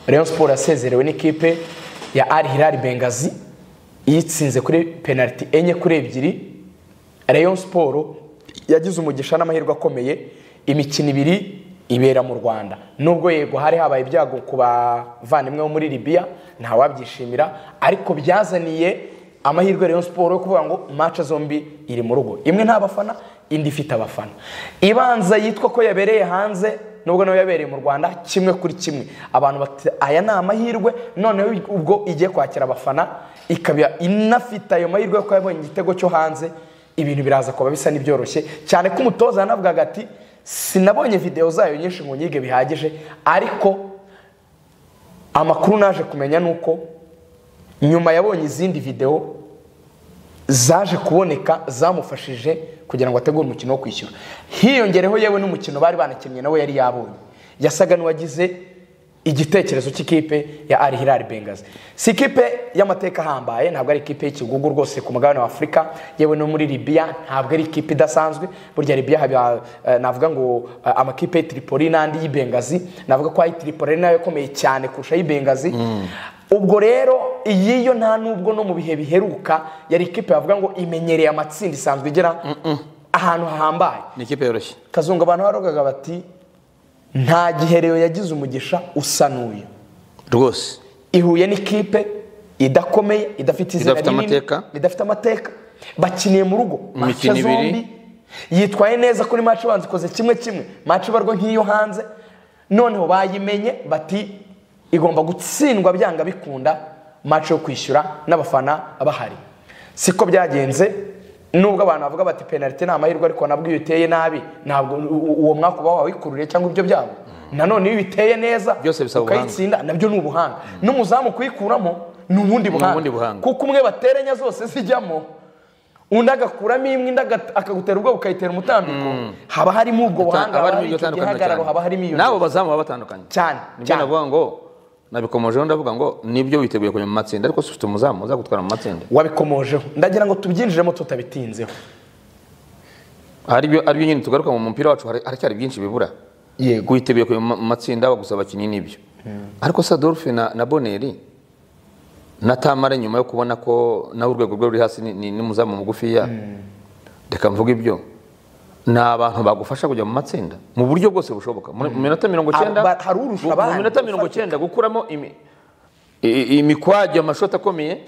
rayon siporo yasezerewe n'ikipe ya ari hirari bengazi yitsinze kuri penaliti enye kuri ebyiri rayon siporo yagize umugisha n'amahirwe akomeye imikino ibiri ibera mu rwanda nubwo yego hari habaye ibyago ku bavandimwe bo muri libiya ntawabyishimira ariko byazaniye amahirwe rayon siporo yo kuvuga ngo mace zombi iri mu rugo imwe nta bafana indi ifite abafana ibanza yitwa ko yabereye hanze nubwo nayo yabereye mu rwanda kimwe kuri kimwe abantu bati aya ni amahirwe noneho ubwo igiye kwakira abafana ikaba inafite ayo mahirwe yo kuba yabonye igitego cyo hanze ibintu biraza kuba bisa n'ibyoroshye cyane ko umutoza yanavugaga ati sinabonye videwo zayo nyinshi ngo nyige bihagije ariko amakuru naje kumenya ni uko nyuma yabonye izindi videwo zaje kuboneka zamufashije kugira ngo ategure umukino wo kwishyura hiyongereho yewe n'umukino bari banakinnye nawe yari yabonye yasaga n'uwagize igitekerezo cy'ikipe ya ari hirari bengazi si ikipe y'amateka ahambaye ntabwo ari ikipe y'ikigugu rwose ku mugabane wa afurika yewe no muri libiya ntabwo ari ikipe idasanzwe burya libiya navuga ngo amakipe y'itiripoli n'andi y'ibengazi navuga ko ay'itiripoli ari nayo akomeye cyane kurusha ay'ibengazi ubwo rero iyiyo nta nubwo no mu bihe biheruka yari ikipe yavuga ngo imenyereye amatsinda isanzwe igera ahantu hahambaye ni ikipe yoroshye kazungu abantu barogaga bati nta gihe rero yagize umugisha usa n'uyu rwose ihuye n'ikipe idakomeye idafite izina Idafite rinini amateka. idafite amateka bakiniye mu rugo mace Imikino ibiri. zombi yitwaye neza kuri mace banza ikoze kimwe kimwe mace ibarwa nk'iyo hanze noneho bayimenye bati igomba gutsindwa byanga bikunda mace yo kwishyura n'abafana bahari siko byagenze nubwo abantu bavuga bati penaliti ni amahirwe ariko nabwo iyo uteye nabi ntabwo u- u- uwo mwaka uba wawikururiye cyangwa ibyo byago nanone iyo uyiteye neza Byose bisaba ubuhanga. ukayitsinda nabyo ni ubuhanga n'umuzamu kuyikuramo ni ubundi ubundi buhanga buhanga. kuko umwe bateranya zose zijyamo undi agakuramo imwe undi aga- akagutera ubwoba ukayitera umutambiko haba harimo ubwo buhanga Aba haba harimo harimo iryo icyo tandukaniro cyane gihagararo haba harimo iyo n'abo bazamu baba batandukanye Cyane, nibyo cyane. navuga ngo nabikomojeho ndavuga ngo nibyo witeguye kujya mu matsinda ariko si ufite umuzamu uzagutwara mu matsinda wabikomojeho ndagira ngo tubyinjiremo tutabitinzeho hari ibyo ari byo nyine tugaruka mu mupira wacu hari- haracyari byinshi bibura yego witeguye kujya mu ma- matsinda gusa abakinnyi n'ibyo ariko se Adolphe na, na boneri na tamara nyuma yo kubona ko nawe urwego rwe ruri hasi ni- ni- n'umuzamu mugufiya reka mvuge ibyo ni abantu bagufasha kujya mu matsinda mu buryo bwose bushoboka mu mu minota mirongo Aba- icyenda hari urusha mu- mu abandi minota mirongo icyenda gukuramo imi- i- imikwajya amashoti akomeye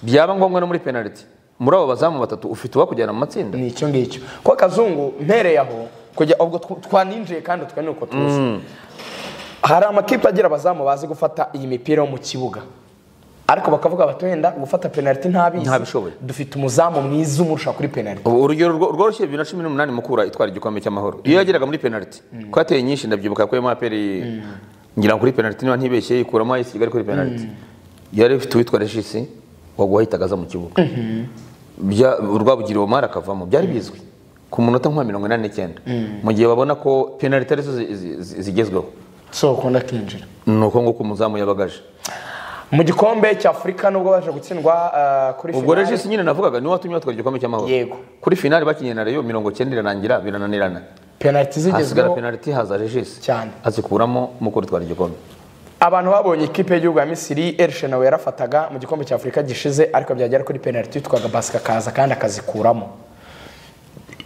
byaba ngombwa no muri penaliti muri abo bazamu batatu ufite uwakujyana mu matsinda ni icyo ngicyo ko kazungu mpereye aho kujya ubwo tw- twaninjiye kandi twe ni uko tuzi hari amakipe agira abazamu bazi gufata iyi mipira yo mu kibuga ariko bakavuga bati wenda gufata penaliti ntabizi Ntabishoboye. dufite umuzamu mwiza umurusha kuri penaliti Ubu urugero rwo- rworoshye bibiri na cumi n'umunani mukura itwara igikombe cy'amahoro iyo yageraga muri penaliti ko yateye nyinshi ndabyibuka ko yamaperi ngira ngo kuri penaliti niba ntibeshye ikuramo ayisi kigali kuri penaliti yari ifite uwitwa regisi waguhahitaga aza mu kibuga Bya- urwabugiri uwo mari akavamo byari bizwi ku munota nka mirongo inani n'icyenda mu gihe babona ko penaliti arizo zi- zi- zi- zigezweho so ukunda akinjira ni uko nguko umuzamu yabagaje mu gikombe cya afurika nubwo baje gutsindwa ah, kuri ubwo finale. regisi nyine navugaga niwe watumye batwara igikombe cy'amahoro Yego. kuri finali bakinnye na reyo mirongo icyenda irarangira birananirana penaliti hasigara zigezweho penaliti haza regisi Cyane. azikuramo mu gutwara igikombe abantu babonye ikipe y'igihugu ya misiri erishe nawe yarafataga mu gikombe cya afurika gishize ariko byagera kuri penaliti yitwaga basika akaza kandi akazikuramo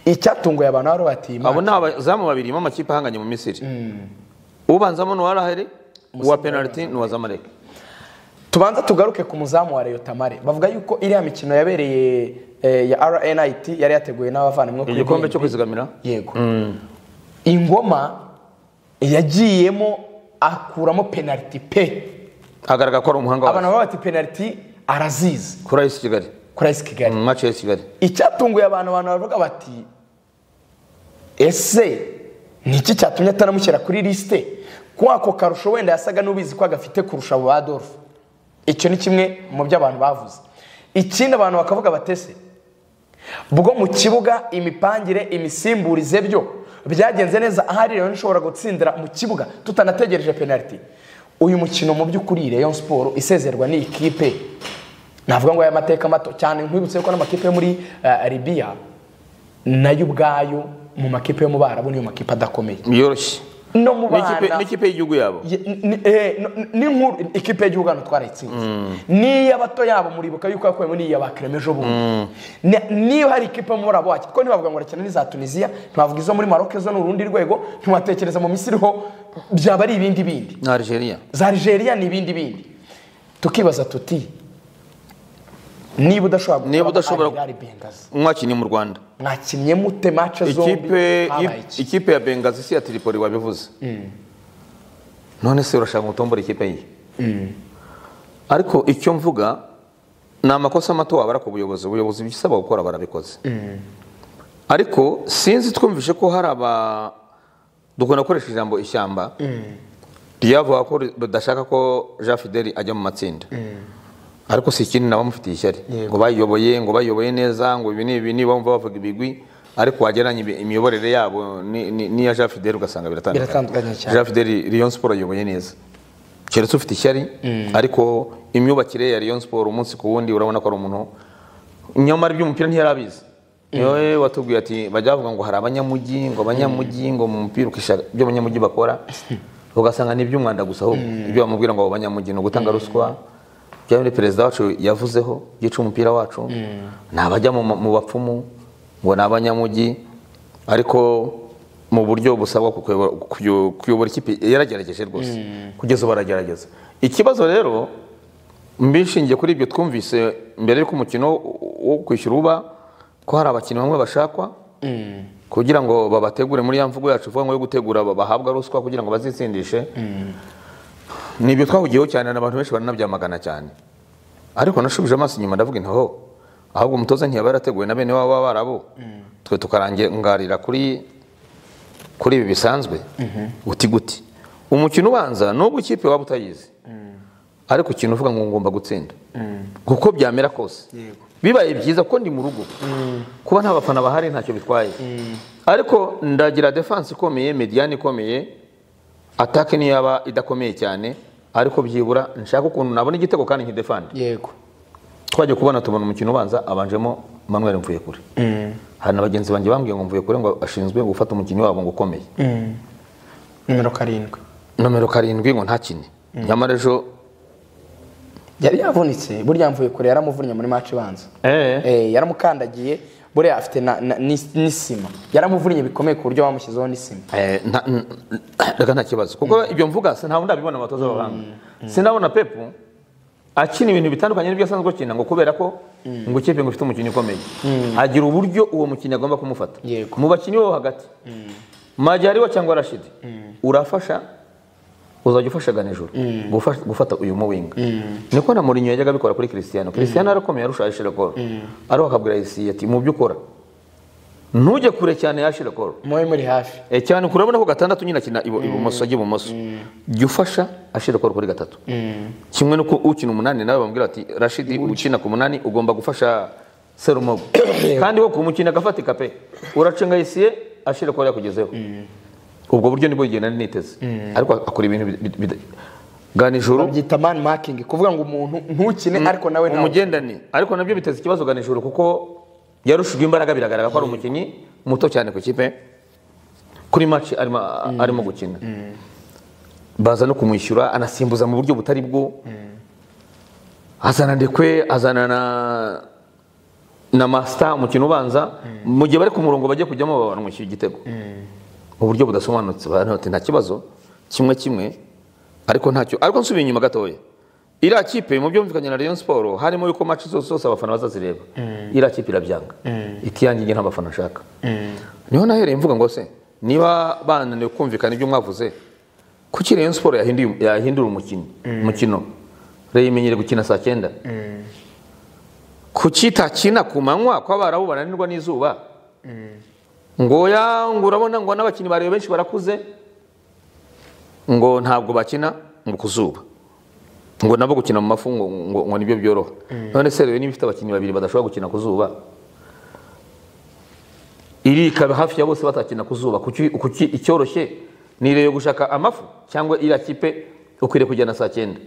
icyatunguye abantu bari batima abo ni abazamu babiri b'amakipe ahanganye mu misiri ubanzamo ni uwarahari uwa penaliti ni uwa zamalek tubanza tugaruke ku muzamu wa reyo tamare bavuga yuko iriya mikino yabereye eh, ya rnit yari yateguwe n'abavandimwe kuri igikombe BNB. cyo kwizigamira yego ingoma yagiyemo akuramo penaliti pe agaragara ko ari umuhanga abantu wacu bavuga bati penaliti arazizi kuri ayisi kigali kuri ayisi kigali mu maci ya kigali icyatunguye abantu abantu bavuga bati ese ni iki cyatumye atanamushyira kuri lisite ko ako karusho wenda yasaga n'ubizi ko agafite kurusha abo ba Adolphe icyo ni kimwe mu byo abantu bavuze ikindi abantu bakavuga batese bwo mu kibuga imipangire imisimburize byo byagenze neza ahari rero ishobora gutsindira mu kibuga tutanategereje penaliti uyu mukino mu by'ukuri Rayon Sport isezerwa ni ikipe navuga ngo y'amateka mato cyane nkwibutse ko n'amakipe yo muri eh, Libya nayo ubwayo mu makipe yo mu Barabu niyo makipe adakomeye yoroshye no mu n'ikipe bana n'ikipe y'igihugu yabo Ye- ni- eh, no- ni nkuru ikipe y'igihugu hano twarayitsinze n'iy'abato yabo muribuka yuko yakuyemo n'iy'abakirema ejo bundi Ne- niba hari ikipe muri abo wakira kuko ntibavuga ngo rakina n'iza tunisiya ntibavuga izo muri maroke zo ni urundi rwego ntiwatekereza mu misiri ho byaba ari ibindi bindi na algeria za algeria ni ibindi bindi tukibaza tuti niba udashobora Niba udashobora- Al Hilal Benghazi, mwakinnye mu rwanda mwakinnye mute mace zombi ikipe habaye iki? ikipe ya bengazi si ya tiripoli wabivuze none se urashaka ngo utombore ikipe ye ariko icyo mvuga ni amakosa mato wabara ku buyobozi ubuyobozi ibisaba gukora barabikoze ariko sinzi twumvishe ko hari aba dukunda gukoresha ijambo ishyamba ryavuga ko ridashaka ko jean fideli ajya mu matsinda ariko si ikindi nabo mufitiye ishyari ngo bayiyoboye ngo bayiyoboye neza ngo ibi ni ibi ni bumva bavuga ibigwi ariko wagereranya ibi- imiyoborere yabo ni- ni- n'iya jean fideli ugasanga Biratandukanye cyane. jean fideli riyo siporo ayoboye neza keretse ufite ishyari ariko imyubakire ya riyo siporo umunsi ku wundi urabona ko ari umuntu nyamara iby'umupira ntiyari abizi niwe watubwiye ati bajya bavuga ngo hari abanyamujyi ngo abanyamujyi ngo mu mupira ukisha ibyo abanyamujyi bakora ugasanga ni iby'umwanda gusa ahubwo ibyo bamubwira ngo abo banyamujyi ni ugutanga ruswa byaba muri perezida wacu yavuzeho gica umupira wacu ni abajya mu mu bapfumu ngo ni abanyamujyi ariko mu buryo busabwa ku kuyobora- kuyo- kuyobora ikipe yaragerageje rwose kugeza ubu aragerageza ikibazo rero mbishingiye kuri ibyo twumvise mbere y'uko umukino wo kwishyura uba ko hari abakinnyi bamwe bashakwa kugira ngo babategure muri ya mvugo yacu uvuga ngo yo gutegura ba- bahabwa ruswa kugira ngo bazitsindishe ni ibyo twahugiyeho cyane abantu benshi baranabyamagana cyane ariko nashubije amaso inyuma ndavuga intaho ahubwo umutoza ntiyaba yarateguwe na bene wabo b'abarabo twe tukarangarira kuri kuri ibi bisanzwe guti guti umukino ubanza nubwo ikipe waba utayizi ariko ikintu uvuga ngo ngomba gutsinda kuko byamera kose Yego. bibaye byiza ko ndi mu rugo kuba nta bafana bahari ntacyo bitwaye ariko ndagira defanse ikomeye mediyani ikomeye atake niyo yaba idakomeye cyane ariko byibura nshaka ukuntu nabona igitego kandi nkidefande yego twajya kubona tubona umukino ubanza abanjemo manuel mvuyekure hari na bagenzi banjye bambwiye ngo mvuyekure ngo ashinzwe gufata umukinnyi wabo ngo ukomeye nimero karindwi nomero karindwi ngo ntakine nyamara ejo yari yavunitse burya mvuye kure yaramuvunnye muri match ibanza Eh. Eh, yaramukandagiye buriya afite na- na- ni- n'isima yaramuvunnye bikomeye ku buryo bamushyizeho n'isima Eh, nta- n- reka nta kibazo kuko ibyo mvuga si ntabwo ndabibona abatoza b'abahanga sinabona pepu akina ibintu bitandukanye n'ibyo asanzwe akina ngo kubera ko ngo ikipe ngo ifite umukinnyi ukomeye agira uburyo uwo mukinnyi agomba kumufata Yego. mu bakinnyi bo hagati majyariwa cyangwa rashidi urafasha uzajya ufashagana ijoro Gufa- gufata uyu muwinga niko na murinyo yajyaga abikora kuri christiano christiano arakomeye arusha ashirakoro ariho akabwira isi ati mu byo ukora ntujye kure cyane ya ashirakoro mube muri hafi Eh, cyane kure urabona ko gatandatu nyine akina ibu- ibumoso ajya ibumoso jya ufasha ashira kora kuri gatatu kimwe nuko ukina umunani nawe bamubwira ati rashidi ukina ku munani ugomba gufasha serumogo kandi wo kumukina agafatika pe uracenga yisiye ashira kora yakugezeho ubwo buryo nibwo igenda niteze ariko akora ibintu bid- bid- gana ijoro babyita man marking kuvuga ngo umuntu ntukine ariko nawe ntawe umugendani ariko nabyo biteza ikibazo gana ijoro kuko yarushijwe imbaraga biragaragara ko ari umukinnyi muto cyane ku kipe kuri match arimo, arimo gukina baza no kumwishyura anasimbuza mu buryo butari bwo azana ndekwe azana na na masita umukino ubanza mu gihe bari ku murongo bajya kujyamo banamwishyura igitego mu buryo budasobanutse baravuga ati nta kibazo kimwe kimwe ariko ntacyo ariko nsubiye inyuma gatoya iriya kipe mu byumvikanye na Rayon Sport harimo yuko match zose zose abafana bazazireba iriya kipe irabyanga iti yanjye njye nta bafana nshaka niho nahereye mvuga ngo se niba bananiwe kumvikana ibyo mwavuze kuki Rayon Sport yahinduye yahindura umukino umukino Rayon imenyere gukina saa cyenda kuki itakina ku manywa ko abarabu bananirwa n'izuba ngo ya ngo urabona ngo n'abakinnyi bareba benshi barakuze ngo ntabwo bakina ngo ku zuba ngo nabo gukina mu mafu ngo, ngo, ngo nibyo byoroha none se rero niba ifite abakinnyi babiri badashobora gukina ku zuba iri ikaba hafi ya bose batakina ku zuba kuki kuki icyoroshye ni iriyo gushaka amafu cyangwa iriya kipe ukwiriye kujyana saa cyenda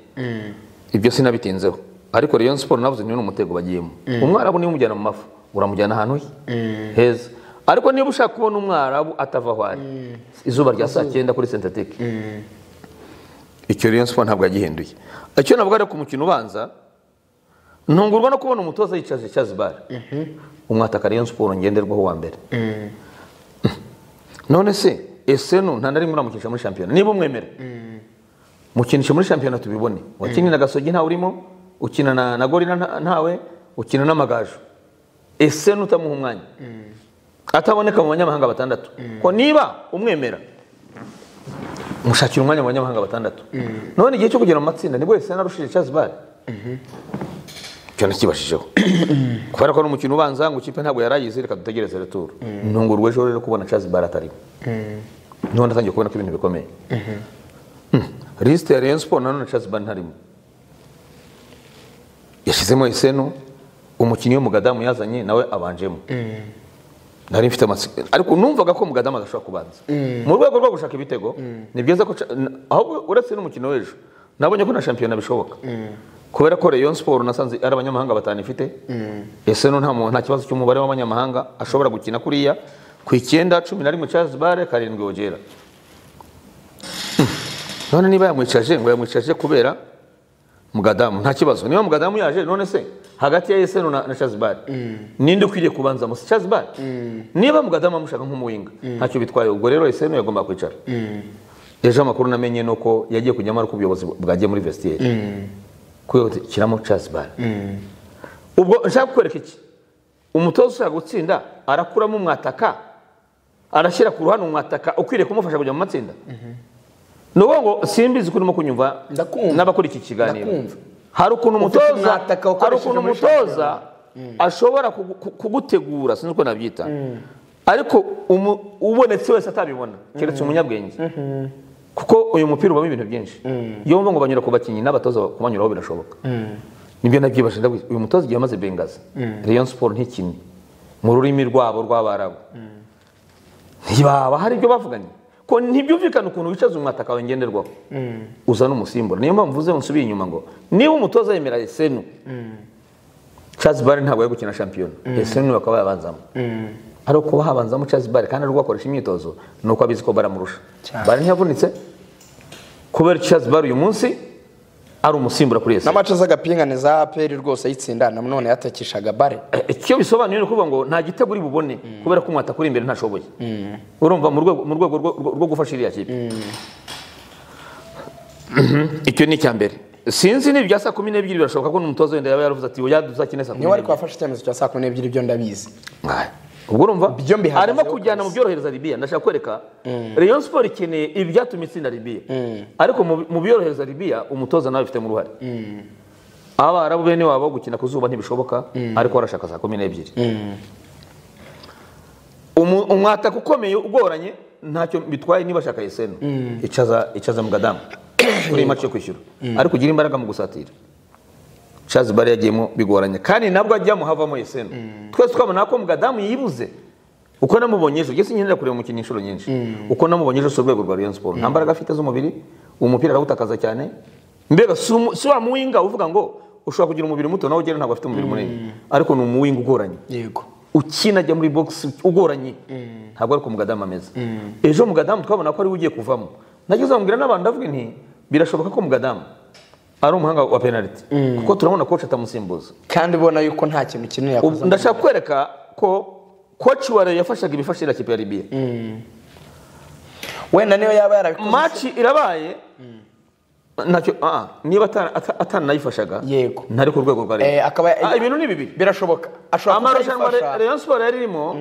ibyo sinabitinzeho ariko Rayon Sport navuze ni umutego bagiyemo umwarabu niba umujyana mu mafu uramujyana ahantu he heza ariko niba ushaka kubona umwarabu atava aho ari izuba rya saa cyenda kuri sentetike icyo rero siporo ntabwo yagihinduye icyo navuga ariko umukino ubanza ntungurwa no kubona umutoza yicaje cyazibara umwataka rero siporo ngenderwaho wa mbere none se esenu nta na rimwe uramukisha muri shampiyona niba umwemera mukinishe muri shampiyona tubibone wakinira gasogi ntawe urimo ukina na, na gorira nta- ntawe ukina n'amagaju ese nutamuha umwanya ataboneka mu banyamahanga batandatu ko niba umwemera mushakira umwanya mu banyamahanga batandatu none igihe cyo kugera mu matsinda nibwo ese narushije Charles Bale icyo nakibashijeho kubera ko n'umukino ubanza ngo ikipe ntabwo yari ayizi reka dutegereze returu ntungurwa ejo rero kubona Charles Bale atarimo none atangiye kubona ko ibintu bikomeye lisite ya Rayon Sport nanone Charles Bale ntarimo yashyizemo esenu umukinnyi w'umugadamu yazanye nawe abanjemo nari mfite amatsiko ariko numvaga ko mugadamu adashobora kubanza mu rwego rwo gushaka ibitego ni byiza ko ca- n- ahubwo uretse n'umukino w'ejo nabonye ko na shampiyona bishoboka kubera ko Rayon Sport nasanze ari abanyamahanga batanu ifite esenu nta muntu nta kibazo cy'umubare w'abanyamahanga ashobora gukina kuriya ku icyenda cumi na rimwe Charles Bale karindwi Ogera none niba yamwicaje ngo yamwicaje kubera mugadamu nta kibazo niba mugadamu yaje none se hagati ya yeseno na, na shazibari ninde ukwiriye kubanza musa shazibari niba mugadamu amushaka nk'umuwinga ntacyo bitwaye ubwo rero yeseno yagomba kwicara ejo amakuru namenye ni uko yagiye kujyamo ariko ubuyobozi bwagiye muri vestiyeri kwiyubakiramo shazibari ubwo nshaka kukwereka iki umutoza ushaka gutsinda arakuramo umwataka arashyira ku ruhande umwataka ukwiriye kumufasha kujya mu matsinda ni uwo ngo simbizi ko urimo kunyumva Ndakumva. n'abakora iki kiganiro Ndakumva. hari ukuntu Ufite umutoza umwataka hari wakoresheje ukuntu muri umutoza ashobora kugu- ku- kugutegura sinzi uko nabyita ariko umu- ubonetse wese atabibona keretse umunyabwenge kuko uyu mupira ubamo ibintu byinshi iyo wumva ngo banyura ku bakinnyi n'abatoza kubanyuraho birashoboka nibyo nabyibaje ndabwira uyu mutoza igihe amaze bengaza rayon siporo ntikinnye mu rurimi rwabo rw'abarabu ntibaba hari ibyo bavuganye ko ntibyumvikana ukuntu wicaza umwataka wawe ngenderwaho uzana umusimbura niyo mpamvu uvuze nsubiye inyuma ngo niba umutoza yemera esenu Charles Bale ntabwo ari gukina shampiyona esenu bakaba yabanzamo ariko kuba habanzamo Charles Bale kandi ari gukoresha imyitozo ni uko abizi ko baramurusha Cyane. Bale ntiyavunitse kubera ko Charles Bale uyu munsi ari umusimbura kuri esenu n'amaca z'agapingane za aperi rwose ayitsinda na none yatakishaga bare icyo bisobanuye ni ukuvuga ngo nta gitego uri bubone kubera ko umwata kuri imbere ntashoboye urumva mu rwego mu rwego rwo- rwo- rwo gufasha iriya kipe icyo ni icya mbere sinzi niba ibya saa kumi n'ebyiri birashoboka ko n'umutoza wenda yaba yaravuze ati oya duzakine saa kumi niba ariko n'ebyiri wafashe icyemezo cya saa kumi n'ebyiri byo ndabizi Mwah. ubwo urumva Ibyo mbihagazeho arimo kabisa. kujyana mu byorohereza libiya ndashaka kwereka rayon siporo ikeneye ibyatumye itsinda libiya ariko mu- mu byorohereza libiya umutoza nawe abifitemo uruhare abarabu bene wabo gukina ku zuba ntibishoboka ariko barashaka saa kumi n'ebyiri Umu- umwataka ukomeye ugoranye ntacyo bitwaye niba ashaka esenu icaza icaza mu gadamu kuri iyi maci yo kwishyura ariko ugira imbaraga mu gusatira shazi bare yagiyemo bigoranye kandi nabwo ajyamo havamo esenu twese twabona ko mu gadamu yibuze uko namubonye ejo gese nkenera kureba umukino inshuro nyinshi uko namubonye ejo si urwego rwa Rayon Sport nta mbaraga afite z'umubiri umupira arawutakaza cyane mbega si umu- si wa muwinga uvuga ngo ushobora kugira umubiri muto nawe ugera ntabwo afite umubiri munini ariko ni umuwinga ugoranye yego ukina ajya muri box ugoranye ntabwo ari ko mugadamu ameze ejo mugadamu twabona ko ari we ugiye kuvamo nageze mbwira n'abantu ndavuga nti birashoboka ko mugadamu ari umuhanga wa penaliti kuko turabona coach atamusimbuza kandi ubona yuko nta kintu kinini Ubu yakoze ndashaka kwereka ko coach wa Rayon yafashaga ibifashe iriya kipe ya Libya wenda niyo yaba yarabikoze maci irabaye ntacyo ah, niba ata- ata- atanayifashaga Yego. ntari ku rwego rwa Eh, Rayon akaba- Ah, ibintu ni bibiri birashoboka ashobora kuba amarushanwa Re- yayifasha Rayon Sport yari irimo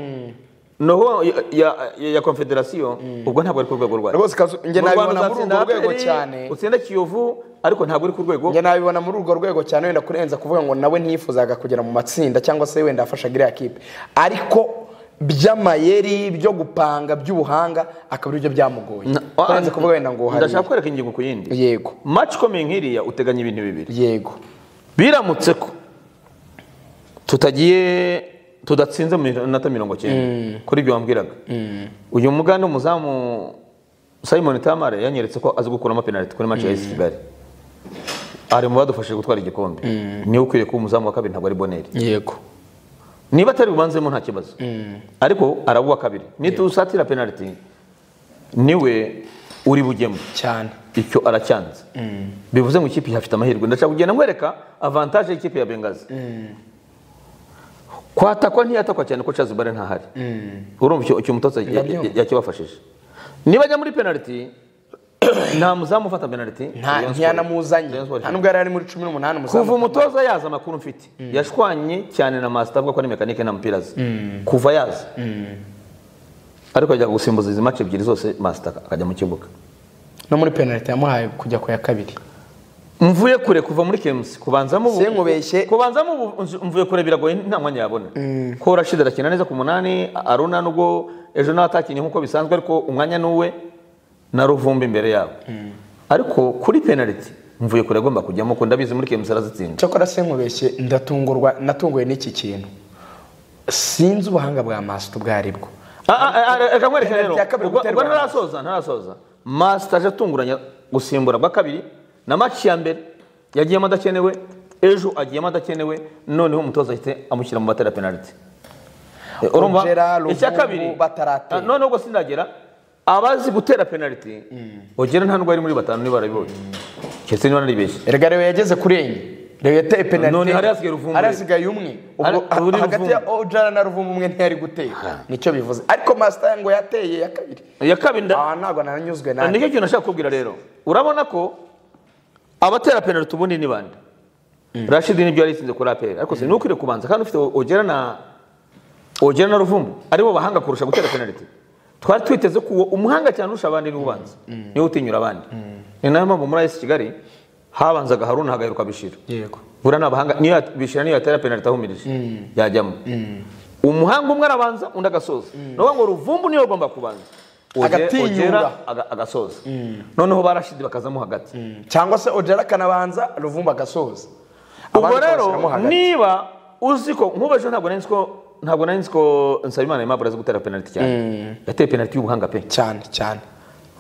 noho ya, ya, ya, ya confederation ubwo ntabwo ari ku rwego rwayo Rwose kazu- njye Mu Rwanda nabibona muri uzatsinda urwo rwego APR, cyane. utsinda kiyovu ariko ntabwo uri ku rwego njye nabibona muri urwo rwego cyane wenda kurenza kuvuga ngo nawe ntiyifuzaga kugera mu matsinda cyangwa se wenda yafashaga iriya kipe ariko by'amayeri byo gupanga by'ubuhanga akaba aribyo byamugoye Na- kurenza kuvuga wenda ngo ndashaka hariya kwereka ingingo ku yindi yego match ikomeye nk'iriya uteganya ibintu bibiri yego biramutse ko tutagiye tudatsinze mu minota mirongo cyenda kuri ibyo wambwiraga uyu mugande umuzamu simon tamare yanyeretse ko azi gukuramo penaliti kuri match ya esi kigali ari mu badufashije gutwara igikombe niwe ukwiriye kuba umuzamu wa kabiri ntabwo ari boneri yego niba atari bubanzemo nta kibazo ariko arabuwa kabiri nitusatira penaliti niwe uri bugemo cyane icyo aracyanze bivuze ngo ikipe ihafite amahirwe ndashaka kugenda nkwereka avantaje y'ikipe ya bengazi kwatakwa ntiyatakwa cyane ko cazibare ntahari urumva icyo- icyo umutoza ya- Ndabyumva. ya- yakibafashije niba ajya muri penaliti nta muzamu ufata penaliti nta Rayon Sport- ntiyanamuzanye Rayon Sport- nta nubwo yari ari muri cumi n'umunani umuzamu kuva umutoza yaza amakuru mfite yashwanye cyane na masita avuga ko ari mekanike nta mupira azi kuva yaza ariko ajya gusimbuza izi mace ebyiri zose masita akajya mu kibuga no muri penaliti yamuhaye kujya ku ya kabiri mvuye kure kuva muri kemusi kubanzamo ubu- Sinkubeshye. kubanzamo ubu nzu- mvuye kure biragoye nta mwanya yabona ko rashid arakina neza ku munani aruna nubwo ejo nawe atakinnye nk'uko bisanzwe ariko umwanya n'uwe na ruvumbi imbere yabo ariko kuri penaliti mvuye kure agomba kujyamo ko ndabizi muri kemusi arazitsinda cyakora sinkubeshye ndatungurwa natunguwe n'iki kintu sinzi ubuhanga bwa masita ubwo aribwo Ah, ah, ah, reka nkwereke rero Penaliti ya kabiri ubwo guterwa ubwo na ntarasoza ntarasoza masita aje atunguranya gusimbura bwa kabiri na maci ya mbere yagiyemo adakenewe ejo agiyemo adakenewe noneho umutoza ahita amushyira mu batera penaliti Eh, urumva Ongera, Luvumbu, icya kabiri bataratera. ah, noneho ubwo sindagera abazi gutera penaliti ogera nta ndwara iri muri batanu niba arabibonye keretse niba naribeshye erega rero yageze kuri enye rero yateye penaliti None hari hasigaye Ruvumbu. hari hasigaye umwe Hari- ubwo ubu ni ha- hagati ya Ruvumbu. ojara na ruvumbu umwe ntiyari gutera nicyo bivuze ariko masita ngo yateye ya kabiri iya kabiri nda- aha ntabwo naranyuzwe Ah, nanjye nicyo kintu nashaka kubwira rero urabona ko abatera penaliti ubundi ni bande rashid nibyo yaritsinze kuri aperi ariko si nukwiriye kubanza kandi ufite ogera na ogera na ruvumbu aribo bahanga kurusha gutera penaliti twari twiteze ko uwo umuhanga cyane urusha abandi niwe ubanza niwe utinyura abandi ni nayo mpamvu muri ayesi kigali habanzaga haruna hagaheruka bishira yego buriya ni abahanga niyo yat- bishira niyo yatera penaliti ahumirije yajyamo umuhanga umwe arabanza undi agasoza ni ukuvuga ngo ruvumbu niyo ugomba kubanza Oge- Agatinyura. Ogera aga- agasoza noneho barashidi bakazamo hagati cyangwa se ojara akanabanza ruvumbu agasoza ubwo Abandi rero bakabashyiramo hagati. niba uzi ko nk'ubu ejo ntabwo nari nzi ko ntabwo nari nzi ko nsabimana aimable azi gutera penaliti cyane yateye penaliti y'ubuhanga pe cyane cyane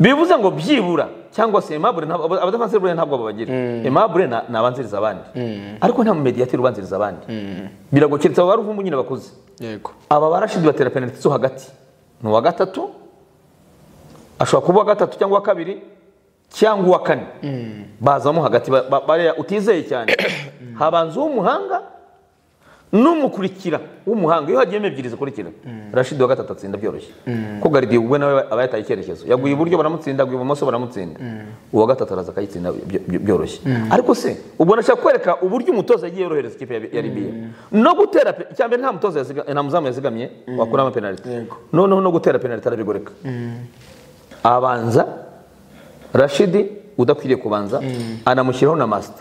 bivuze ngo byibura cyangwa se aimable ntabwo- aba- abadafanseri buriya ntabwo babagira aimable na- ni abanziriza abandi ariko nta mumediateri ubanziriza abandi biragoye keretse abo ba ruvumbu nyine bakuze yego aba barashidi batera penaliti zo hagati ni uwa gatatu ashobora kuba uwa gatatu cyangwa uwa kabiri cyangwa uwa kane bazamo hagati ba- ba- bariya utizeye cyane habanza uw'umuhanga n'umukurikira w'umuhanga iyo hagiyemo ebyiri zikurikira rashidi wa gatatu atsinda byoroshye ko garidi ubwe nawe aba yataye icyerekezo yaguye iburyo baramutsinda aguye ibumoso baramutsinda uwa gatatu araza akayitsinda byo- byo- byoroshye ariko se ubwo nashaka kwereka uburyo umutoza yagiye yorohereza ikipe ya- ya libiya no gutera pe- icya mbere nta mutoza yaziga- nta muzamu yazigamye wakuramo penaliti Yego. noneho no gutera penaliti arabigoreka abanza rashidi udakwiriye kubanza anamushyiraho na masita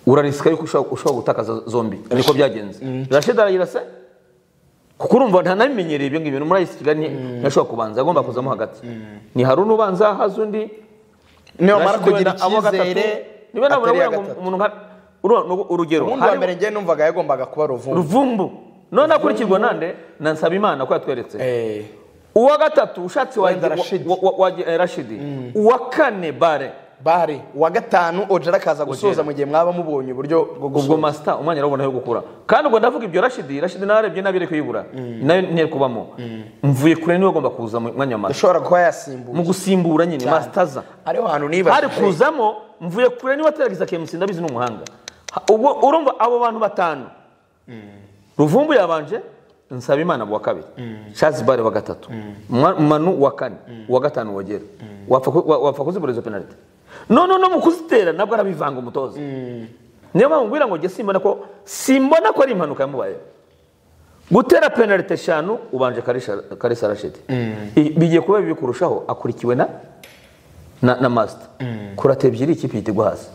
urarisika yuko ushobora ushobora gutakaza zombi niko byagenze rashidi aragira se kuko urumva ntanabimenyereye ibyo ngibyo muri ayisi kigali ntashobora kubanza agomba kuzamo hagati ni haruna ubanza haza undi niyo mara Rashidi kugira wenda abo gatatu. icyizere niba nabura atari iya ngo gatatu. umuntu nka uru- ni urugero ubundi wa hariho- mbere njye numvaga yagombaga kuba ruvumbu ruvumbu none akurikirwa nande na nsabimana ko yatweretse Eh, uwa gatatu ushatse wa- Wenda Rashidi. wa- wa- wa- eh, rashidi uwa kane bare bare uwa gatanu ojara akaza gusoza mu gihe mwaba mubonye uburyo bwo ubwo gusoza masita umwanya arabona yo gukura kandi ubwo ndavuga ibyo rashidi rashidi nawe arebye nabi ari kuyibura nayo ntiyari kubamo mvuye kure niwe ugomba kuza mu mwanya wa masita ushobora kuba mu yasimbuye gusimbura nyine Cyane. masitaza hariho ahantu hari nibaza kuzamo mvuye kure niba ateragiza kemusi ndabizi ni umuhanga Ha- ubwo urumva abo bantu batanu ruvumbu yabanje nsabimana wa kabiri shazibare wa gatatu Mwa- manu wa kane uwa gatanu wogera wapfa ku- wa- wapfa kuzibura izo penaliti noneho no mu kuzitera nabwo arabivanga umutoza niyo mpamvu mbwira ngo jye simbona ko simbona ko ari impanuka yamubayeho gutera penaliti eshanu ubanje Karisha- karisa rashidi I- bigiye kuba bibi kurushaho akurikiwe na na, na masita kurata ebyiri ikipe ihita igwa hasi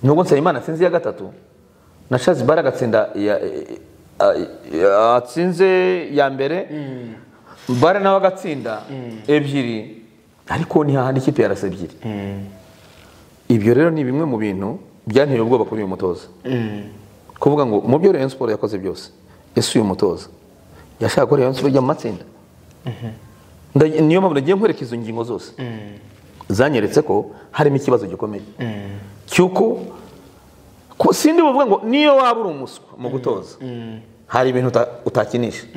nubwo nsabimana atsinze iya gatatu na shazibara agatsinda iya- iya- iya- atsinze ya mbere bare nawe agatsinda ebyiri ariko ni hahandi ikipe yarasa ebyiri ibyo rero ni bimwe mu bintu byanteye ubwoba kuri uyu mutoza kuvuga ngo mu byo Rayon Sport yakoze byose ese uyu mutoza yashaka ko Rayon Sport ijya mu matsinda Nda- niyo mpamvu nagiye nkwereka izo ngingo zose zanyeretse ko harimo ikibazo gikomeye cy'uko ko- sindi buvuga ngo niyo waba uri umuswa mu gutoza hari ibintu uta- utakinisha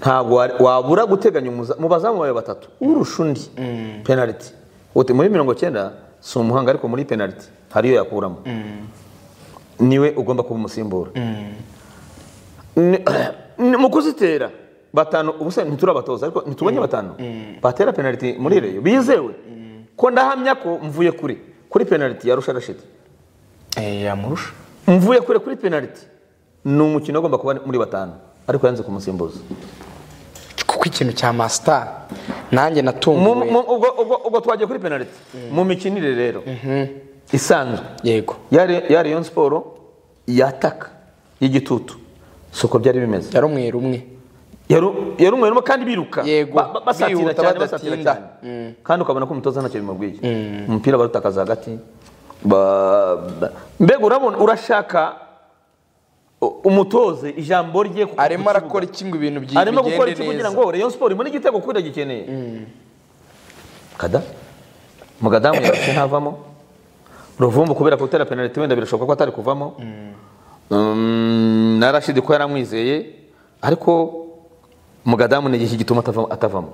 ntabwo wa- wabura guteganya umuza- mu bazamu bawe batatu urusha undi penaliti uti muri mirongo cyenda si umuhanga ariko muri penaliti hariyo yakuramo niwe ugomba kuba umusimbura Ni- ni mu kuzitera batanu ubusa ntiturabatoza ariko ntitubonye batanu batera penaliti muri reyo bizewe ko ndahamya ko mvuye kuri kuri penaliti yarusha rashidi yamurusha mvuye kure kuri penaliti ni umukino ugomba kuba muri batanu ariko yanze kumusimbuza kuko ikintu cya masitari nanjye Mu- natunguwe mu- ubwo- ubwo- ubwo twagiye kuri penaliti mu mikinire rero isanzwe yego yari yari yo siporo yataka y'igitutu si uko byari bimeze yari umweru umwe Yaru- yari umwere kandi biruka Yego, Ba- ba- basatira bihuta, cyane badatinda. basatira cyane kandi ukabona ko umutoza ntacyo bimubwiye umupira barutakaza hagati Ba- ba- mbega urabona urashaka u- umutoze ijambo rye ku- ku arimo kibuga. arakora iki ngo ibintu byi- arimo gukora iki bigende kugira neza? ngo Rayon Sport ibone igitego kuko iragikeneye kada mugadamu yarashye ntavamo ruvumbu kubera gutera penaliti wenda birashoboka ko atari kuvamo Mm, na Rashid ko yaramwizeye ariko mugadamu ni igihe gituma atavamo- atavamo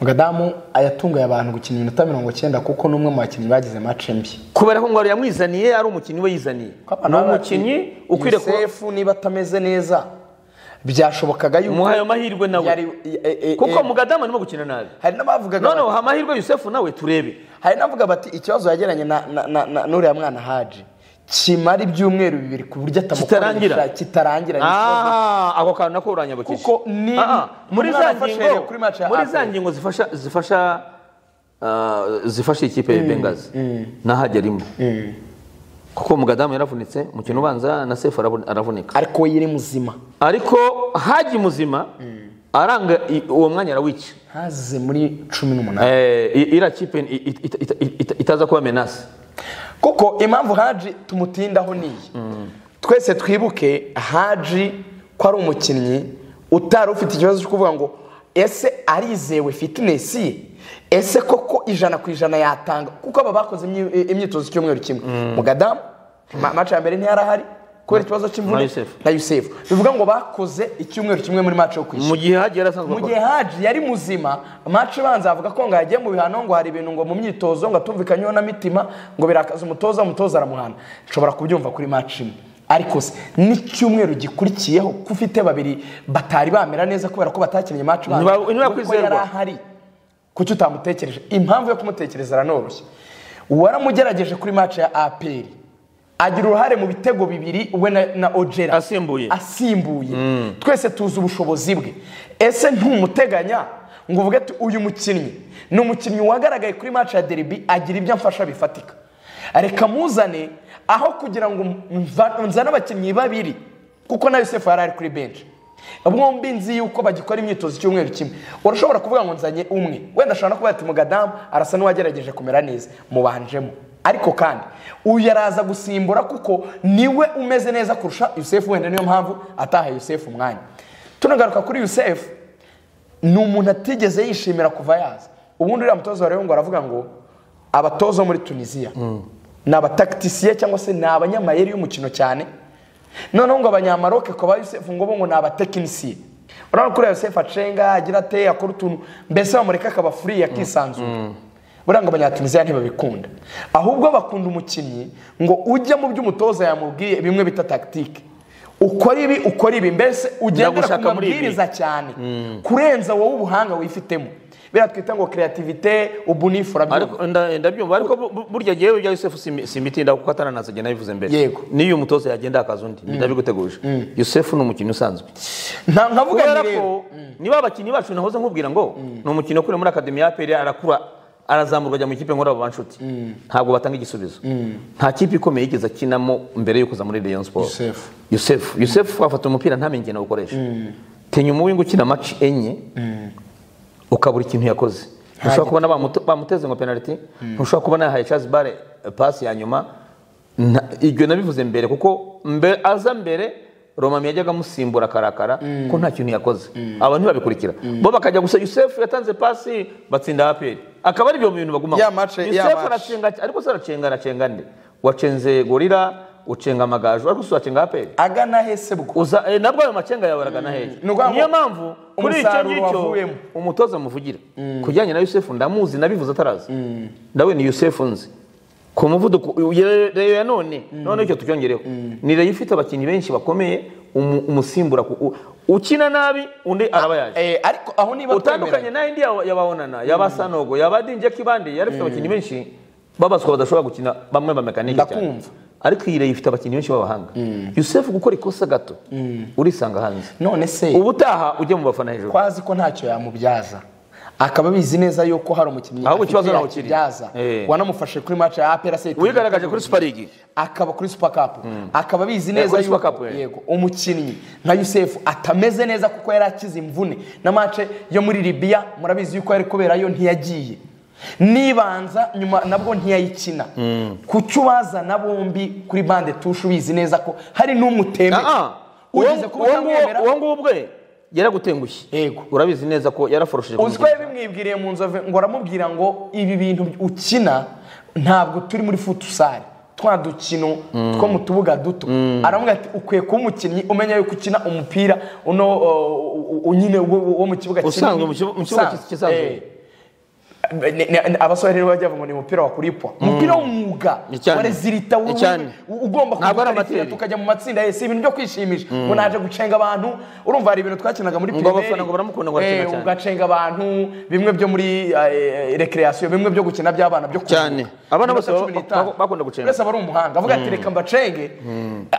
mugadamu ayatunguye abantu gukina iminota mirongo cyenda kuko n'umwe mu bakinnyi bagize mace mbi kubera ko ngo yamwizaniye ari umukinnyi we yizaniye ni umukinnyi ukwiriye kuba sefu niba atameze neza byashobokaga yuko muhaye amahirwe nawe yari- e- e- kuko e- mugadamu arimo gukina nabi hari n'abavugaga none bati- uha amahirwe yusefu nawe turebe hari n'abavuga bati ikibazo yagiranye na- na- na- na- n'uriya mwana haji kimara ibyumweru bibiri ku buryo Kitarangira? atamukoresha kitarangira ni ikibazo Ah, ako kantu nako uranyabukije Kuko ni- Ah, ah, muri umwana za afashe ngingo kuri match ya muri Apple. za ngingo zifasha zifasha ah, zifasha ikipe ya Bengazi nahajya arimo kuko mugadamu yaravunitse umukino ubanza na sefu aravu- aravunika ariko we yari muzima ariko haji muzima aranga i- uwo mwanya arawica hazize muri cumi n'umunani Eh, i- iriya kipe i- i- ita- ita- ita- itaza kuba menasi kuko impamvu haji tumutindaho niyi twese twibuke haji ko ari umukinnyi utari ufite ikibazo cyo kuvuga ngo ese arizewe fitinesi ye ese koko ijana ku ijana yatanga kuko aba bakoze imyi- imyitozo icyumweru kimwe mugadamu ma- mace ya mbere ntiyari ahari kubera ikibazo Na cy'imvune Yusefu. na yusefu bivuga ngo bakoze icyumweru kimwe muri mace yo kwishyura mu gihe haji yarasanzwe mu akora gihe haji yari muzima maci ibanza avuga ko ngo yagiye mu bihano ngo hari ibintu ngo mu myitozo ngo atumvikanyeho na mitima ngo birakaza umutoza umutoza aramuhana nshobora kubyumva kuri maci imwe ariko se n'icyumweru gikurikiyeho ko ufite babiri batari bamera neza kubera ko batakinnye maci ibanza Ntiba- ntiba kuko yari kwizerwa. ahari kuki utamutekereje impamvu yo kumutekereza iranoroshye waramugerageje kuri maci ya aperi agira uruhare mu bitego bibiri we na, na ojera Asimbuye. asimbuye twese tuzi ubushobozi bwe ese ntumuteganya ngo uvuge ati uyu mukinnyi ni umukinnyi wagaragaye kuri match ya derby agira ibyo amfasha bifatika reka muzane aho kugira ngo mva- nzane abakinnyi babiri kuko na Yosefu yari ari kuri benshi bombi nzi yuko bagikora imyitozo icyumweru kimwe urashobora kuvuga ngo nzanye umwe wenda ashobora no kuba ati mugadamu arasa n'uwagerageje kumera neza mubanjemo ariko kandi uyu araza gusimbura kuko niwe umeze neza kurusha yusefu wenda niyo mpamvu ataha yusefu umwanya tunagaruka kuri yusefu ni umuntu atigeze yishimira kuva yaza ubundi uriya mutoza wa Rayon ngo aravuga ngo abatoza bo muri tunisiya ni abatakitisiye cyangwa se ni abanyamayeri y'umukino cyane noneho ngo abanyamaroke ko ba yusefu ngo bo ngo ni abatekinisiye urabona ko uriya yusefu acenga agira ate akora utuntu mbese bamureka akaba furiye akisanzura buriya ngo abanyatunisiya ntibabikunda ahubwo bakunda umukinnyi ngo ujye mu byo umutoza yamubwiye bimwe bita tagitike ukora ibi ukora ibi mbese ugendera ku Ndagushaka muri ibi. mabwiriza cyane kurenza wowe ubuhanga wifitemo biriya twita ngo kreativite ubunifu urabyumva ariko nda- ndabyumva ariko bu- bu- burya jyewe bya yusefu simi- simbitinda kuko ataranazaga nabivuze mbere Yego. n'iyo umutoza yagenda hakaza undi ndabiguteguje yusefu ni umukinnyi usanzwe Nta- nkavuga kubera ni rero ko niba abakinnyi bacu nahoze nkubwira ngo ni umukino ukuriye muri akademi ya aperi arakura arazamurwa ajya mu ikipe nkora ba nshuti ntabwo batanga igisubizo nta kipe ikomeye yigeze akinamo mbere yo kuza muri Rayon Sport Yusefu. Yusefu Yusefu afata umupira ntamenya ingene awukoresha tinya umuwinga ukina match enye ukabura ikintu yakoze ntushobora kubona bamute- bamuteze ngo penaliti ntushobora kubona yahaye Charles Barre pasi ya nyuma Nta- ibyo nabivuze mbere kuko mbe- aza mbere romami yajyaga amusimbura karakara ko nta kintu yakoze abantu ntibabikurikira bo bakajya gusa yusefu yatanze pasi batsinda aperi akaba ari ibyo bintu bagumaho Ya match, ya yusefu match. aracenga ariko se aracenga aracenga nde wacenze gorira ucenga amagaju ariko si wacenga aperi agana hese bwo uza eh, nabwo ayo macenga yawe aragana hehe Ni ukuvuga ngo niyo mpamvu kuri icyo umusaruro ngicyo wavuyemo. umutoza muvugira ku bijyanye na yusefu ndamuzi nabivuze ataraza ndawe ni yusefu nzi ku muvuduko uyu- ye- reyo ya none noneho icyo tucyongereho ni reyo ifite abakinnyi benshi bakomeye umu- umusimbura ku- u- ukina nabi undi araba yaje Eh, ariko aho niba utandukanye twemeranya na indi yaba- yababonana yabasanogo yabadinje kibandi yari ifite abakinnyi benshi babaswa badashobora gukina bamwe bamekanike cyane Ndakumva. ariko iyi reyo ifite abakinnyi benshi b'abahanga yusefu gukora ikosa gato urisanga hanze none se ubutaha ujye mu bafana hejuru kwazi ko ntacyo yamubyaza akaba abizi neza yuko hari umukinnyi Ahubwo ikibazo afite ntaho kiri. yakibyaza Eh. wanamufashe kuri match ya APR Saint wigaragaje kuri super league akaba kuri super cup akaba abizi neza kuri Super yuko- Cup, eh. yego umukinnyi nka Yusef atameze neza kuko yari akize imvune na match yo muri Libya murabizi yuko yari kuberayo ntiyagiye nibanza nyuma nabwo ntiyayikina ku cyo ubazana bombi kuri bande tushe ubizi neza ko hari n'umutemera Ah, ah. ugize uwo kuba utamwemera uwo nguwo ubwe yaragutengushye Yego. urabizi neza ko yaraforoshije uzi ko yabimwibwiriye mu nzove ngo aramubwira ngo ibi bintu ukina ntabwo turi muri futusari twa dukino two mu tubuga duto aramubwira ati ukwiye kuba umukinnyi umenya yuko ukina umupira uno uh, u- nyine wo wo- wo mu kibuga Usanzwe mu kibu- mu kibuga Usanzwe, kisanzuye. eh. Ni- ni- abasore rero bajya bavuga ngo ni umupira wa kuripwa umupira w'umwuga Ni cyane. wa rezilita Ni cyane. ugomba Ntabwo ari kuwutarikira, amateri. tukajya mu matsinda eh, si ibintu byo kwishimisha ngo naje gucenga abantu urumva hari ibintu twakinaga muri Ngo abafana ngo baramukunda ngo arakina Eh, cyane. ugacenga abantu bimwe byo muri eh, eh, recreation bimwe byo gukina by'abana byo kuruhuka. Cyane. Abana bose Iminota cumi baba- n'itanu. baba- bakunda gucenga. buri wese aba ari umuhanga avuga ati reka mbacenge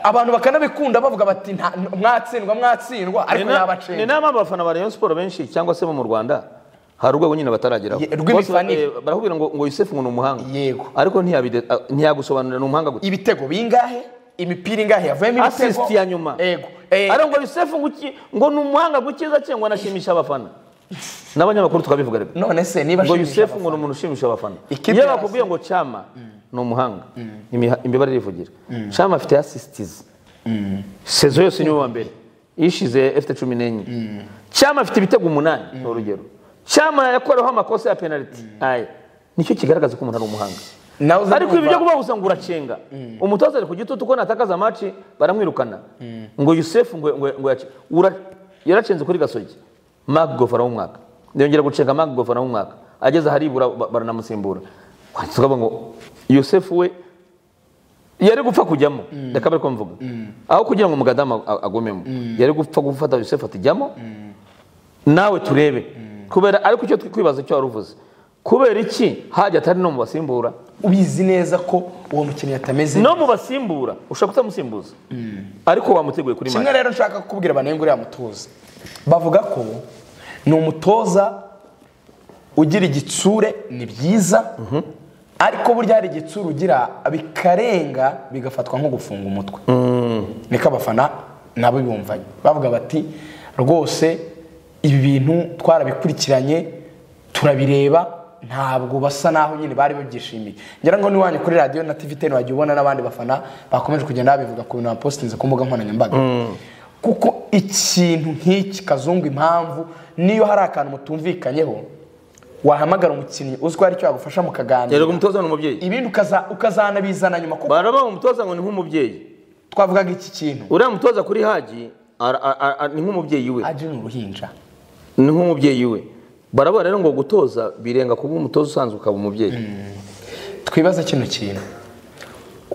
abantu bakanabikunda bavuga bati "Nta- mwatsindwa mwatsindwa Ni ariko na- ni yabacenga nayo mpamvu abafana ba Rayon Sport benshi cyangwa se bo mu Rwanda hari urwego nyine batarageraho Ye- rw'imifanire. Bose ba- eh, barakubwira ngo ngo Yusuf ngo ni umuhanga Yego. ariko ntiyabide- ah, ntiyagusobanurira ni umuhanga gusa ibitego bingahe imipira ingahe yavuyemo ibitego Assist ya nyuma. yego Eh, ariko ngo Yusuf ngo iki- ngo ni umuhanga gukiza cyangwa ngo anashimisha abafana n'abanyamakuru tukabivuga rero none se niba ngo ashimisha yusefu ngo ni umuntu ushimisha abafana Ikipe iyo ya bakubwiye ngo cama ni umuhanga Imiha- imibare irivugira cama afite asisitizi sezo yose niwe wa mbere yishize efite cumi n'enye cama afite ibitego umunani ni urugero cama yakoreweho amakosa ya penaliti aya nicyo kigaragaza ko umuntu ari umuhanga nawe uza ariko ibi kumva- byo kuba gusa ngo uracenga umutoza ari ku gitutu ko natakaza amaci baramwirukana ngo yusefu ngo ngo ngo yace- ura- yaracenze kuri gasogi mark gofara w'umwaka yongera gucenga mark gofara w'umwaka ageze aharibura ba- baranamusimbura Kwanditse ukavuga ngo yusefu we yari gupfa kujyamo reka mbere ko mvuga aho kugira ngo umugadamu ag- agumemo yari gupfa gufata yusefu ati jyamo nawe turebe kubera ariko icyo twikwibaza icyo wari uvuze kubera iki hajya atari no mu basimbura ubizi neza ko uwo mukinnyi atameze no mu basimbura ushobora kutamusimbuza ariko wamuteguye kuri kimwe mani rero nshaka kukubwira abantu uriya mutoza bavuga ko ni umutoza ugira igitsure ni byiza ariko burya hari igitsure ugira bikarenga bigafatwa nko gufunga umutwe niko abafana nabo bumvanye bavuga bati rwose ibi bintu twarabikurikiranye turabireba ntabwo basa naho nyine bari babyishimiye ngira ngo n'iwanyu kuri radiyo na tivi teni wagiye ubona n'abandi bafana bakomeje kugenda babivuga ku bintu bapositinze ku mbuga nkoranyambaga kuko ikintu nk'iki kazungu impamvu niyo hari akantu mutumvikanyeho wahamagara umukinnyi uzwi ko hari icyo yagufasha yerega mukaganira umutoza ni umubyeyi ibindi ukaza- ukazanabizana nyuma kuko baravuga ngo umutoza ngo ni nk'umubyeyi twavugaga iki kintu uriya mutoza kuri haji ara- a- a- a- ni nk'umubyeyi we aje ni uruhinja ni nk'umubyeyi we baravuga rero ngo gutoza birenga kuba umutoza usanzwe ukaba umubyeyi twibaze kino kintu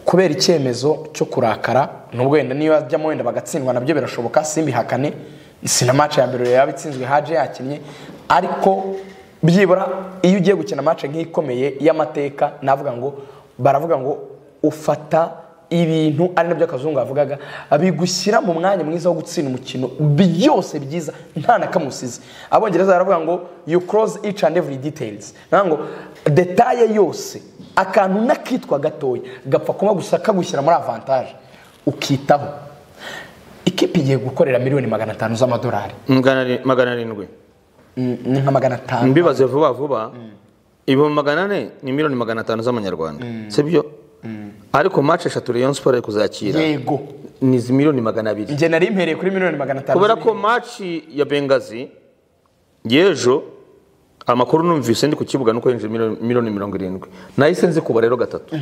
kubera icyemezo cyo kurakara nubwo wenda niyo ajyamo wenda bagatsindwa nabyo birashoboka simbihakane si na match ya mbere yaba itsinzwe haje yakinnye ariko byibura iyo ugiye gukina match nk'ikomeye y'amateka navuga ngo baravuga ngo ufata ibintu ari nabyo akazungu yavugaga bigushyira mu mwanya mwiza wo gutsinda umukino byose byiza nta na kamwe usize abongereza baravuga ngo you close each and every details navuga ngo detaye yose akantu n'akitwa gatoya gapfa kuba gusa kagushyira muri avantaje ukitaho ikipe igiye gukorera miliyoni magana atanu z'amadolari Magana ari- magana arindwi Mm, ni nka magana atanu mbibaze vuba vuba ibihumbi magana ane ni miliyoni magana atanu z'amanyarwanda sibyo ariko mace eshatu rayon siporo ari kuzakira yego ni izi miliyoni magana abiri njye nari mpereye kuri miliyoni magana atanu kubera ko maci ya bengazi y'ejo amakuru numvise ndi ku kibuga nuko yinjije miliyoni- miliyoni mirongo irindwi nahise nzi kuba rero gatatu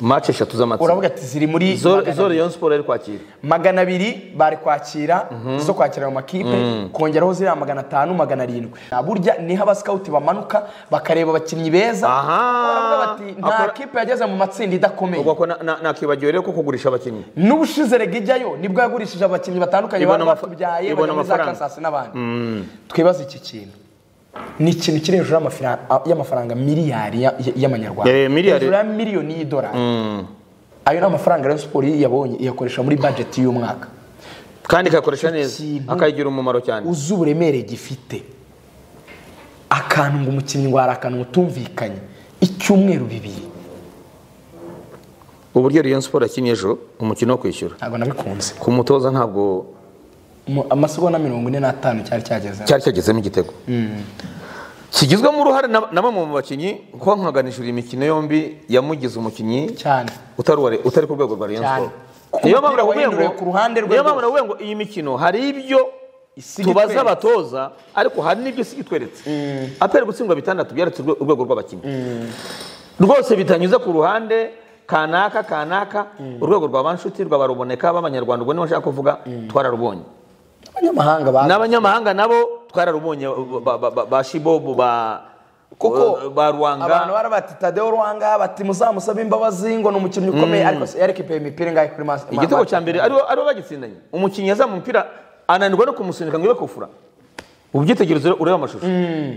mace eshatu z'amatsinda uravuga ati ziri muri Zo- magana zo abiri. rayon siporo yari kwakira magana abiri bari kwakira zo kwakira ayo makipe kongeraho ziriya magana atanu magana arindwi Na burya niho abasikawuti bamanuka bakareba abakinnyi beza Aha. baravuga bati nta Akora- kipe yageze mu matsinda idakomeye ubwo ko na- na- nakibagiwe rero ko kugurisha abakinnyi n'ubushize rega ijyayo nibwo yagurishije abakinnyi batandukanye Ibona bari amafa- batubyaye ibona bajya muri za amafaranga. kansasi n'abandi twibaza iki kintu ni ikintu kiri hejuru y'amafira- y'amafaranga miliyari ya- ya- y'amanyarwanda Eh, miliyari- hejuru ya miliyoni y'idolari ayo ni amafaranga rero siporo yabonye iyakoresha muri bajeti y'umwaka kandi ikayakoresha neza kintu- akayigira umumaro cyane uzi uburemere gifite akantu ngo umukinnyi ngo hari akantu utumvikanye icyumweru bibiri uburyo rayon siporo yakinnye ejo umukino wo kwishyura ntabwo nabikunze ku mutoza ntabwo Mu- amasegonda mirongo ine n'atanu cyari cyageze cyari cyagezemo igitego kigizwemo uruhare na na bamwe mu bakinnyi kuba nkaganisha iyi mikino yombi yamugize umukinnyi cyane utari uwa- utari ku rwego rwa rayon Cyane. siporo Kuko niyo umupira mpamvu navuye wahinduwe ngo ku ruhande rwe niyo mpamvu rwose. navuye ngo iyi mikino hari ibyo Isiga tubaza itweretse. abatoza ariko hari n'ibyo isi itweretse aperi gutsindwa bitandatu byaretse urwe- urwego rw'abakinnyi rwose bitanyuze ku ruhande kanaka kanaka urwego rwa banshuti rwabaruboneka b'abanyarwanda ubwo nibo nshaka kuvuga twararubonye abanyamahanga baza n'abanyamahanga nabo twararubonye ba- ba- ba- ba shibobu ba Kuko ba ruwanga abantu bari bati tadeo rwanga bati muzamusabe imbabazi ngo ni umukinnyi ukomeye ariko se yareka ipe imipira ingahe kuri masi igitego cya mbere aribo aribo bagitsindanye umukinnyi yazamu umupira ananirwa no kumusunika ngo ibe kufura ubyitegereze urebe amashusho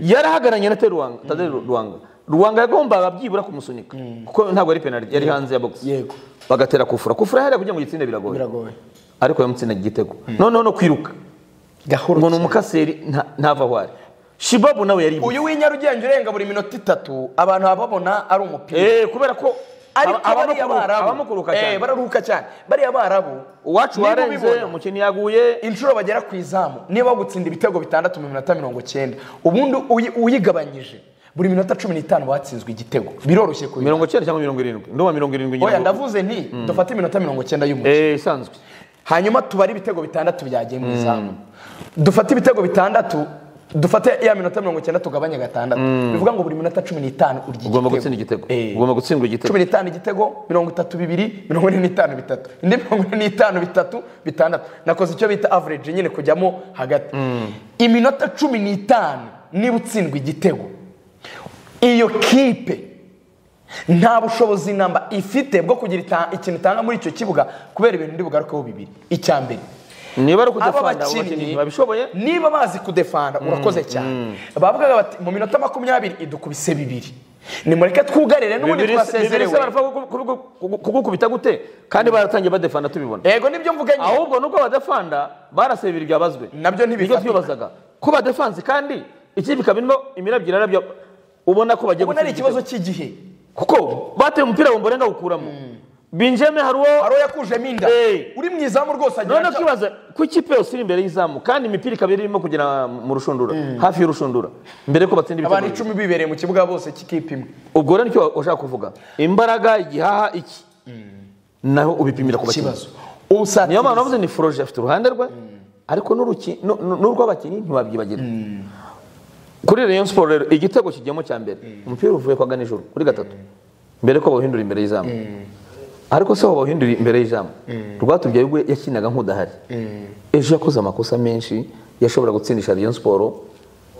yarahagararanye na Tadeo ruwanga Tadeo ruwanga ruwanga yagombaga byibura kumusunika kuko ntabwo ari penalty yari hanze ya box Yego. bagatera kufura kufura hariya kugira ngo yitsinde biragoye biragoye ariko yamutsinda igitego noneho no kwiruka gahoro ngo ni umukaseri nta- ntava aho ari shibabu nawe yari uyu w'inyarugenge urenga buri minota itatu abantu baba babona ari umupira Eh, kubera ko ariko aba- bariya abamukuruka- barabu abamukuruka cyane Eh, bararuhuka cyane bariya barabu uwacu niba warenze ubibona, umukinnyi yaguye inshuro bagera ku izamu niba bagutsinda ibitego bitandatu mu minota mirongo cyenda ubundi uyi- uyigabanyije buri minota cumi n'itanu batsinzwe igitego biroroshye kubibona mirongo cyenda cyangwa mirongo irindwi ndumva mirongo irindwi ngira oya ngo- ndavuze nti dufate iminota mirongo cyenda y'umukino Eh, isanzwe hanyuma tubare ibitego bitandatu byagiye mu izamu dufate ibitego bitandatu dufate ya minota mirongo icyenda tugabanye gatandatu bivuga ngo buri minota cumi n'itanu urya ugomba gutsinda igitego Eh. ugomba gutsindwa igitego cumi n'itanu igitego mirongo itatu bibiri mirongo ine n'itanu bitatu indi mirongo ine n'itanu bitatu bitandatu nakoze icyo bita average nyine kujyamo hagati iminota cumi n'itanu niba utsindwa igitego iyo kipe nta bushobozi namba ifite bwo kugira ita- ikintu itanga muri icyo kibuga kubera ibintu ndi bugarukeho bibiri icya mbere niba aba ari ukudefanda abo bakinnyi bakinnyi babishoboye niba bazi kudefanda urakoze cyane bavugaga bati mu minota makumyabiri idukubise bibiri nimureke twugarire n'ubundi bibiri bibiri se twasezerewe barapfa kugu- kugu- kugu- kugukubita gute kandi baratangiye badefanda tubibona yego nibyo mvuga nyine ahubwo nuko badefanda barasaba ibiri byabazwe Nabyo ntibifatika. Nibyo twibazaga ko badefanze kandi ikipe ikaba irimo imirabyo irarabya ubona ko bagiye ubona ari gutsinda ikibazo cy'igihe igitego. kuko bateye umupira wumva urenga gukuramo binjeme hari uwo hari uwo yakujemo inda Eh. uri mu izamu rwose agira noneho atya- ukibaza ko ikipe yose iri imbere y'izamu kandi imipira ikaba irimo kugera mu rushundura hafi y'urushundura mbere ko batsinda abantu ibitego icumi bibereye mu kibuga bose cy'ikipe imwe ubwo rero nicyo ushaka kuvuga imbaraga igihaha iki naho ubipimira ku bakinnyi ikibazo usatiriza niyo mpamvu navuze ni foroje afite uruhande rwe ariko n'uruki- nu- nu- n'urw'abakinnyi ntiwabyibagirwa kuri rayon siporo rero igitego kigiyemo cya mbere umupira uvuye kwa nijoro kuri gatatu mbere ko bawuhindura imbere y'izamu ariko se bawuhindura imbere y'izamu rwatubyaye ubwo yakinaga nk'udahari ejo yakoze amakosa menshi yashobora gutsindisha rayon siporo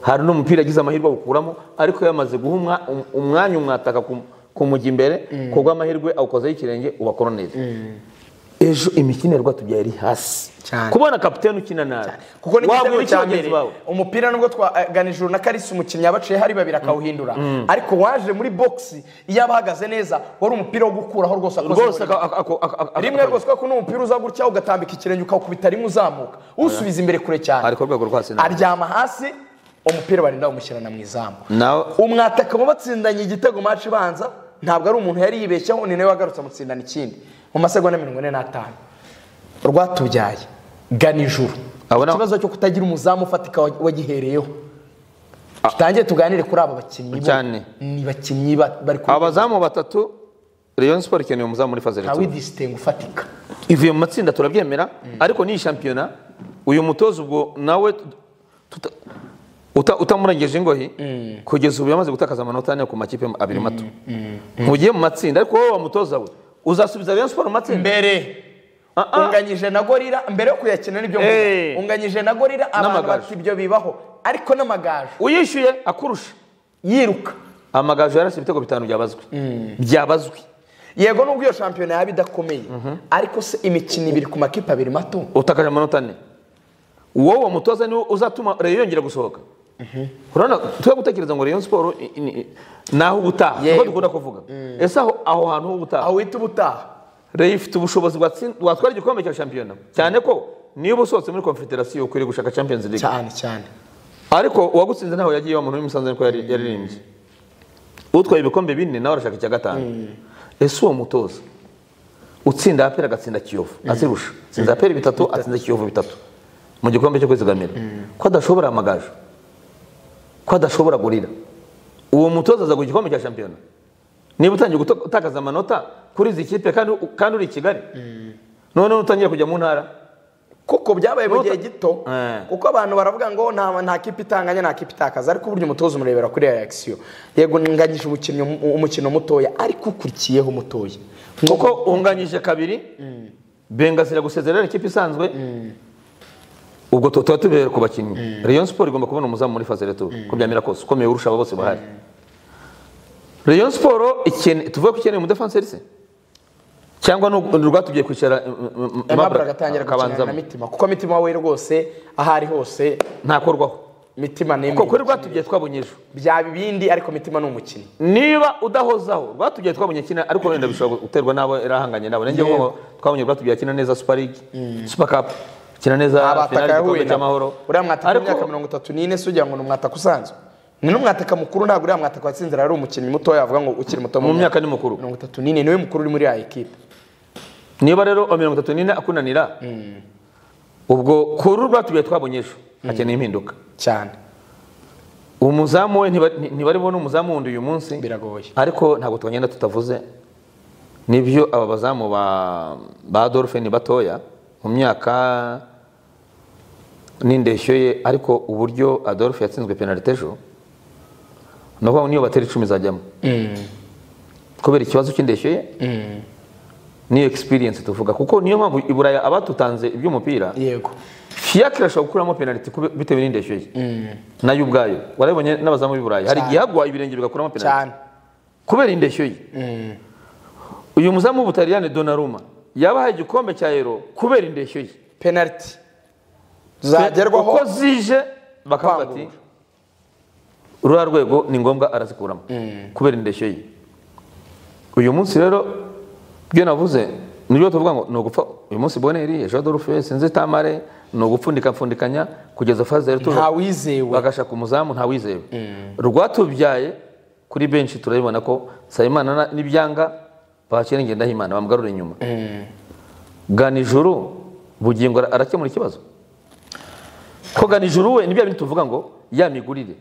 hari n'umupira yagize amahirwe awukuramo ariko yamaze guha umwa- um- umwanya umwataka ku- kumujya imbere kubw'amahirwe awukozeho ikirenge uba koroneri ejo imikinire rwatubyaye iri hasi Cyane. kubona kapitene ukina nabi kuko n'igitego wabwira iki cya mbere bagenzi bawe umupira nubwo twaganijuru na karisi umukinnyi yabaciye hari babiri akawuhindura ariko waje muri box iyo aba ahagaze neza wari umupira wo gukuraho rwose akoze rwose buri- aka- aka- aka- aka- aka- rimwe rwose kuko ni umupira uza gutya ugatambika ikirenge ukawukubita rimwe uzamuka usubiza imbere kure cyane ariko urwego rwasi aryama hasi umupira barinda bamushyirana mu izamu nawe umwataka wabatsindanye igitego maci ibanza ntabwo ari umuntu yari yibeshyeho ni nawe wagarutse amutsindana ikindi mu masegonda mirongo ine n'atanu rwatubyaye gana ijuru Abona- ikibazo cyo kutagira umuzamu ufatika wa- wagihereyeho tutangire tuganire kuri aba bakinnyi bo. Cyane. ni bakinnyi ba- bari ku abazamu batatu rayon siporo ikeneye umuzamu muri faze ntawe disitenga ufatika ivuye mu matsinda turabyemera ariko ni shampiyona uyu mutoza ubwo nawe tuta- uta- utamurengeje ingohi kugeza ubu yamaze gutakaza amanota ane ku makipe abiri mato ntugiye mu matsinda ariko wowe wamutoza we uzasubiza Rayon Sport mu matsinda mbere Ah, ah. unganyije na gorira mbere yo kuyakina nibyo mvuga Eh. unganyije na gorira abantu N'amagaju. bati ibyo bibaho ariko n'amagaju uyishyuye akurusha yiruka amagaju yarashe ibitego bitanu byabazwe byabazwe yego nubwo iyo shampiyona yaba idakomeye ariko se imikino ibiri ku makipe abiri mato utakaje amanota ane wowe wamutoza niwe uzatuma reyo yongera gusohoka urabona twe gutekereza ngo reyo siporo i- i- i- ni aho ubutaha Yego. niko dukunda kuvuga ese aho aho hantu h'ubutaha aho wita ubutaha reyo ifite ubushobozi bwatsin- bwatwara igikombe cya shampiyona cyane ko niba usohotse muri konfederasiyo ukwiriye gushaka champions league cyane cyane ariko uwagutsinze ntaho yagiye wa muntu w'imusanze niko yari- yaririmbye utwaye ibikombe bine nawe arashaka icya gatanu ese uwo mutoza utsinda apera agatsinda kiyovu azirusha atsinda apera bitatu atsinda kiyovu bitatu mu gikombe cyo kwizigamira ko adashobora amagaju ko adashobora gurira uwo mutoza aza ku gikombe cya shampiyona niba utangiye guto- gutakaza amanota kuri izi kipe kandi u- kandi uri i kigali noneho utangiye kujya mu ntara kuko byabaye mu Nota- gihe gito Eh. kuko abantu baravuga ngo nta nta kipe itanganya nta kipe itakaza ariko uburyo umutoza umurebera kuri reaction yego nganyije umukino umukino mutoya ariko ukurikiyeho umutoya kuko unganyije kabiri bengazira gusezerera ikipe isanzwe ubwo tu- tuba tubere ku bakinnyi rayon siporo igomba kubona umuzamu muri fazere tu uko byamera kose ukomeye urusha aba bose bahari rayon siporo ikene- tuvuge ko ikeneye umudefanseri se cyangwa ni ugu- rwatubwiye kwicara mm, mm, Aimable Aimable agatangira gukinana na akabanzamo mitima kuko mitima we rwose aho ari hose ntakorwaho mitima ni kuko kuri rwatubwiye twabonye ejo byaba ibindi ariko mitima ni umukinnyi niba udahozaho rwatubyaye twabonye akina ariko wenda bishobora guterwa n'abo yarahanganye nabo nanjye Yego. ngo twabonye rwatubyaye akina neza super league super cup akina neza finale abataka y'igikombe yahuye cy'amahoro nabo uriya mwataka w'imyaka ariko mirongo itatu n'ine si ugira ngo ni umwataka usanzwe ni n'umwataka mukuru ntabwo uriya mwataka watsinzira ari umukinnyi mutoya wavuga ngo ukiri muto mu myaka ni mukuru mirongo itatu n'ine niwe mukuru uri muri ya ekipe niba rero wa mirongo itatu n'ine akunanira ubwo kuri rwatubyaye twabonye ejo hakeneye impinduka cyane umuzamu we ntiba- nti- ntibari bubone umuzamu wundi uyu munsi Biragoye. ariko ntabwo twagenda tutavuze nibyo aba bazamu ba ba dolphin batoya mu myaka n'indeshyo ye ariko uburyo adolphe yatsinzwe penalite ejo ni ukuvuga ngo niyo batera icumi zajyamo kubera ikibazo cy'indeshyo ye niyo experience tuvuga kuko niyo mpamvu i buraya abatutanze iby'umupira yego fiyakire ashobora gukuramo penaliti kube- bitewe n'indeshyo ye nayo ubwayo warabonye n'abazamu b'i burayi hari Cyane. igihe hagwa ibirenge bigakuramo penaliti cyane kubera indeshyo ye uyu muzamu w'ubutaliyani donaruma yabahaye igikombe cya ero kubera indeshyo ye penaliti zagerwaho uko zije bakavuga ati Kwangura. ruriya rwego ni ngombwa arazikuramo kubera indeshyo ye uyu munsi rero byo navuze nibyo tuvuga ngo ni ugupfa uyu munsi boneri ejo adolphe sinzi tamare ni ugupfundika mfundikanya kugeza faze rero tuza- ntawizewe bagashaka umuzamu ntawizewe rwatubyaye kuri benshi turabibona ko nsabimana na- n'ibyanga bakira ngendahimana bamugarura inyuma ganijuru bugingo ara- arakemura ikibazo ko ganijuru we nibyo bintu tuvuga ngo yamigurire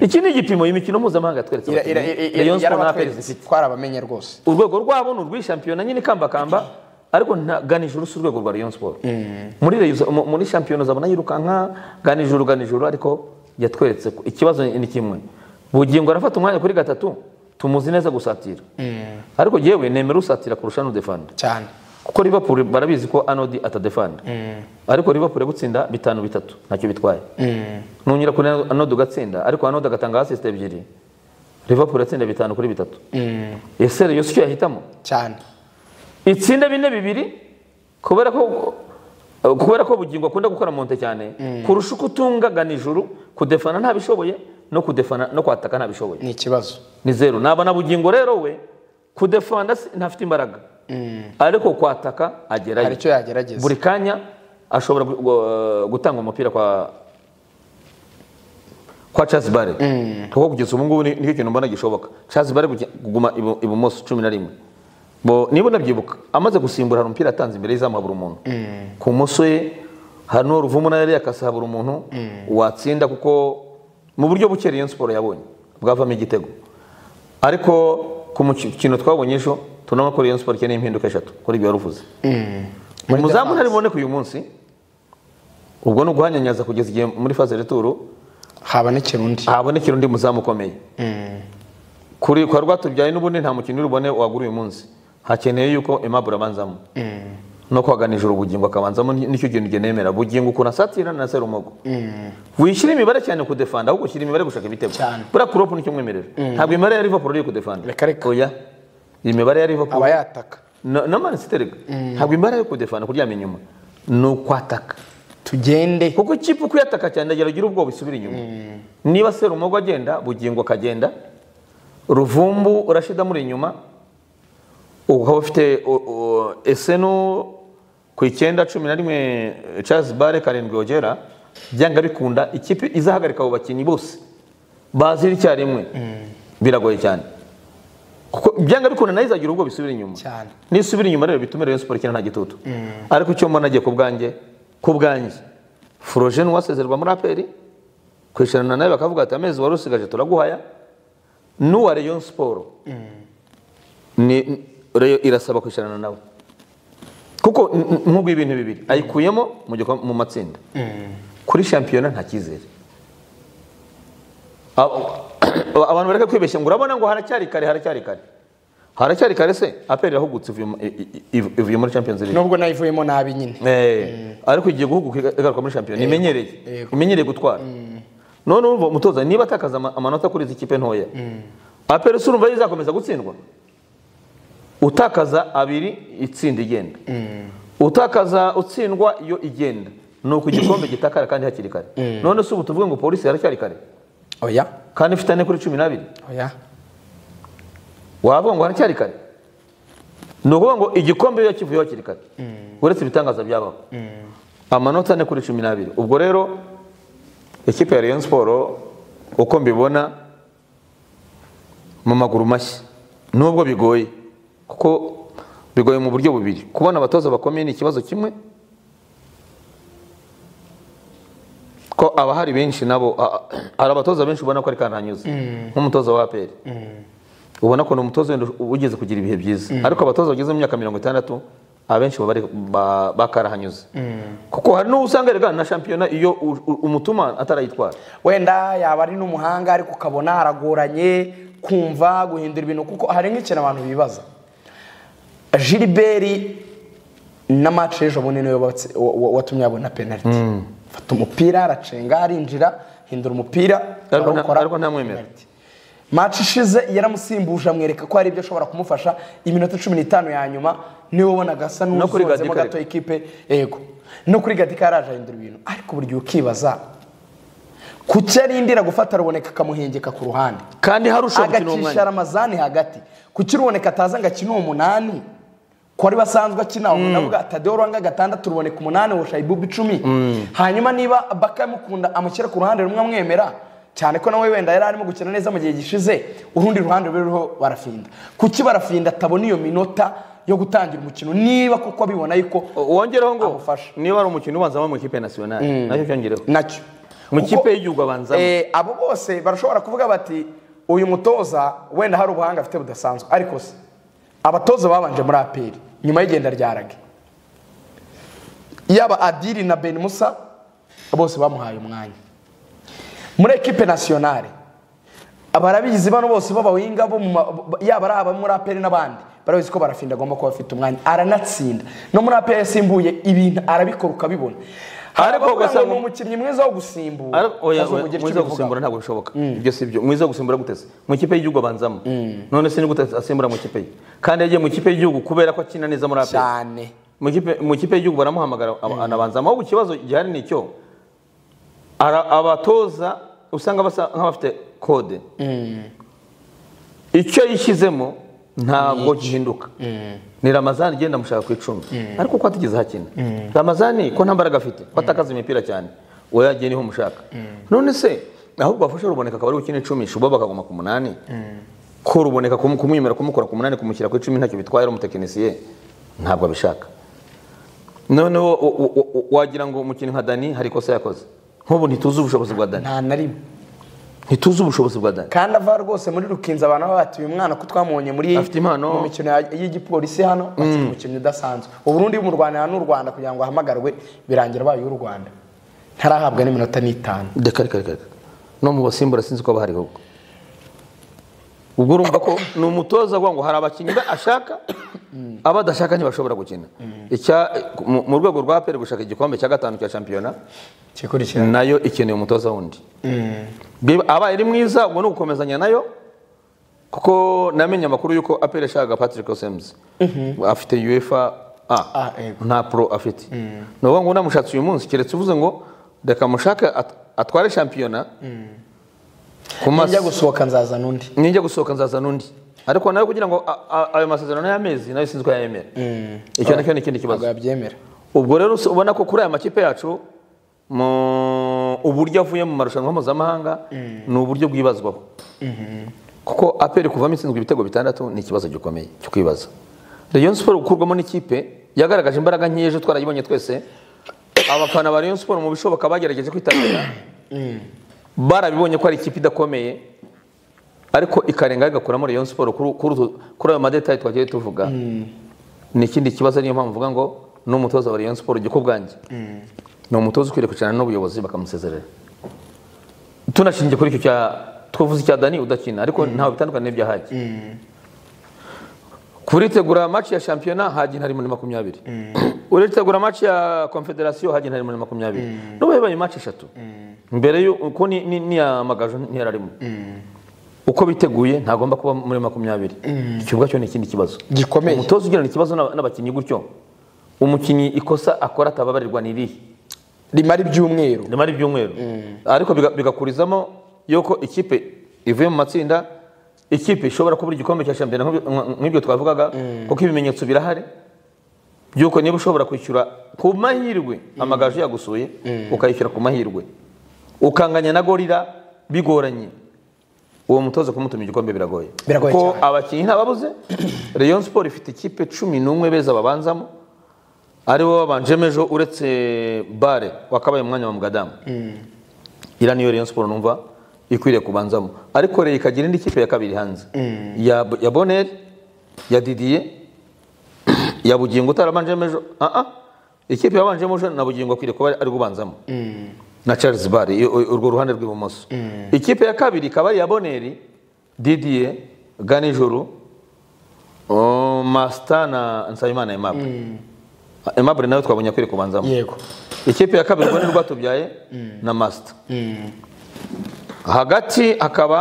iki ni igipimo imikino mpuzamahanga yatweretse Ira- ira- abakinnyi, ira- Rayon Sport na APR yarabatweretse zifite. twarabamenye rwose urwego rwabo ni urw'ishampiyona nyine ikambakamba ariko nta ganijuru si urwego rwa Rayon Sport muri Rayon- mu- muri shampiyona uzabona yirukanka ganijuru ganijuru ariko yatweretse ko ikibazo ni kimwe bugingo arafata umwanya kuri gatatu tumuzi neza gusatira ariko yewe nemera usatira kurusha n'udefanda cyane kuko Liverpool barabizi ko Anodi atadefanda ariko Liverpool yagutsinda bitanu bitatu ntacyo bitwaye nunyira kuri Anodi ugatsinda ariko Anodi agatanga assist ebyiri Liverpool yatsinda bitanu kuri bitatu ese Rayon si cyo yahitamo cyane itsinda bine bibiri kubera ko kubera ko bugingo akunda gukora monte cyane kurusha uko utungagana ijuru kudefana ntabishoboye no kudefana no kwataka ntabishoboye ni ikibazo ni zeru naba na bugingo rero we kudefanda si- ntafite imbaraga ariko kwataka hari agerayo icyo yagerageza buri kanya ashobora gu- gu- gutanga umupira kwa kwa Charles Barre kuko kugeza ubu ngubu ni- nicyo kintu mbona gishoboka Charles Barre guki- kuguma ibu- ibumoso cumi na rimwe bo niba unabyibuka amaze gusimbura hari umupira atanze imbere y'izamu habura umuntu ku moso ye hari n'uwo ruvumu nayo yari yakase habura umuntu watsinda kuko mu buryo buke Rayon Sport yabonye bwavamo igitego ariko ku mukino twabonye ejo tunabona ko Rayon Sport ikeneye impinduka eshatu kuri ibyo waruvuze Muri umuzamu defense. ntariboneka uyu munsi ubwo ni uguhanyanyaza kugeza igihe muri faze returu habonekera undi habonekera undi muzamu ukomeye kuri kwa rwatubyaye n'ubundi nta mukino urubone wagura uyu munsi hakeneye yuko aimable abanzamo no kwagana ijoro ubugingo akabanzamo ni- nicyo kintu nemera bugingo ukuntu asatira na serumogo wishyira imibare cyane kudefanda ahubwo ushyira imibare gushaka ibitego Cyane. buriya kuropu nicyo mwemerera ntabwo imibare ya liverpool iri kudefanda Reka, reka. oya imibare ya liverpool aba yataka na na Man City erega ntabwo imbaraga yo kudefana kuryama inyuma ni ukwataka tugende kuko ikipe uko yataka cyane agira ugira ubwoba isubira inyuma niba serumogo agenda bugingo akagenda ruvumbu urashida muri inyuma ukaba ufite o- o- eseno ku icyenda cumi na rimwe eh, charles bare karindwi yogera byanga bikunda ikipe izahagarika abo bakinnyi bose bazira icyarimwe biragoye cyane kuko byanga bikunda nayo izagira ubwo bisubira inyuma Cyane. nisubira inyuma rero bitume Rayon Sport ikina nta gitutu ariko icyo mbona nagiye ku bwanjye ku bwanjye Frogen wasezerwa muri aperi kwishyurana nawe bakavuga ati amezi wari usigaje turaguhaya n'uwa Rayon Sport ni Rayon irasaba kwishyurana nawe kuko n- n- nk'ubwo ibintu bibiri ayikuyemo mu giko- mu matsinda kuri shampiyona nta cyizere Abo- abantu bareke kwibeshya ngo urabona ngo haracyari kare haracyari kare haracyari kare se aperi irahugutse ivuye mu- i- i- i- ivuye muri champions league nubwo nayo ivuyemo nabi nyine Eh, ariko igiye guhuguka iga- igaruka muri shampiyona imenyereye Yego. imenyereye gutwara none urumva umutoza niba atakaza ama- amanota kuri izi kipe ntoya aperi se urumva izakomeza gutsindwa utakaza abiri itsinda igenda utakaza utsindwa yo igenda ni uko igikombe gitakara kandi hakiri kare none se ubu tuvuge ngo polisi haracyari kare oya kandi ifite ane kuri cumi n'abiri oya wavuga ngo haracyari kare ni ukuvuga ngo igikombe iyo kivuyeho hakiri kare uretse ibitangaza byabaho amanota ane kuri cumi n'abiri ubwo rero ikipe ya Rayon siporo uko mbibona mu maguru mashya nubwo bigoye kuko bigoye mu buryo bubiri kubona abatoza bakomeye ni ikibazo kimwe ko abahari benshi nabo a- a- hari abatoza benshi ubona ko ari kantanyuze nk'umutoza wa aperi ubona ko ni umutoza wenda ugeze kugira ibihe byiza ariko abatoza bageze mu myaka mirongo itandatu abenshi baba bari- ba- bakarahanyuze kuko hari n'uwo usanga erega na shampiyona iyo u- u- umutuma atarayitwara wenda yaba ari n'umuhanga ariko ukabona haragoranye kumva guhindura ibintu kuko hari nk'ikintu abantu bibaza giliberi na mace y'ejo bundi niwe watse- wa- wa- watumye yabona penaliti fata umupira aracenga arinjira hindura umupira Ariko nta- arawukora, ariko ntamwemera. penaliti. mace ishize yaramusimbuje amwereka ko hari ibyo ashobora kumufasha iminota cumi n'itanu ya nyuma niwe ubonaga asa No kuri n'uzonzemo Gadika gato ikipe yego no kuri gadika yaraje ahindura ibintu ariko buri gihe ukibaza kuki arindira gufata ruboneka akamuhengeka ku ruhande kandi hari ushobora gukina uwo agacisha mwanya ramazani hagati kuki ruboneka ataza ngo akine uwo munani ko ari basanzwe akina umuntu avuga tadeyo rwanga gatandatu ruboneka umunani wo shayibubu icumi hanyuma niba bakamukunda amushyira ku ruhande rumwe amwemera cyane ko nawe wenda yari arimo gukina neza mu gihe gishize urundi ruhande ruriho barafinda kuki barafinda atabona iyo minota yo gutangira umukino niba kuko abibona yuko wongereho ngo Agufasha. niba ari umukino ubanzamo mu ikipe nationale nacyo cyongereho nacyo mu Kuko- ikipe y'igihugu abanzamo Eh, abo bose barashobora kuvuga bati uyu mutoza wenda hari ubuhanga afite budasanzwe ariko se abatoza babanje muri aperi nyuma y'igenda rya rage yaba adiri na ben musa bose bamuhaye umwanya muri ekipe nasiyonale barabizi bano bose b'abawinga bo mu ma- ba- yaba ari aba muri aperi n'abandi barabizi ko barafinda agomba kuba afite umwanya aranatsinda no muri aperi yasimbuye ibintu arabikora ukabibona ariko Ariko ngo ugasanga- ni umukinnyi mwiza wo gusimbura Ara- oya, Maze oya, mugire icyo mwiza wo bivugaho. gusimbura ntabwo bishoboka ibyo si byo mwiza wo gusimbura guteze mu ikipe y'igihugu abanzamo none se ni gute asimbura mu ikipe ye kandi yagiye mu ikipe y'igihugu kubera ko akina neza muri aperi cyane mu ikipe- mu ikipe y'igihugu baramuhamagara aba- anabanzamo ahubwo ikibazo gihari ni icyo ara- abatoza usanga basa nk'abafite kode icyo yishyizemo ntabwo gihinduka ni ramazani igenda amushaka ku icumi ariko uko atigeze hakina ramazani ko nta mbaraga afite ko atakaza imipira cyane uwo yagiye niho umushaka none se ahubwo bafashe ruboneka akaba ari gukina icumi shubo bakaguma ku munani ko ruboneka kumu- kumwimera kumukora ku munani kumushyira ku icumi ntacyo bitwaye ari umutekinisiye ntabwo abishaka noneho u- u- u- u- wagira ngo umukinnyi nka dani hari ikosa yakoze nk'ubu ntituzi ubushobozi bwa dani nta na rimwe ntituzi ubushobozi bwa dani kandi ava rwose muri rukinza abantu baba bati uyu mwana ko twamubonye muri Afite impano. mu mikino ya- y'igipolisi hano bati ni umukinnyi udasanzwe uburundi bumurwanira n'u rwanda kugira ngo ahamagarwe birangira abaye u rwanda ntarahabwa n'iminota n'itanu Reka, reka, reka, reka. no mu basimbura sinzi ko bahari ahubwo ubwo urumva ko ni umutoza avuga ngo hari abakinnyi ba- ashaka aba adashaka ntibashobora gukina Icya- mu- mu rwego rwa peri gushaka igikombe cya gatanu cya shampiyona kikurikira nayo ikeneye umutoza wundi Biba- abaye ari mwiza ubwo ni ugukomezanya nayo kuko namenye amakuru y'uko aperi ashaka patrick osemuzi afite uefa Ah, a yego. nta pro afite ni ukuvuga ngo unamushatse uyu munsi keretse uvuze ngo reka mushake at- atware shampiyona ku njya masi gusohoka nzazana undi ninjya gusohoka nzazana undi ariko nawe kugira ngo a- a- ayo masezerano y'amezi nayo sinzi ko yayemera icyo nacyo ni ikindi ntabwo kibazo yabyemera ubwo rero usa- ubona ko kuri aya makipe yacu mu- uburyo avuye mu marushanwa mpuzamahanga ni uburyo bwibazwaho kuko aperi kuvamo itsinzwe ibitego bitandatu ni ikibazo gikomeye cyo kwibaza Rayon Sport gukurwamo n'ikipe yagaragaje imbaraga nke ejo twarayibonye twese abafana ba Rayon Sport mu bishoboka bagerageje kwitabira barabibonye ko ari ikipe idakomeye ariko ikarenga igakuramo Rayon Sport kuri- kuri utu- kuri ayo madetaye twagiye tuvuga ni ikindi kibazo niyo mpamvu mvuga ngo ni umutoza wa Rayon Sport giko bwanjye ni umutoza ukwiriye kwicarana n'ubuyobozi bakamusezerera tunashingiye kuri icyo cya twavuze icya Dani udakina ariko ntawe bitandukanye n'ibya Haji kuri tegura match ya shampiyona Haji ntari muri makumyabiri uretse tegura match ya confederation Haji ntari muri makumyabiri n'ubu yabaye match eshatu mbere y'uko ni- ni- niya Magaju ntiyararimo uko biteguye ntagomba kuba muri makumyabiri ikibuga cyo ni ikindi kibazo gikomeye umutoza ugirana ikibazo n'aba- n'abakinnyi gutyo umukinnyi ikosa akora atababarirwa ni irihe rimara ibyumweru rimara ibyumweru ariko biga- bigakurizamo yuko ikipe ivuye mu matsinda ikipe ishobora kubura igikombe cya shampiyona nk'ibyo- nk- nk'ibyo twavugaga kuko ibimenyetso birahari by'uko niba ushobora kwishyura ku mahirwe amagaju yagusuye ukayishyura ku mahirwe ukanganya na gorira bigoranye uwo mutoza kumutuma igikombe biragoye Biragoye kuko cyane. abakinnyi ntababuze Rayon Sport ifite ikipe cumi n'umwe beza babanzamo ari bo babanjemo ejo uretse bare wakabaye umwanya wa mugadamu iriya niyo Rayon Sport numva ikwiriye kubanzamo ariko rero ikagira indi kipe ya kabiri hanze ya ya boneri ya didiye ya bugingo utarabanjemo ejo ah ah ikipe yabanjemo ejo na bugingo akwiriye kuba ari gubanzamo na charles bare iyo- urwo ruhande rw'ibumoso ikipe ya kabiri ikaba ari iya boneri didiye ganijoro oh, masita na nsabimana aimable aimable nawe twabonye akwiriye kubanzamo yego ikipe ya kabiri ubona rwatubyaye na masita hagati hakaba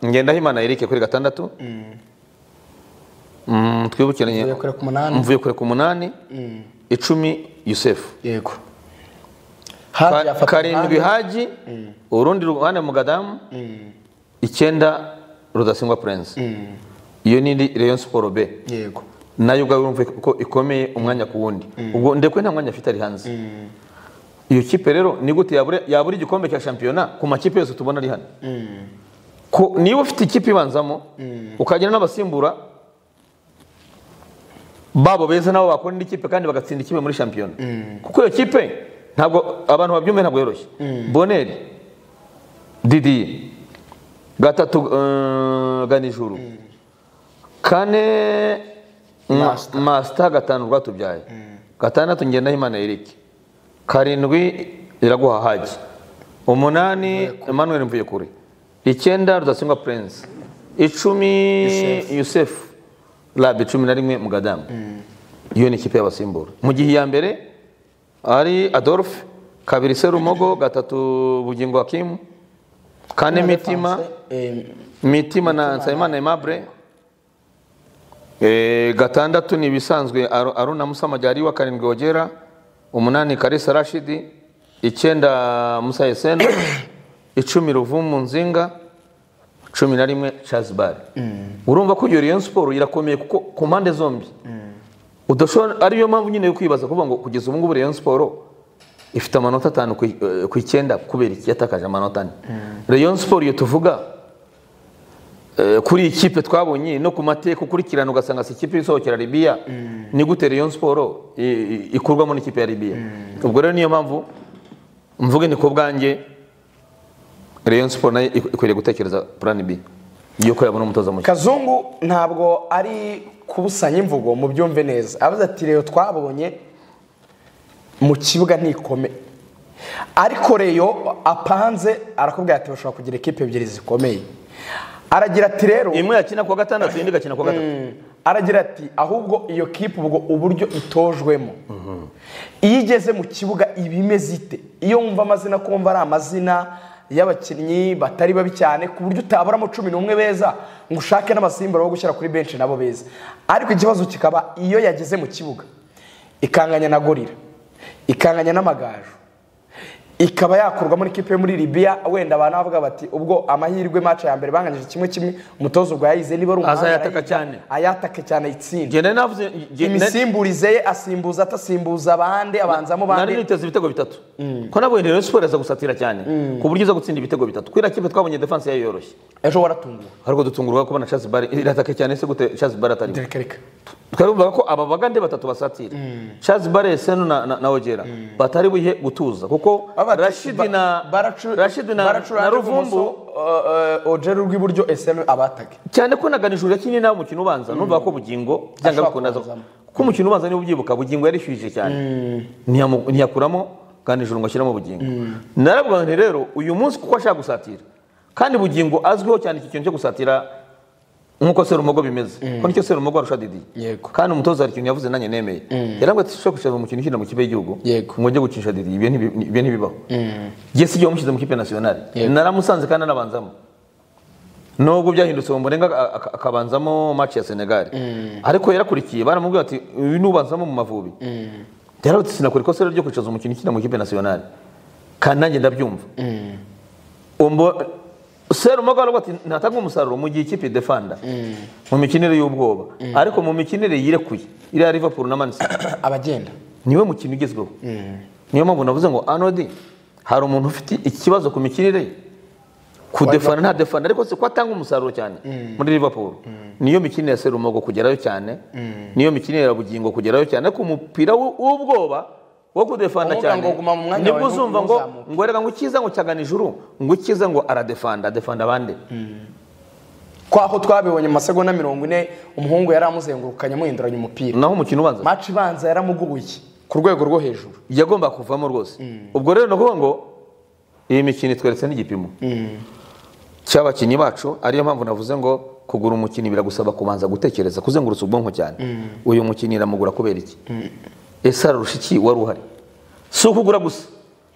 ngendahimana eric kuri gatandatu Mm, twibukiranye Mvuye kure ku munani. mvuye kure ku munani icumi yusefu yego hafi Ka- yafata karindwi impande. haji urundi ruhande mugadamu icyenda rudasingwa prince iyo ni indi rayon siporo b yego nayo ubwawe urumva ko ikomeye umwanya ku wundi ubwo ndekwe nta mwanya afite ari hanze iyo kipe rero ni gute yabura yabura igikombe cya shampiyona ku makipe yose tubona ari hano Ko- niba ufite ikipe ibanzamo ukagira n'abasimbura babo beza nabo bakora indi kipe kandi bagatsinda ikipe muri shampiyona kuko iyo kipe ntabwo abantu babyumve ntabwo yoroshye boneri didiye gatatu eh, ganijuru kane Master. ma- masita gatanu rwatubyaye gatandatu ngendahimana eric karindwi iraguha haji umunani emmanuel mvuyekure icyenda rudasingwa prince icumi yusefu labi cumi na rimwe mu gadamu iyo ni ikipe y'abasimbura mu gihe iya mbere ari adolphe kabiri serumogo gatatu bugingo hakimu kane mitima Eh, mitima na nsabimana aimable Eh, gatandatu ni ibisanzwe Aru- aruna musamajyariwa karindwi ogera umunani karisa rashidi icyenda musa yeseno icumi ruvumu nzinga cumi na rimwe charles bare urumva ko iyo rayon siporo irakomeye kuko ku mpande zombi udashobora ariyo mpamvu nyine yo kwibaza kuvuga ngo kugeza ubu ngubu rayon siporo ifite amanota atanu ku i- eh, ku icyenda kubera iki yatakaje amanota ane rayon siporo iyo tuvuga Eh, kuri iyi kipe twabonye no ku mateka ukurikirana ugasanga si ikipe isohokera ribiya ni gute rayon siporo ikurwamo n'ikipe ya ribiya ubwo rero niyo mpamvu mvuge ni ku bwanjye rayon siporo nayo ik- ikwiriye gutekereza plan b yuko yabona umutoza mushya kazungu ntabwo ari kubusanya imvugo mu byumve neza abaza ati rero twabonye mu kibuga ntikome ariko reyo apanze arakubwira ati bashobora kugira ekipe ebyiri zikomeye aragira ati rero imwe yakina kuwa gatandatu indi igakina kuwa gatatu aragira ati ahubwo iyo kipe ubwo uburyo itojwemo iyo igeze mu kibuga iba imeze ite iyo wumva amazina ko wumva ari amazina y'abakinnyi batari babi cyane ku buryo utaburamo cumi n'umwe beza ngo ushake n'abasimbura bo gushyira kuri benshi nabo beza ariko ikibazo kikaba iyo yageze mu kibuga ikanganya na gorira ikanganya n'amagaju ikaba yakurwamo n'ikipe yo muri libiya wenda abantu bavuga bati ubwo amahirwe mace ya mbere banganyije kimwe kimwe umutoza ubwo yayize niba ari Azayataka yarayize, cyane. ayatake cyane ayitsinde Njye nari navuze- njye- imisimbulize ye asimbuza atasimbuza abandi abanzamo nari bande niteze ibitego bitatu ko nabonye rero siporo iza gusatira cyane ku buryo iza gutsinda ibitego bitatu kuko iriya kipe twabonye defanse yayo yoroshye ejo waratunguwe ariko dutungurwa kubona chazibari irataka cyane se gute chazibari atari reka reka twarumvaga ko aba bagande batatu basatira chazibari seno na, na, na ogera batari buhe gutuza kuko Baba bati, rashidi ba- na baracu- rashidi na, baracurange na ruvumbu ibumoso, uh, uh, ojeru rw'iburyo eseme abatake cyane ko naganishuje akini nawe umukino ubanza numva ko bugingo byanga Ashobora bikundaza kubanzamo. kuko umukino ubanza niba ubyibuka bugingo yarishyushije cyane Ntiyamu- ntiyakuramo ganishuje ngo ashyiramo bugingo naravuga nti rero uyu munsi kuko ashaka gusatira kandi bugingo azwiho cyane iki kintu cyo gusatira nk'uko serumogo bimeze ko nicyo serumogo arusha didi Yego. kandi umutoza hari ikintu yavuze nanjye nemeye yarambwira ati ushobora kwicara umukino ukina mu kipe y'igihugu Yego. mujye gukinisha didi ibyo ntibi- ibyo ntibibaho jye si igihe wamushyize mu kipe nasiyonari Yego. naramusanze kandi anabanzamo nubwo byahindutse mu mburenga aka- aka- akabanzamo match ya senegali ariko yarakurikiye baramubwira ati uyu nubanzamo mu mavubi yarabati sinakora ikosa rero ryo kwicaza umukinnyi ukina mu kipe nasiyonari kandi nanjye ndabyumva umbo serumoga aravuga ati ntatanga umusaruro mu gihe ikipe defanda mu mikinire y'ubwoba ariko mu mikinire yirekuye iriya liverpool na man city abagenda niwe mukino ugezweho niyo mpamvu navuze ngo anodi hari umuntu ufite ikibazo ku mikinire ye kudefana nta defana ariko si ko atanga umusaruro cyane muri liverpool niyo mikinire ya serumogo kugerayo cyane niyo mikinire ya bugingo kugerayo cyane ariko umupira w- w'ubwoba wo kudefana Uvuga cyane ngo guma mu mwanya nibwo wawe uzumva ngo ntuzamuke. ngo erega ngo ukiza ngo cyagana ijuru ngo ukiza ngo aradefanda adefanda abandi kwaho twabibonye mu masegonda mirongo ine umuhungu yari amuzengurukanye amuhinduranya umupira naho umukino ubanza maci ibanza yaramugubuye ku rwego rwo hejuru yagomba kuvamo rwose ubwo rero navuga ngo iyi mikino itweretse n'igipimo cy'abakinnyi bacu ariyo mpamvu navuze ngo kugura umukinnyi biragusaba kubanza gutekereza kuzengurutsa ubwonko cyane uyu mukinnyi iramugura kubera iki ese ararusha iki wari uhari si ukugura gusa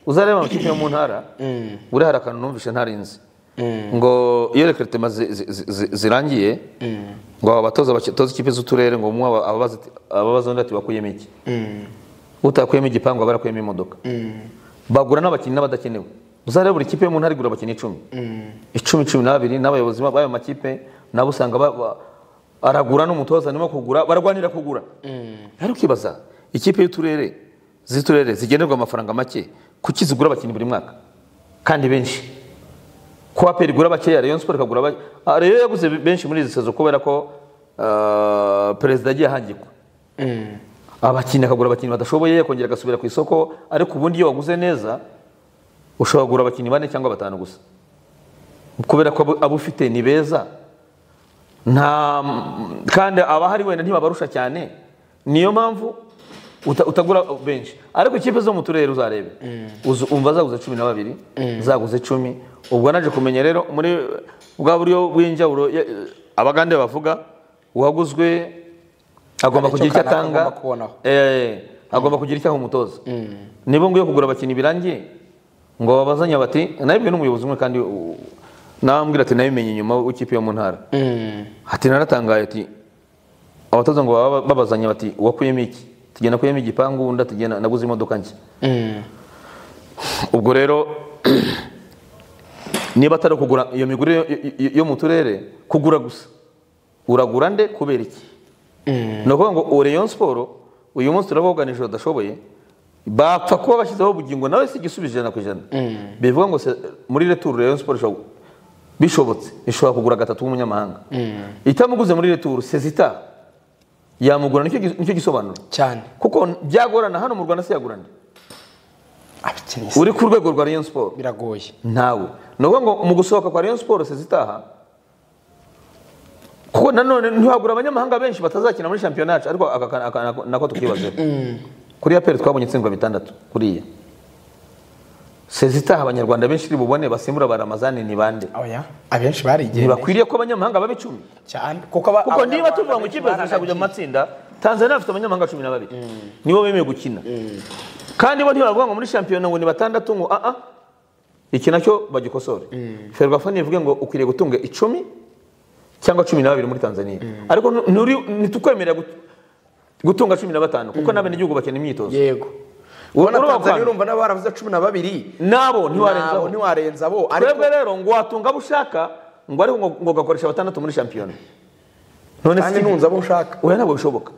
uzareba amakipe yo mu ntara buriya hari akantu numvishe ntarinzi ngo iyo rekeritema zi- zi- zi- zi- zirangiye ngo aba batoza batoza ikipe z'uturere ngo umwe aba- ababaza ati- ababaza undi ati wakuyemo iki utakuyemo igipangu aba yarakuyemo imodoka bagura n'abakinnyi n'abadakenewe uzareba buri kipe yo mu ntara igura abakinnyi icumi icumi cumi n'abiri n'abayobozi b'ayo makipe nabo usanga ba- ba- aragura n'umutoza niwe kugura barwanira kugura rero ukibaza ikipe y'uturere z'uturere zigenerwa amafaranga make kuki zigura abakinnyi buri mwaka kandi benshi ko aperi igura bakeya rayon sport ikagura bake Ah, rayon yaguze benshi muri izi sezo kubera ko ah, perezida agiye ahangikwa abakinnyi akagura abakinnyi badashoboye akongera agasubira ku isoko ariko ubundi iyo waguze neza ushobora kugura abakinnyi bane cyangwa batanu gusa kubera ko abo- abo ufite ni beza nta kandi abahari wenda ntibabarusha cyane niyo mpamvu uta- utagura benshi ariko ikipe zo mu turere uzarebe Uzu- umva zaguze cumi na babiri zaguze cumi ubwo naje kumenya rero muri bwa buryo bw'injyawuro ya- abagande bavuga uwaguzwe agomba Hari icyo kugira icyo kanaka atanga agomba kubonaho. Eh, agomba kugira icyaha umutoza niba ngiye kugura abakinnyi birangiye ngo babazanye bati nabibwe n'umuyobozi umwe kandi u- nambwira ati nabimenye nyuma w'ikipe yo mu ntara ati naratangaye ati abatoza ngo baba babazanye bati wakuyemo iki tugenda kuyemo igipangu undi ati "Genda, naguze imodoka nshya ubwo rero niba atari ukugura iyo migurire yo- yo- yo mu turere kugura gusa uragura nde kubera iki ni ukuvuga ngo ubu rayon siporo uyu munsi turavuga nijoro badashoboye bapfa kuba bashyizeho ubugingo nawe si igisubizo ijana ku ijana bivuga ngo se- muri returu rayon siporo ishobora- bishobotse ishobora kugura gatatu w'umunyamahanga itamuguze muri returu sezita yamugura nicyo gi- nicyo gisobanuro cyane kuko byagorana hano mu rwanda se yagura nde abakinnyi uri ku rwego rwa rayon siporo biragoye ntawe ni ukuvuga ngo mu gusohoka kwa rayon siporo sezitaha kuko nanone ntihagura abanyamahanga benshi batazakina muri shampiyona yacu ariko aka kana- aka nako tukibazeho kuri aperi twabonye itsindwa bitandatu kuriya sezitaha abanyarwanda benshi iri bubone basimbura ba ramazani ni bande oya abenshi barigendeye ntibakwiriye ko abanyamahanga baba icumi cyane kuko aba- kuko niba abanyarwanda tuvuga ngo benshi ikipe zirashaka kujya mu bararagiye. matsinda tanzania bafite abanyamahanga cumi na babiri nibo bemewe gukina kandi bo ntibavuga ngo muri shampiyona ngo ni batandatu ngo aa iki nacyo bagikosore ferwafa ntivuge ngo ukwiriye gutunga icumi cyangwa cumi na babiri muri tanzania ariko nu- nuri- ntitukwemerera gut- gutunga cumi na batanu kuko n'abenegihugu bakina imyitozo yego Ubona ubona urumva tanzania kwanga. urumva nabo baravuze cumi na babiri nabo ntiwarenzaho ntiwarenzaho ntiwarenzaho ariko twebwe rero ngo watunga abo ushaka ngo ariko ngo- ngo ugakoresha batandatu muri shampiyona none kandi si ntunze abo ushaka oya ntabwo bishoboka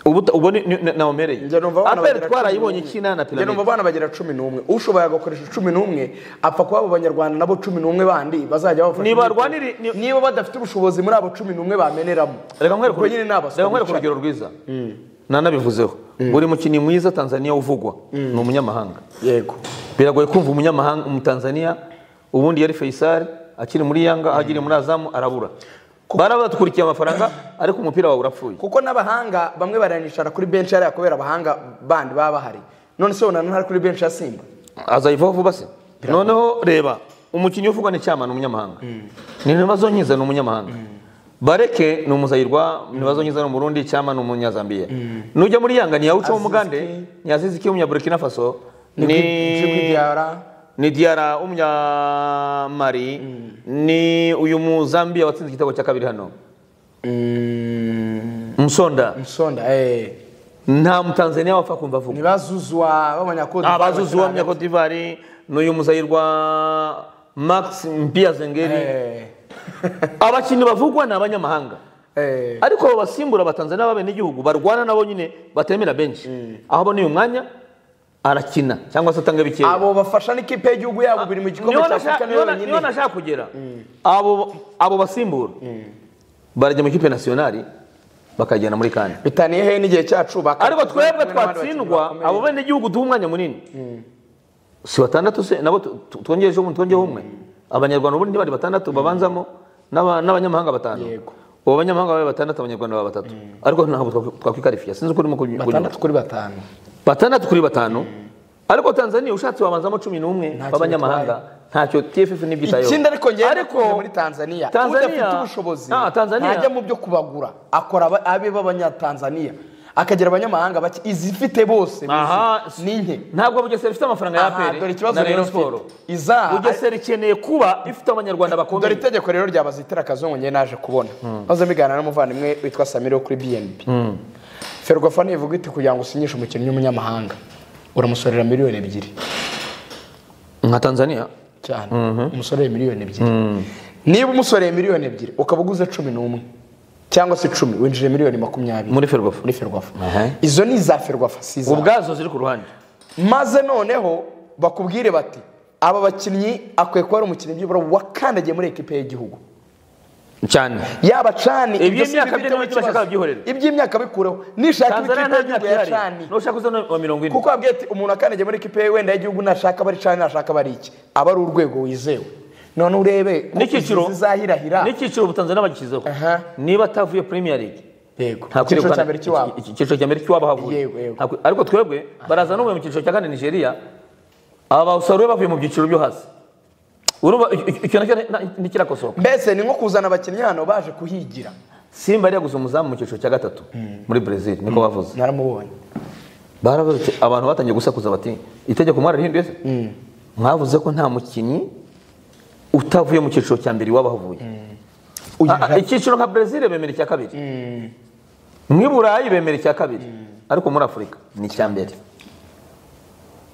ubu ubu ni- ni- nawumereye Njye numva abana aperi bagera twarayibonye cumi n'umwe. ikina na Njye numva piramide abana bagera cumi n'umwe ushoboye agakoresha cumi n'umwe apfa kuba abo banyarwanda nabo cumi n'umwe bandi bazajya bafasha Nibarwanire- imyitozo. ni- niba badafite ubushobozi muri abo cumi n'umwe bameneramo reka nkwereke Ubwo nyine ni abaswa reka nkwereke bicara. urugero rwiza nanabivuzeho buri mukinnyi mwiza tanzania uvugwa ni umunyamahanga yego biragoye kumva umunyamahanga umutanzania ubundi yari fayisari akiri muri yanga akiri muri azamu arabura baraba batukurikiye amafaranga ariko umupira wawe urapfuye kuko n'abahanga bamwe baranicara kuri benshi hariya kubera abahanga bandi baba bahari none se wunana ntari kuri benshi ya simba azayivaho vuba se noneho reba umukinnyi uvugwa ni cyamana umunyamahanga ni ntibazonkiza ni umunyamahanga bareke ni umuzayirwa ntibazonkiza ni umurundi cyamana ni umunyazambiya nujya muri yanga ntiyawucaho umugande ntiyaziziki w'umunyaburikina faso ni ni diara w'umunyamari ni uyu muzambiya watsinze igitego cya kabiri hano musonda nsonda eh. nta mutanzaniya wapfa kumva avuga ntibazuzwa b'abanyakote abazuzuwa mu Cote d'Ivoire n'uyu muzayirwa Max Mpiazengeri Eh. abakinnyi bavugwa ni abanyamahanga Eh. ariko abo basimbura abatanzaniya b'abenegihugu barwana nabo nyine batemera benshi aho abona uyu mwanya arakina cyangwa se atanga bikeya abo bafasha n'ikipe y'igihugu yabo biri mu gikombe niho cya afurika nashaka- niyo niho na- niho yonyine nashaka kugera abo abo basimbura barajya mu ikipe nasiyonari bakagenda muri kane bitaniye he n'igihe cyacu bakaba- ariko twebwe kumwe n'abandi bakinnyi twatsindwa bakomeye. abo bene gihugu duha umwanya munini si batandatu se nabo tu- tu- twongejeho umwe- twongeyeho umwe abanyarwanda ubundi ntibari batandatu babanzamo n'aba- n'abanyamahanga batanu Yego. ubu abanyamahanga babe batandatu abanyarwanda baba batatu ariko ntabwo twak- twakwikarifiya sinzi ko urimo kuny- batandatu kunyumva. kuri batanu batandatu kuri batanu ariko tanzania ushatse wabanzamo cumi n'umwe Ntacyo b'abanyamahanga ntacyo tff n'ibyitayeho ikindi ariko njyewe Ariko ariko muri tanzania Tanzania- udafite ubushobozi Ah, Tanzania. ntajya mu byo kubagura akora aba- abe b'abanyatanzaniya akagira abanyamahanga bake izifite bose Aha, mizi, ni nke ntabwo bugesera ifite amafaranga ya Aha, aperi dore ikibazo na rero Rayon mfite. Sport. Iza- bugesera ikeneye kuba ifite abanyarwanda dore bakomeye itegeko rero ryabazitira akazungu njye naje kubona maze mbiganira n'umuvandimwe witwa samiri wo kuri bnb ferwafa ntivuga iti kugira ngo usinyishe umukinnyi w'umunyamahanga uramusorera miliyoni ebyiri nka tanzania cyane umusoreye miliyoni ebyiri niba umusoreye miliyoni ebyiri ukaba uguze cumi n'umwe cyangwa se icumi winjije miliyoni makumyabiri muri ferwafa muri ferwafa Aha. izo ni iza ferwafa si izawe. ubwazo ziri ku ruhande maze noneho bakubwire bati aba bakinnyi akwiye kuba ari umukinnyi byibura wakandagiye muri ekipe y'igihugu cyane yaba cani Iby'imyaka ibyo si byo bifitemo n'ibyo bashaka ikibazo. babyihorere. iby'imyaka bikureho nishaka ikipe tanzania nta myaka y'igihugu ya ihari cani nushaka uzana wa mirongo ine kuko wabwiye ati umuntu akandagiye muri ekipe ye wenda y'igihugu nashaka aba ari cani nashaka aba ari iki aba ari urwego wizewe none urebe ko N'icyiciro- izi zizahirahira n'icyiciro ubutanzania bagishyizeho Aha. niba atavuye premier league yego nta icyiciro kwireba cya kandi- mbere cy'iwabo iki- icyiciro cya mbere cy'iwabo havuye Yego, yego. Nta kwi- ariko twebwe baraza n'ubuye mu cyiciro cya kane nigeria abawusaruye bavuye mu byiciro byo hasi urumva icyo- icyo icyo nacyo nta- ntikirakosoka mbese ni nko kuzana abakinnyi hano baje kuhigira simba yari yaguze umuzamu mu cyiciro cya gatatu muri brazil niko bavuze naramubonye baravuze ati- abantu batangiye gusakuza bati itegeko mwararihinduye se mwavuze ko nta mukinnyi utavuye mu cyiciro cya mbere iwabo ahavuye Uyu Ah, ah, icyiciro nka brezil bemera icya kabiri muri burayi bemera icya kabiri ariko muri afurika ni icya mbere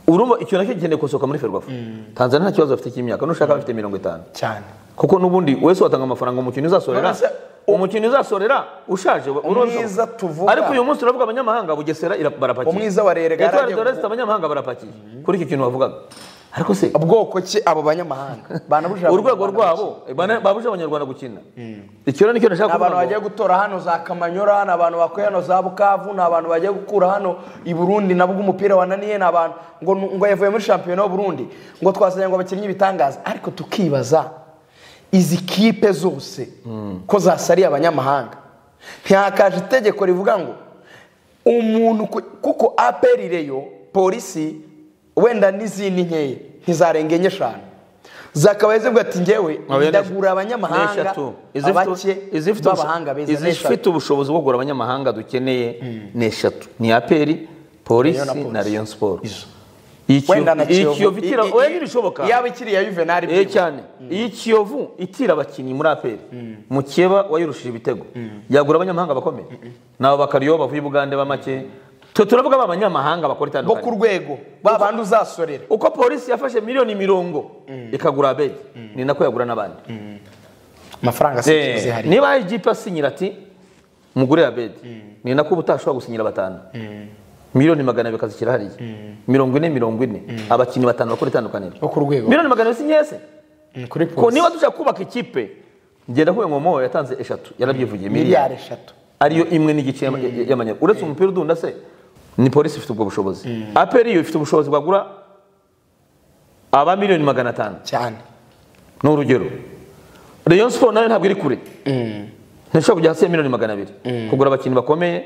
urumva icyo nacyo gikeneye gusohoka muri ferwafa tanzania nta kibazo bafite cy'imyaka nushaka bafite mirongo itanu cyane kuko n'ubundi wese watanga amafaranga umukinnyi uzasorera Nonese- umukinnyi uzasorera ushaje wa- urumva. Umwiza tuvuga- ariko uyu munsi turavuga abanyamahanga bugesera ira- barapakiye Umwiza wa Rerega etwari yaragiye dore abanyamahanga barapakiye kuri iki kintu wavugaga ariko se bwoko ki abo banyamahanga banabujije urwego rwabo bana- babuje abanyarwanda gukina icyo rero nicyo ni nashaka abantu kuvuga bagiye ngo gutora hano za kamanyora ni abantu bakuye hano za bukavu ni abantu bagiye gukura hano i burundi nabwo umupira wananiye ni abantu ngo ngo yavuye muri shampiyona y'u burundi ngo twazanye ngo abakinnyi b'ibitangaza ariko tukibaza izi kipe zose ko zasariye abanyamahanga ntihakaje itegeko rivuga ngo umuntu ku- kuko aperireyo polisi wenda n'izindi nkeya ntizarenga enye eshanu zakabaye zivuga ati ngewe Oya, ndagura ni abanyamahanga eshatu. Izifite- abake izifite ubusho- b'abahanga beza ni izifite eshatu ubushobozi bwo kugura abanyamahanga dukeneye ni eshatu ni aperi polisi Rayon na na Polisi. rayon siporo wenda na ikiyovu itira kiyovu oya n'ibishoboka yaba ikiriya juvenali Eh cyane iyo kiyovu itira abakinnyi muri aperi mukeba wayirushije ibitego yagura abanyamahanga bakomeye nabo bakariyo bavuye i bugande ba make twe turavuga ba banyamahanga bo bakora ku itandukanye rwego ba bandi uzasorera uko polisi yafashe miliyoni mirongo ikagura aberi ni nako yagura n'abandi amafaranga si Eh, ikintu zihari niba hari ikipe asinyira ati mugure ya bedi ni nako uba utashobora gusinyira batanu miliyoni magana abiri akazishyira hariya mirongo ine mirongo ine abakinnyi batanu bakora itandukaniro bo ku rwego miliyoni magana abiri si nyese Mm, kuri ko polisi niba dushaka kubaka ikipe ngenda kuba ngomo yatanze eshatu yarabyivugiye miliyari miliyari eshatu ariyo imwe n'igice y'ama- y'amanyarwanda uretse umupira udunda se ni polisi ifite ubwo bushobozi aperi yo ifite ubushobozi bwagura aba miliyoni magana atanu cyane ni urugero rayon siporo nayo ntabwo iri kure ntishobora kujya hasi ya miliyoni magana abiri kugura abakinnyi bakomeye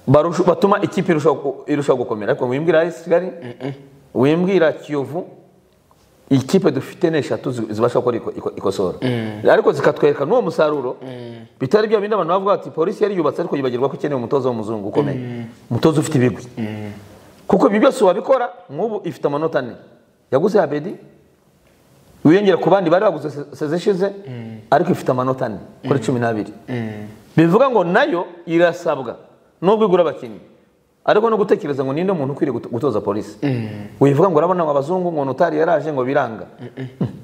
barushu- batuma ikipe irushaho gu- irushaho gukomera ariko wimbwira AS kigali wimbwira kiyovu ikipe dufite ni eshatu zi- zibasha gukora iko- iko- ikosora ariko zikatwereka n'uwo musaruro bitari bya bindi abantu bavuga bati polisi yari yubatse ariko yibagirwa ko ikeneye umutoza w'umuzungu ukomeye umutoza ufite ibigwi kuko ibi byose wabikora nk'ubu ifite amanota ane yaguze abedi wiyongera ku bandi bari baguze se- seze ishize ariko ifite amanota ane kuri cumi n'abiri bivuga ngo nayo irasabwa nubwo igura abakinnyi ariko no gutekereza ngo ninde muntu ukwiriye guto- gutoza polisi wivuga ngo urabona ngo abazungu ngo notari yaraje ngo biranga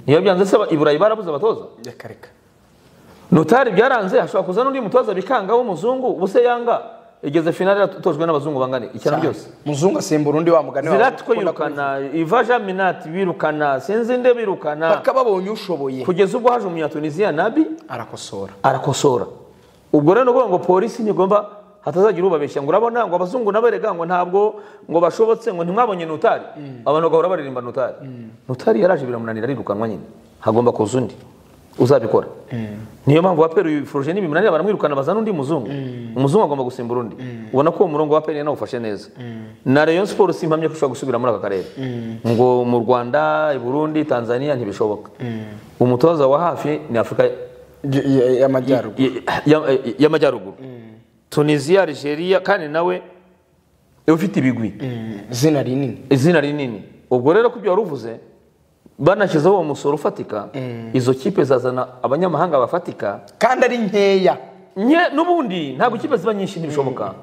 niyo byanze se aba- i burayi barabuze abatoza reka reka notari byaranze hashobora kuza n'undi mutoza bikanga w'umuzungu ubuse yanga igeze finale yatojwe n'abazungu bangane icyana byose muzungu asimbura undi wa mugani wawe ziratwe yirukana iva jean minati birukana sinzi nde birukana paka babonye ushoboye kugeza ubwo haje umunyatunisiya nabi arakosora arakosora ubwo rero ni ukuvuga ngo polisi ntigomba hatazagira ubabeshya ngo urabona ngo abazungu nabo erega ngo ntabwo ngo bashobotse ngo ntimwabonye notari abantu bagahora baririmba notari notari yaraje biramunanira arirukanwa nyine hagomba kuza undi uzabikora niyo mpamvu waperi yifuruje n'ibimunanira baramwirukana bazana undi muzungu umuzungu agomba gusimbura undi ubona ko uwo murongo wa peri yanawufashe neza na rayon siporo simpamye ko ushobora gusubira muri aka karere ngo mu rwanda i burundi tanzania ntibishoboka umutoza wa hafi ni afurika y'amajyaruguru ya- ya- y'amajyaruguru tunisiya algeria kandi nawe iba ufite ibigwi izina rinini izina rinini ubwo rero ko ibyo wari uvuze banashyizeho uwo musoro ufatika izo kipe zazana abanyamahanga bafatika kandi ari nkeya Nye- n'ubundi ntabwo ikipe ziba nyinshi ntibishoboka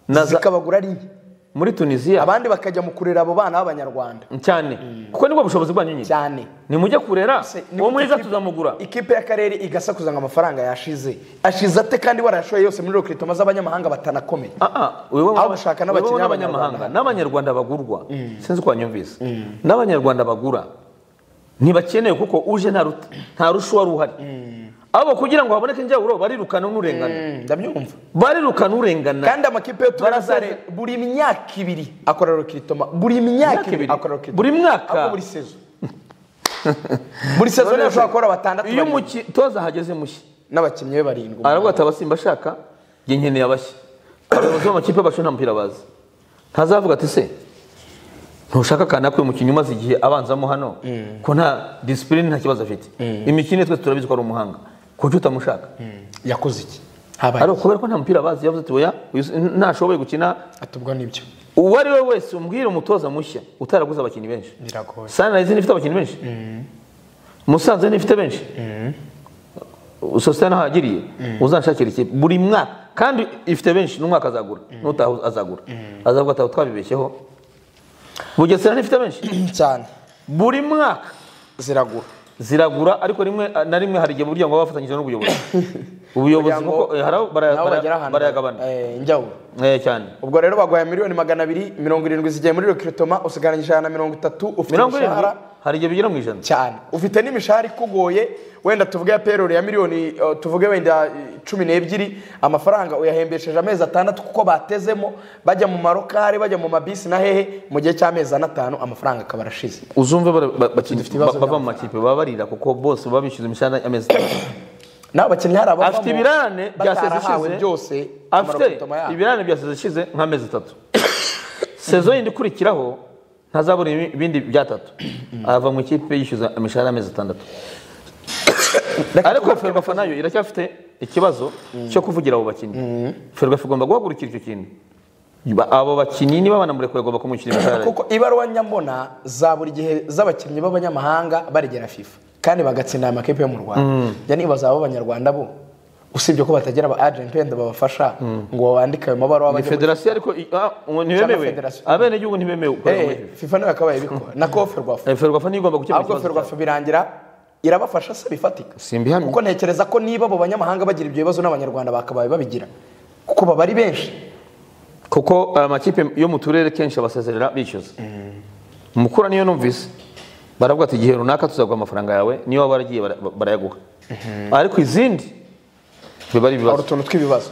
Naza- zikabagura ari nke muri tunisiya abandi bakajya mu kurera abo bana b'abanyarwanda cyane kuko nibwo bushobozi bwanyu nyine cyane nimujye kurera Se- uwo nibwo mwiza ikipe- tuzamugura ikipe y'akarere igasakuza ngo amafaranga yashize ashize ate kandi warayashoye yose muri rokiritoma z'abanyamahanga batanakomeye Aho gushaka n'abakinnyi n'abanyamahanga b'abanyamahanga. n'abanyarwanda bagurwa sinzi ko wanyumvise n'abanyarwanda bagura ntibakeneye kuko uje nta ruti- nta rushu wari uhari abo kugira ngo haboneke njyawuro barirukana n'urengana Mm, ndabyumva barirukana urengana kandi amakipe y'uturere Barasare. zose buri myaka ibiri akora rokiritoma buri myaka ibiri akora rokiritoma buri ahubwo mwaka buri sezo buri sezo niyo ashobora kubura batandatu iyo barindwi. umuki- toza hageze mushya n'abakinnyi be barindwi aravuga ati abasimba ashaka njye nkeneye abashya abayobozi b'amakipe bacu nta mupira bazi ntazavuga ati se ntushaka kanaka uyu mukinnyi umaze igihe abanzamo hano ko nta disipurine nta kibazo afite imikino ye twese turabizi ko ari umuhanga kuki utamushaka yakoze iki habaye ariko kubera ko nta mupira bazi yavuze ati oya uyu si- ntashoboye gukina atubwo n'ibyo uwo ari we wese umbwire umutoza mushya utaraguze abakinnyi benshi biragoye sanirayizi ntifite abakinnyi benshi musanze ntifite benshi sosiyete ntahagiriye uzanshakira ikipe buri mwaka kandi ifite benshi n'umwaka azagura n'utaha azagura azavuga ati "Aho twabibeshyeho bugesera ntifite benshi cyane buri mwaka ziragura ziragura ariko rimwe na rimwe hari igihe burya ngo baba bafatanyije n'ubuyobozi ubuyobozi Kugira ngo kuko eh, hari aho baraya- nabo bagera baraya- ahantu barayagabana eh, njyawuro Eh, cyane ubwo rero baguhaye miliyoni magana abiri mirongo irindwi zigiye muri rokiritoma usigaranye ijana na mirongo itatu ufite mirongo irindwi imishahara hari igihe bigera mu ijana cyane ufite n'imishahara ikugoye wenda tuvuge ya perori ya miliyoni eh, tuvuge wenda eh, cumi n'ebyiri amafaranga uyahembesheje amezi atandatu kuko batezemo bajya mu marokari bajya mu mabisi na hehe mu gihe cy'amezi ane atanu amafaranga akaba arashize uzumve bara- ba- bakinyi ibibazo ba- bava mu makipe baba barira kuko bose baba bishyuza imishahara y'amezi atatu. nawe abakinnyi hari abavamo Afite ibirarane bya batarahawe sezishize. byose afite amarokiritoma yabo. ibirane bya sezo ishize nk'amezi atatu sezo yindi ikurikiraho ntazabura ibi- ibindi byatatu ava mu ikipe yishyuza imishahara y'amezi atandatu ariko ferwafa nayo iracyafite ikibazo cyo kuvugira abo bakinnyi ferwafa igomba guhagurukira icyo kintu Ba- abo bakinnyi niba banamurekuye agomba kumwishyura imishahara kuko ibaruwa nyambona za buri gihe z'abakinnyi b'abanyamahanga baregera fifa kandi bagatsinda aya makipe yo mu rwanda njya nibaza abo abanyarwanda bo usibye ko batagira aba agenti wenda babafasha ngo bandike ayo mabaruwa ni bajye mu federasiyo ariko i- ah, ubu ntibemewe federasiyo. abenegihugu ntibemewe gukorera muri Eh, fifa nayo yakabaye ibikora na koferwa Eh, ferwafa niyo igomba gukemura ahubwo ikibazo ferwafa birangira irabafasha se bifatika Simbihamya. kuko ntekereza ko niba abo banyamahanga bagira ibyo bibazo n'abanyarwanda bakabaye babigira kuko baba ari benshi kuko amakipe yo mu turere kenshi abasezerera bishyuza mukura niyo numvise baravuga ati igihe runaka tuzaguha amafaranga yawe niyo waba waragiye bara- barayaguha ariko izindi biba hari ari ibibazo utuntu tw'ibibazo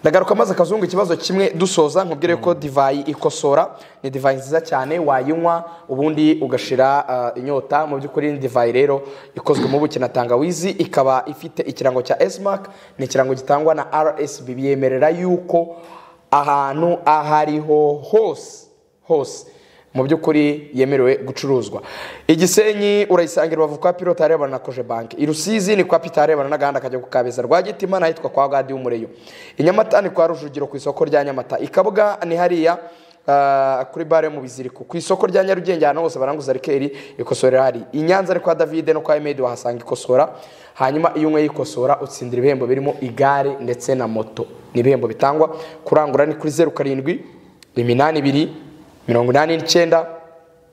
ndagaruka maze akazungu ikibazo kimwe dusoza nkubwire ko divayi ikosora ni divayi nziza cyane wayinywa ubundi ugashira ah, inyota mu by'ukuri ni divayi rero ikozwe mu buki na tangawizi ikaba ifite ikirango cya esimak ni ikirango gitangwa na rsb yemerera yuko ahantu aho ariho hose hose mu by'ukuri yemerewe gucuruzwa igisenyi urayisanga i rubavu kwa pilota arebana na koje banki i rusizi ni kwa pita arebana n'agahanda kajya ku kabeza rwagitima n'ahitwa kwa gadi w'umureyo i nyamata ni kwa rujugiro ku isoko rya nyamata i kabuga ni hariya ah, kuri bare yo mu biziriko ku isoko rya nyarugenge ahantu hose baranguza rikeri ikosorera hari i nyanza ari kwa davide no kwa emedi wahasanga ikosora hanyuma iyo unyweye ikosora utsindira ibihembo birimo igare ndetse na moto ni ibihembo bitangwa kurangura ni kuri zeru karindwi iminani ibiri mirongo inani n'icyenda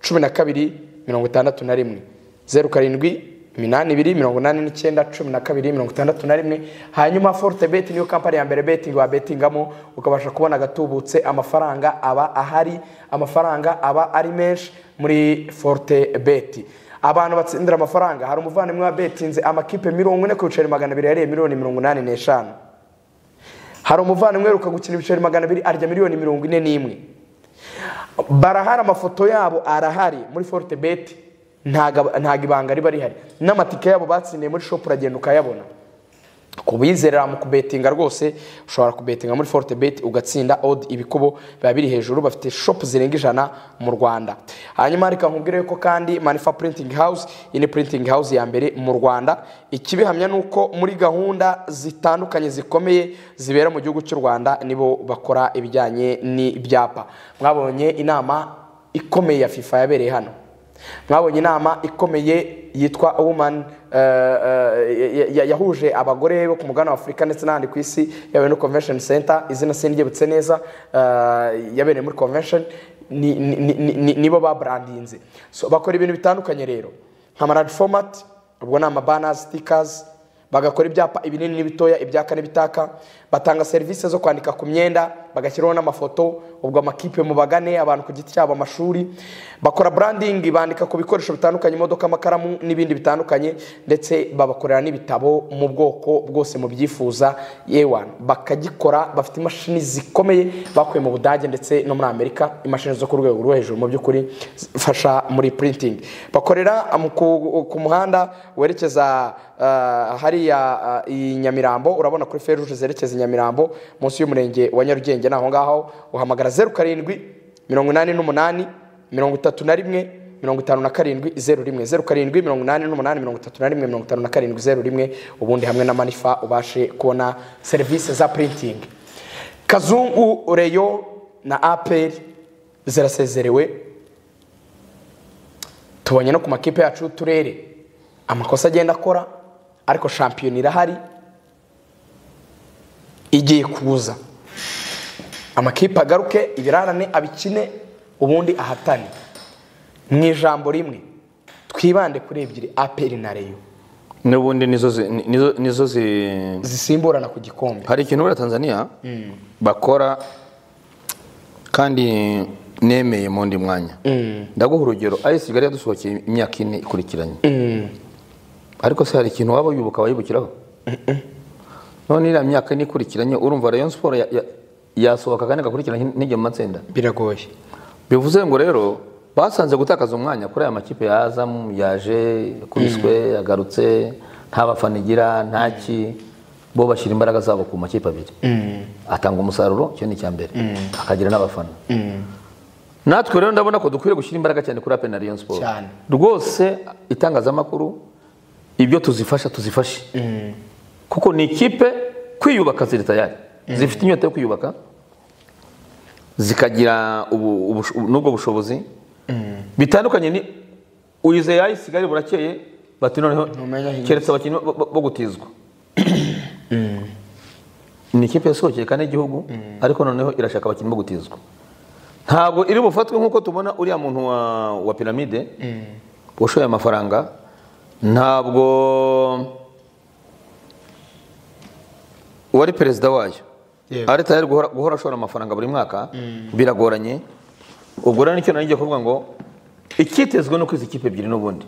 cumi na kabiri mirongo itandatu na rimwe zeru karindwi iminani ibiri mirongo inani n'icyenda cumi na kabiri mirongo itandatu na rimwe hanyuma forute beti niyo kampani ya mbere betingi wabetingamo ukabasha kubona agatubutse amafaranga aba ahari amafaranga aba ari menshi muri forute beti abantu batsindira amafaranga hari umuvandimwe wa betinze amakipe mirongo ine ku biceri magana abiri yariye miliyoni mirongo inani n'eshanu hari umuvandimwe wiruka gukina ibiceri magana abiri arya miliyoni mirongo ine n'imwe barahari amafoto yabo arahari muri forute beti ntago ntago ibanga riba rihari n'amatike yabo batsindiye muri shopu uragenda ukayabona ku bizerera mu kubetinga rwose ushobora kubetinga muri forute beti ugatsinda odi ibikubo biba biri hejuru bafite shopu zirenga ijana mu rwanda hanyuma reka nkubwire ko kandi manifa printing house iyi ni printing house ya mbere mu rwanda ikibihamya ni uko muri gahunda zitandukanye zikomeye zibera mu gihugu cy'u rwanda nibo bakora ibijyanye n'ibyapa mwabonye inama ikomeye ya fifa yabereye hano mwabonye inama ikomeye yitwa woman eh, eh, ya- ya- yahuje abagore bo ku mugabane wa afurika ndetse n'ahandi ku isi yabereye muri convention center izina sindibutse neza eh, yabereye muri convention ni- ni- ni- ni- nibo babrandinze So, bakora ibintu bitandukanye rero nka maradi fomati ubwo ni amabanazi sitikazi bagakora ibyapa ibinini n'ibitoya ibyaka n'ibitaka batanga serivisi zo kwandika ku myenda bagashyiraho n'amafoto ubwo amakipe mubagane abantu ku giti cyabo amashuri bakora branding bandika ku bikoresho bitandukanye imodoka amakaramu n'ibindi bitandukanye ndetse babakorera n'ibitabo mu bwoko bwose mu byifuza yewan bakagikora bafite imashini zikomeye bakuye mu budage ndetse no muri amerika imashini zo ku rwego rwo hejuru mu by'ukuri zifasha muri printing bakorera mu ku- ku muhanda werekeza Ah, hariya ah, i nyamirambo urabona kuri feruje zerekeza i nyamirambo munsi y'umurenge wa nyarugenge ni aho ngaho uhamagara zeru karindwi mirongo inani n'umunani mirongo itatu na rimwe mirongo itanu na karindwi zeru rimwe zeru karindwi mirongo inani n'umunani mirongo itatu na rimwe mirongo itanu na karindwi zeru rimwe ubundi hamwe na manifa ubashe kubona serivisi za printing kazungu reyo na aperi zirasezerewe tubonye no ku makipe yacu y'uturere amakosa agenda akora ariko shampiyona irahari igiye kuza amakipe agaruke ibirarane abikine ubundi ahatane mu ijambo rimwe twibande kuri ebyiri aperi na reyo n'ubundi nizo zi- ni- nizo- nizo zi- zisimburana ku gikombe hari ikintu buriya tanzania bakora kandi nemeye mu wundi mwanya ndaguha urugero ayisi kigali yadusohokeye imyaka ine ikurikiranye ariko se hari ikintu waba wibuka wayibukiraho none iriya myaka ine ikurikiranye urumva rayon siporo ya- ya- yasohoka kandi agakurikiranye n'igihe mu matsinda biragoye bivuze ngo rero basanze gutakaza umwanya kuri aya makipe ya azamu yaje yakubiswe yagarutse nta bafana igira nta ki bo bashyira imbaraga zabo ku makipe abiri atanga umusaruro icyo ni icya mbere akagira n'abafana natwe rero ndabona ko dukwiriye gushyira imbaraga cyane kuri apena Rayon siporo Cyane. rwose itangazamakuru ibyo tuzifasha tuzifashe kuko ni ikipe kwiyubaka ziri tayari zifite inyota yo kwiyubaka zikagira ubu- ubusho- n'ubwo bushobozi bitandukanye ni uyizeye aho isigari burakeye bati noneho Ntumenya aho keretse abakinnyi bo- bo bo gutizwa ni ikipe yasohokeye kandi y'igihugu ariko noneho irashaka abakinnyi bo gutizwa ntabwo iri bufatwe nk'uko tubona uriya muntu wa, wa piramide washoye amafaranga ntabwo uwari perezida wayo Yewe. ari tayari guhora, guhora ashora amafaranga buri mwaka biragoranye ubwo rero nicyo narijya kuvuga ngo icyitezwe ni uko izi kipe ebyiri n'ubundi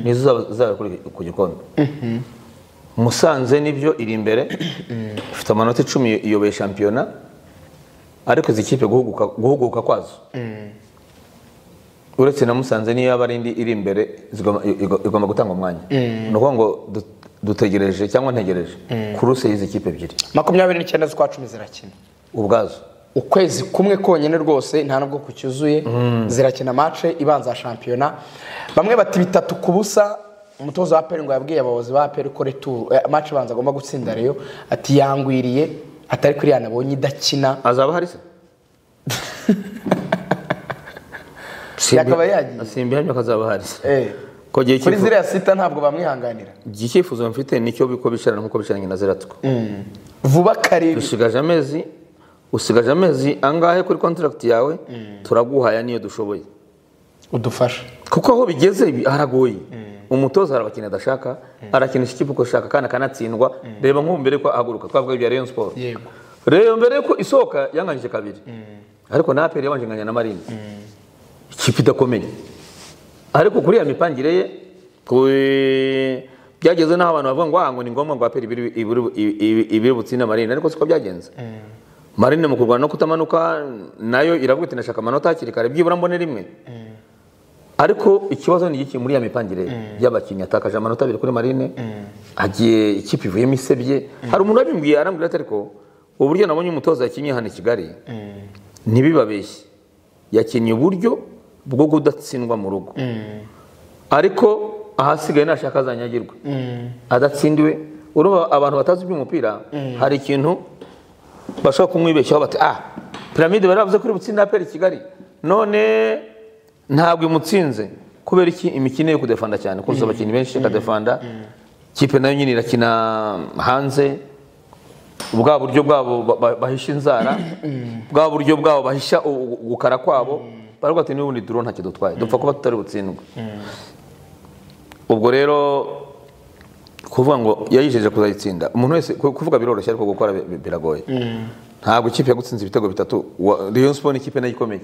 nizo zaba- zaba kuri ku gikombe musanze nibyo iri imbere ifite amanota icumi iyoboye shampiyona ariko izi kipe guhuguka guhuguka kwazo uretse na musanze niyo yaba ari indi iri imbere zigoma- igo- igomba gutanga umwanya ni ukuvuga ngo du- dutegereje cyangwa ntegereje kuruse y'izi kipe ebyiri makumyabiri n'icyenda z'ukwa cumi zirakina ubwazo ukwezi kumwe konyine rwose nta nubwo kucyuzuye zirakina mace ibanza ya shampiyona bamwe bati bitatu ku busa umutoza wa peri ngo yabwiye abayobozi ba peri ko returu eh, mace ibanza agomba gutsinda reyo ati yangwiriye atari kuri yanabonye idakina azaba hari se Yakabaye yagiye. simba ihamye ko azaba hari se Eh, ko gihe kuri cyifu- ziriya sita ntabwo bamwihanganira gihe icyifuzo mfite nicyo ko bicarana nk'uko bicaranye na ziratwo vuba karindwi usigaje amezi usigaje amezi angahe kuri contract yawe turaguhaya niyo dushoboye udufasha kuko aho bigeze ibi haragoye umutoza hari abakinnyi adashaka arakinisha ikipe uko ashaka kandi akanatsindwa reba nk'ubu mbere ko ahaguruka twavuga ibya rayon siporo yego reba mbere ko isohoka yanganyije kabiri ariko na aperi yabanje nganya na marine ikipe idakomeye ariko kuri ya mipangire ye ku- byageze n'aho abantu bavuga ngo "Ah, ngo ni ngombwa ngo aperi ibiri- ibiri- ibiri ibiri butsinde marine ariko siko byagenze marine mu kurwana no kutamanuka nayo iravuga iti ndashaka amanota hakiri kare byibura mbone rimwe ariko ikibazo ni iki muri ya mipangire y'abakinnyi atakaje amanota abiri kuri marine agiye ikipe ivuyemo isebye hari umuntu wabimbwiye arambwira ati ariko uburyo nabonye umutoza yakinnye hano i kigali ntibibabeshye yakinnye uburyo bwo kudatsindwa mu rugo ariko ahasigaye nashaka azanyagirwa adatsindiwe urumva abantu batazi iby'umupira hari ikintu bashobora kumwibeshyaho bati ah piramide bari bavuze kuri butsinda aperi kigali none ntabwo imutsinze kubera iki imikino yo kudefanda cyane kuzuza abakinnyi benshi ikadefanda kipe nayo nyine irakina hanze bwa buryo bwabo ba- ba- bahisha inzara bwa buryo bwabo bahisha u- u- gukara kwabo baravuga ati n'ubundi duro ntacyo dutwaye dupfa kuba tutari butsindwe ubwo rero kuvuga ngo yayijeje kuzayitsinda umuntu wese ku- kuvuga biroroshye ariko gukora bi- bi- biragoye ntabwo ikipe yagutsinze ibitego bitatu wa- Rayon Sport ni ikipe nayo ikomeye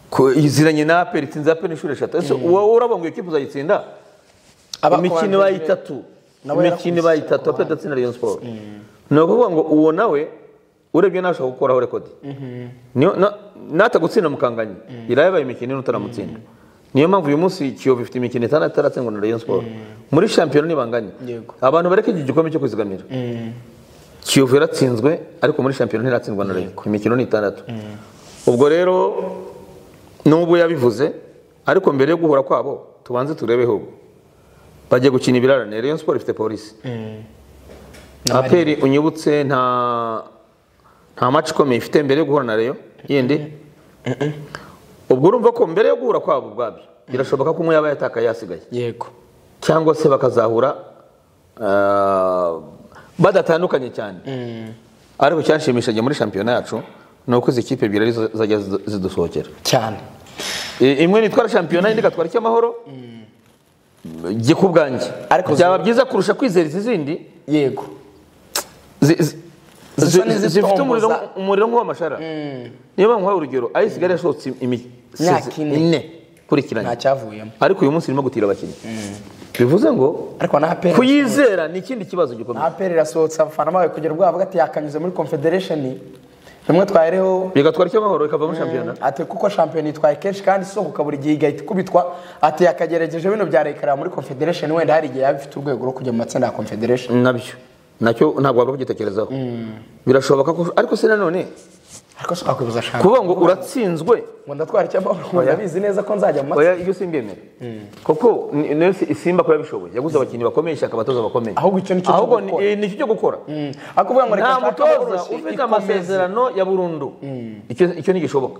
Ko- iziranye na aperi itsinze aperi inshuro eshatu ese wowe uravuga ngo iyo kipe uzayitsinda imikino ibaye itatu nawe imikino ibaye yarakubise itatu aperi idatsinda Rayon Sport ni ukuvuga ngo uwo nawe urebye nawe ushobora gukuraho rekodi Niyo- na- natagutsinda mukanganyi irayabaye imikino ine utaramutsinda niyo mpamvu uyu munsi kiyovu ifite imikino itandatu itaratsindwa na Rayon Sport muri shampiyona ntibanganye Yego. abantu bareke iki gikombe cyo kwizigamira kiyovu yaratsinzwe ariko muri shampiyona ntiratsindwa na Rayon imikino ni itandatu ubwo rero nubwo yabivuze ariko mbere yo guhura kwabo tubanze turebeho ubu bagiye gukina ibirarane Rayon Sport ifite polisi aperi unyibutse nta nta maci ikomeye ifite mbere yo guhura na Rayon yindi ubwo urumva ko mbere yo guhura kwabo ubwabyo birashoboka ko umwe yaba yatakaye yasigaye yego cyangwa se bakazahura ah, badatandukanye cyane ariko icyanshimishaga muri shampiyona yacu ni uko izi kipe ebyiri arizo zajya zidu- zidusohokera cyane I- imwe nitwara shampiyona indi igatwara icy'amahoro gikubwange Ariko zi- byaba byiza kurusha kwizera izi zindi yego zi- zi- Zisa zi- n'izitomboza. zifite umuriro umuriro nk'uw'amashara niyo mpamvu hari urugero aho isigara yasohotse Imyaka imisizi ine. ine ikurikiranye nta cyavuyemo ariko uyu munsi irimo gutira abakinnyi bivuze ngo ariko na peri kuyizera ni ikindi kibazo gikomeye APR irasohotse abafana bayo kugera ubwo bavuga ati yakanyuze muri confederation rimwe twahereho bigatwara icy'amahoro ikavamo shampiyona ati kuko shampiyona itwaye kenshi kandi isohoka buri gihe igahita ikubitwa ati yakagerageje bino bya rekara muri confederation wenda hari igihe yaba ifite urwego rwo kujya mu matsinda ya confederation nabyo nacyo ntabwo wabura kugitekerezaho birashoboka ko ariko se nanone ariko ashobora kwibuza ashaka kuvuga ngo uratsinzwe ngo ndatwara icyamahoro ngo ndabizi neza ko nzajya mu matsinda oya ibyo simbyemera kuko ni- niyo si- isimba ko yabishoboye yaguze abakinnyi bakomeye ishaka abatoza bakomeye Ahubwo icyo ni cyo cyo Ahubwo gukora. ni- ni icyo cyo gukora ariko uvuga ngo nta reka mutoza ufite amasezerano ya burundu icyo icyo ntigishoboka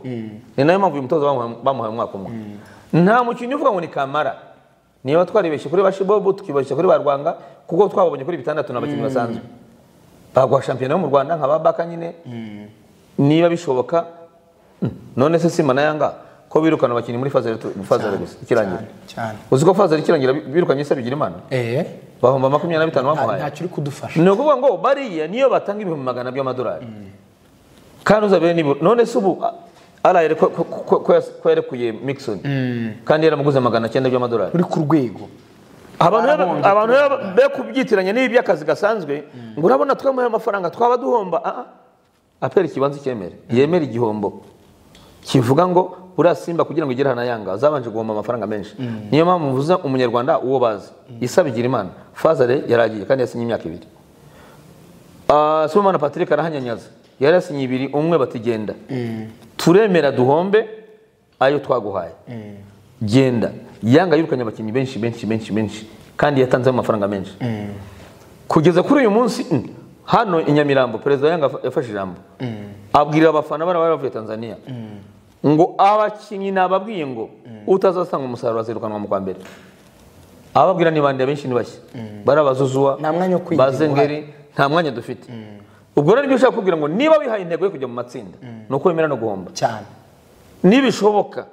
ni nayo mpamvu uyu mutoza bamuha- bamuhaye umwaka umwe nta mukinnyi uvuga ngo ni kamara niba twaribeshye kuri bashibobu tukibeshya kuri ba rwanga kuko twababonye kuri bitandatu ni abakinnyi basanzwe baguha shampiyona yo mu rwanda nka ba baka nyine niba bishoboka mm, none se sima na yanga ko birukana abakinnyi muri fazere tu- fazere gusa ikirangira cyane uzi ko fazere ikirangira bi- birukanye isa bigira imana eee bahomba makumyabiri na bitanu bamuhaye ntacyo uri kudufasha ni ukuvuga ngo bariya niyo batanga ibihumbi magana by'amadolari kandi uzabere nibura none se ubu arayere ko- ko- ko ko yas- ko yarekuye mixon kandi yaramuguze magana cyenda by'amadolari uri ku rwego abantu rero- Barabumbye abantu rero be kubyitiranya n'ibi by'akazi gasanzwe ngo urabona twamuhaye amafaranga twaba duhomba ah ah. apera ikibanza cyemere yemera igihombo kivuga ngo buriya simba kugira ngo igere hano yanga azabanje guhomba amafaranga menshi niyo mpamvu mvuza umunyarwanda uwo bazi isaba igira imana fazare yaragiye kandi yasinye imyaka ibiri Ah, Sibomana Patrick arahanyanyaza yari yasinye ibiri umwe batigenda turemera duhombe ayo twaguhaye genda yanga yirukanye abakinnyi benshi benshi benshi benshi kandi yatanzeho amafaranga menshi kugeza kuri uyu munsi mm, hano i nyamirambo perezida wa yanga yafa- yafashe ijambo abwira abafana bari bari bavuye tanzania ngo abakinnyi nababwiye ngo utazasanga umusaruro azirukanwa mu kwa mbere ababwira ni bande benshi ni bashya bari abazuzuwa Nta mwanya wo kwigira bazengeri nta mwanya dufite ubwo rero nibyo ushaka kubwira ngo niba wihaye intego yo kujya mu matsinda ni uko wemera no guhomba cyane nibishoboka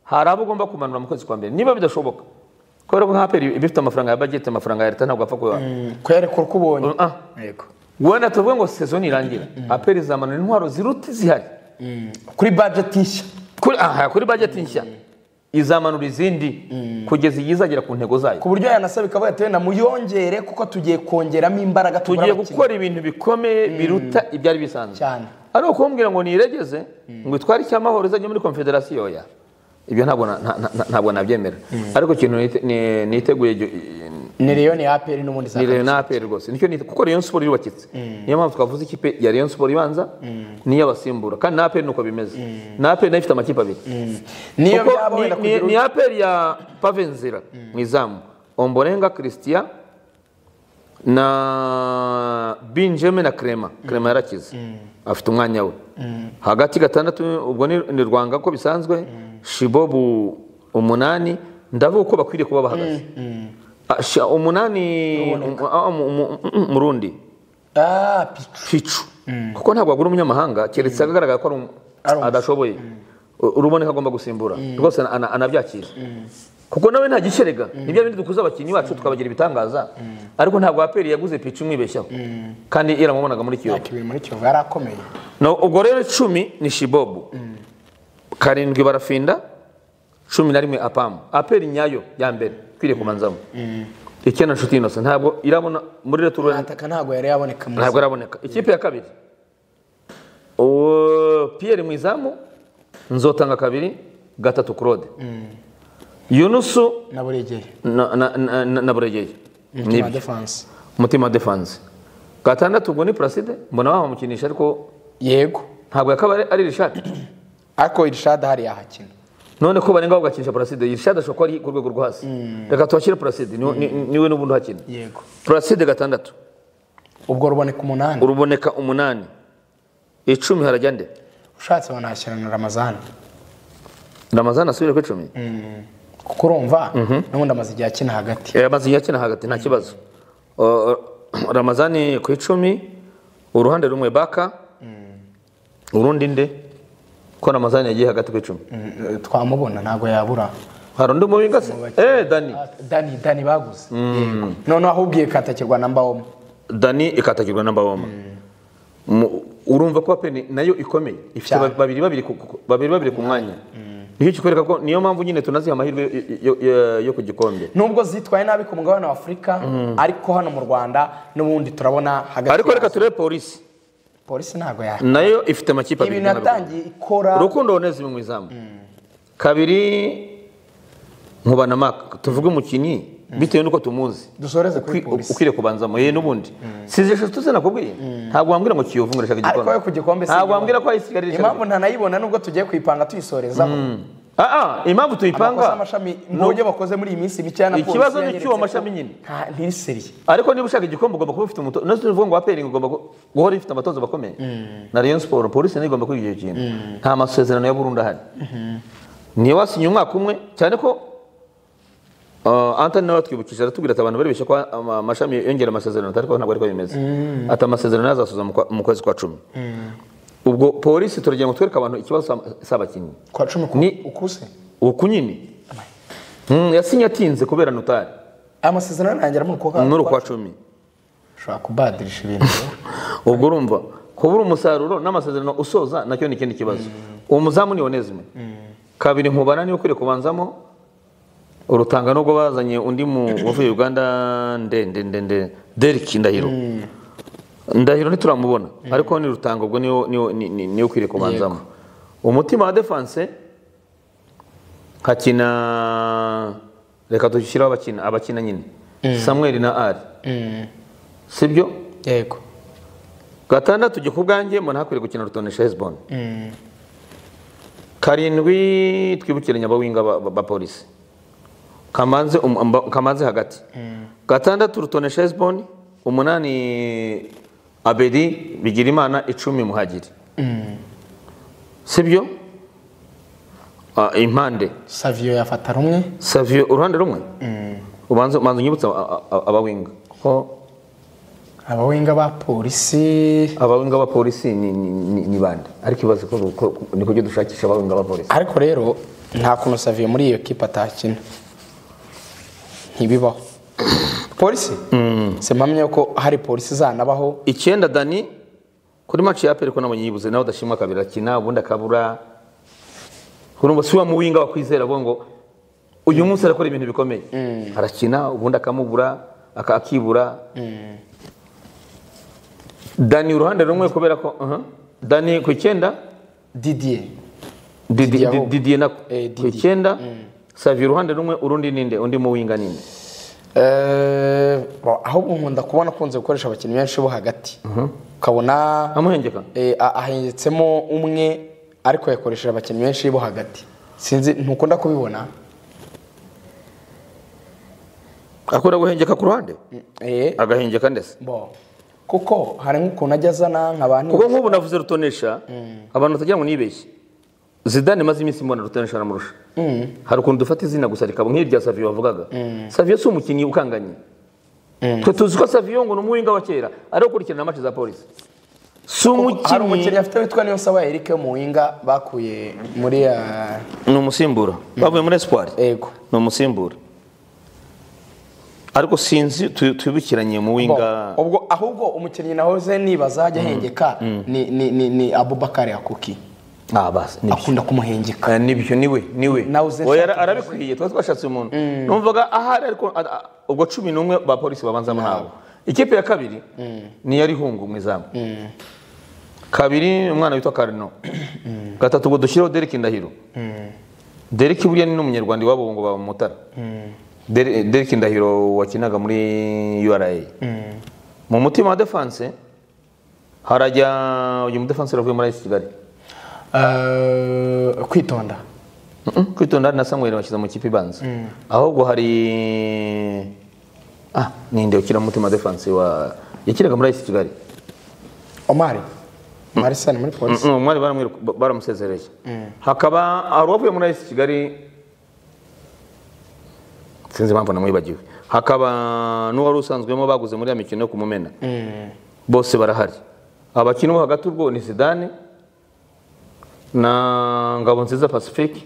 hari abo ugomba kumanura mu kwezi kwa mbere niba bidashoboka kubera ko nka aperi iba ifite amafaranga ya bagete amafaranga ya leta ntabwo apfa kuba ko yareka uko ubonye Ah. yego wenda tuvuge ngo sezoni irangira aperi izamanura intwaro ziruta izihari kuri budget nshya kuri aha kuri bageti nshya izamanura izindi kugeza igihe izagera ku ntego zayo ku buryo yanasaba ikaba yatewe na muyongere kuko tugiye kongeramo imbaraga tugura tugiye abakinnyi. gukora ibintu bikomeye biruta ibyari bisanzwe Cyane. ari ukumbwira ngo niregeze ngo itware icyamahoro izajya muri konfederasiyo ya ibyo ntabwo na- na- na- ntabwo nabyemera ariko ikintu nite- ni- niteguye gyo- ni leon ya aperi n'ubundi za ni Rayon na APR rwose nicyo nite kuko Rayon Sport yubakitse niyo mpamvu twavuze ikipe ya Rayon Sport ibanza n'iy'abasimbura kandi na APR nuko bimeze na APR nayo ifite amakipe abiri niyo kuko byaba wenda ni- ni- kugira ni aperi ya pavenzira mu izamu omborenga christian na binjeme na krema krema yarakize afite umwanya we hagati gatandatu ubwo ni ni rwanga ko bisanzwe shibobu umunani ndavuga uko bakwiriye kuba bahagaze Ah, sha- umunani ah, mu- mu- mu- murundi ah picu picu kuko ntabwo agura umunyamahanga keretse agaragara ko ari um- Ari umusore. adashoboye U- uruboneka agomba gusimbura rwose ana- ana- anabyakira kuko nawe nta gisherega nibyo bindi dukuza abakinnyi bacu tukabagira ibitangaza ariko ntabwo aperi yaguze picu imwibeshyaho kandi iramubonaga muri kiyovu myaka ibiri muri kiyovu yari akomeye no ubwo rero icumi ni shibobu karindwi barafinda cumi na rimwe apamu aperi nyayo ya mbere ikwiriye kumanzamo icyenda nshuti inose ntabwo irabona muri returo nataka ntabwo yari yaboneka mu ntabwo araboneka ikipe ya kabiri Uwo piyeri mu izamu nzotanga kabiri gatatu claude yunusu na buregeri na- na- na- na na buregeye umutima wa Nibyo. defanse mutima defanse gatandatu ubwo ni placide mbona bamukinisha ariko yego ntabwo yakaba ari- ari rishadi ariko irishada hari yahakina none ko barengaho bakinisha placide rishadi ashobora kuba ari ku rwego rwo hasi reka tuhashyire placide ni- ni- niwe n'ubundi uhakina yego placide gatandatu ubwo ruboneka umunani uruboneka umunani icumi harajya nde ushatse wanahashyira na ramazani ramazani asubire ku icumi kuko urumva n'ubundi amaze igihe akina hagati Eh, amaze igihe akina hagati nta kibazo O- ramazani ku icumi uruhande rumwe baka urundi nde ko ramazani yagiye hagati ku icumi Mm, twamubona ntabwo yabura hari undi mubingase eh dani dani dani baguze Yego. noneho ahubwiye katakirwa na mbawomo dani ikatakirwa na mbawoma Mu- urumva ko peni nayo ikomeye ifite Cyane. ba- babiri babiri ku- ku- babiri babiri ku mwanya niyo kikwereka ko niyo mpamvu nyine tunaziha amahirwe yo- yo- yo- yo ku gikombe nubwo zitwaye nabi ku mugabane wa afurika ariko hano mu rwanda n'ubundi turabona hagati ariko reka yazo. turebe polisi polisi ntabwo ya nayo ifite amakipe abiri ibintu yatangiye ikora urukundo wonezero mu izamu kabiri nkubana maka tuvuge umukinnyi bitewe n'uko tumuzi dusoreze kuri Ukwi- polisi ukwiriye kubanza muye n'ubundi sizeshe tutse nakubwiye ntabwo wambwira ngo kiyovu ngo ndashaka ariko we ku gikombe si ntabwo inyuma. wambwira ko ayisigarira impamvu ntanayibona nubwo tugiye kuyipanga tuyisorezaho ah ah impamvu amakosa tuyipanga amashami ni mu buryo bakoze muri iyi minsi mike na polisi Ikibazo ni yanyeretse cy'uwo ko mashami nyine. nta- ntiriseriye ariko niba ushaka igikombe ugomba kuba ufite umutozo nazo tuvuga ngo aperi ugomba gu- guhora ifite amatozo bakomeye na Rayon Sport polisi nayo igomba kwiga icyo kintu nta masezerano ya burundu ahari niyo wasinye umwaka umwe cyane ko Uh, Anthony nawe atwibukije aratubwira ati abantu baribeshye ko ama- amashami yongera amasezerano ariko ntabwo ariko bimeze ati amasezerano yazasoza mu kwa- mu kwezi kwa cumi ubwo polisi turagira ngo twereke abantu ikibazo sa- s'abakinnyi kwa cumi ku- Ni- ukuse uku nyine Mm, yasinye atinze kubera notari amasezerano yangira muri uko n'urukwa cumi ushobora kubadirisha ibintu ubwo urumva kubura umusaruro n'amasezerano usoza nacyo ni ikindi kibazo umuzamu ni onesime kabiri nkubana niwe ukwiriye kubanzamo urutanga nubwo bazanye undi mu wavuye uganda ndende ndende deriki ndahiro ndahiro ntituramubona ariko ni rutanga ubwo niwo- niwo- ni- ni- niwe ukwiriye kubanzamo umutima wa defanse hakina reka dushyiraho abakina abakina nyine samweli na ari sibyo yego gatandatu jye ku bwanjye mbona hakwiriye gukina rutonesha hezbon karindwi twibukire nyabawinga ba- ba ba polisi kamanze um- amba- kamanze hagati gatandatu rutonesha hezbon umunani abedi bigira imana icumi muhagiri sibyo Ah, impande saviyo yafata rumwe savio uruhande rumwe ubanza ubanza unyibutse aba- aba- abawinga ko abawinga ba polisi abawinga b'abapolisi ni, ni, ni, ni bande ariko ibibazo ko ko- ko- ni kujya dushakisha abawinga b'abapolisi ariko rero nta kuntu saviyo muri iyo kipe atakina ntibibaho polisi si mpamya yuko hari polisi izanabaho icyenda dani kuri match ya aperi ko nabonye yibuze nawe udashimwa kabiri akina ubundi akabura urumva si wa muwinga wakwizera avuga ngo uyu munsi arakora ibintu bikomeye arakina ubundi akamubura aka- akibura dani uruhande rumwe kubera ko aha. dani ku icyenda didiye Didi- Didier aho. didiye nako Eh, ku Didier. icyenda savi uruhande rumwe urundi ninde undi muwinga ninde Eh, bo- ahubwo nkunda kubona akunze gukoresha abakinnyi benshi bo hagati ukabona amuhengeka eh, a- ahengetsemo umwe ariko yakoresheje abakinnyi benshi bo hagati sinzi ntukunda kubibona akunda guhengeka ku ruhande Eh, agahengeka ndetse bo kuko hari nk'ukuntu ajya azana nk'abantu kuko nk'ubu navuze rutonesha abantu batagira ngo nibeshye zidane maze iminsi mbona rutonesha aramurusha hari ukuntu dufata izina gusa rikaba nk'irya saviyo wavugaga saviyo si umukinnyi ukanganye twe tuzi ko saviyo ngo ni umuwinga wa kera ari ukurikirana match za polisi si hari umukinnyi umukinnyi afite witwa niyo saba Eric yo mu winga bakuye muri ya ni umusimbura bavuye muri espoir ego ni umusimbura ariko sinzi tu- twibukiranye mu Bo, winga ubwo ahubwo umukinnyi nahoze nibaza ajya ahengeka ni ni ni ni Abubakar Yakuki ah basi nibyo. akunda kumuhengeka Eh, nibyo niwe niwe Nawe uze Oya, nshaka ara- arabikwiye twari twashatse umuntu numvaga ahari ariko a- a- ubwo cumi n'umwe ba polisi babanzamo ntabwo ikipe ya kabiri niyo ari hungu mu izamu kabiri umwana witwa karino gatatu ubwo dushyiraho dereki ndahiro dereki buriya ni n'umunyarwanda iwabo ngo baba mutara Dere- dereki ndahiro wakinaga muri ura mu mutima wa defanse harajya uyu mudefanse uravuye muri ayisi kigali Eh, kwitonda Mm-mm, kwitonda na Samuel bashyize mu kipe ibanza ahubwo hari ah ninde ukina mu mutima defense wa yakiraga muri AS Kigali omari marisani muri polisi Mm, umwari baramwiruka- ba- baramusezereye hakaba hari uwavuye muri AS Kigali sinzi impamvu namwibagiwe hakaba n'uwari usanzwemo baguze muri ya mikino yo kumumena bose barahari abakinnyi bo hagati ubwo ni zidane na ngabonziza pacifique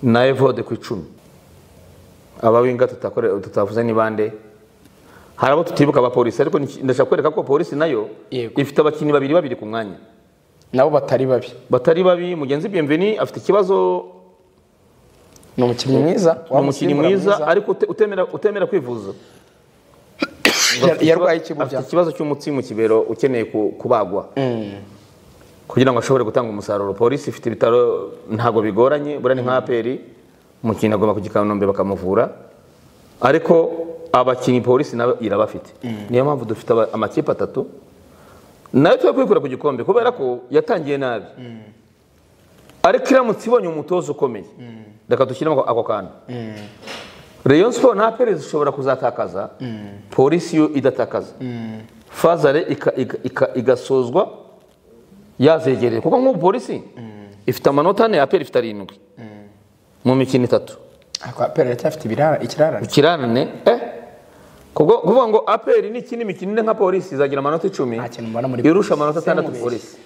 na evode ku icumi abawinga tutakorera- tutavuze ni bande hari abo tutibuka abapolisi ariko ni- ndashaka kwereka ko polisi nayo Yego. ifite abakinnyi babiri babiri ku mwanya nabo batari babi batari babi mugenzi bienveni afite ikibazo ni umukinnyi mwiza ni wa umukinnyi musimbura mwiza ariko ute- utemera utemera kwivuza Ya- yarwaye ikibubya afite ikibazo cy'umutsi mu kibero ukeneye ku- kubagwa kugira ngo ashobore gutanga umusaruro polisi ifite ibitaro ntabwo bigoranye buriya ni nka aperi umukinnyi agomba ku gikanombe bakamuvura ariko abakinnyi polisi nabo irabafite niyo mpamvu dufite aba- amakipe atatu nayo tuba kwikura ku gikombe kubera ko yatangiye nabi ariko iramutse ibonye umutoza ukomeye reka dushyiremo ako kantu rayon siporo nta perezida ushobora kuzatakaza polisi yo idatakaza fazare ika- ika- ika- igasozwa yazegereye kuko nk'ubu polisi ifite amanota ane aperi ifite arindwi mu mikino itatu Akwa pera iracyafite ibirara- ikirarane ikirarane eh kubwo kuvuga ngo aperi ni ikindi mikino ine nka polisi izagira amanota icumi Nta kintu mbona muri irusha amanota Polisi. atandatu Simubeshye. polisi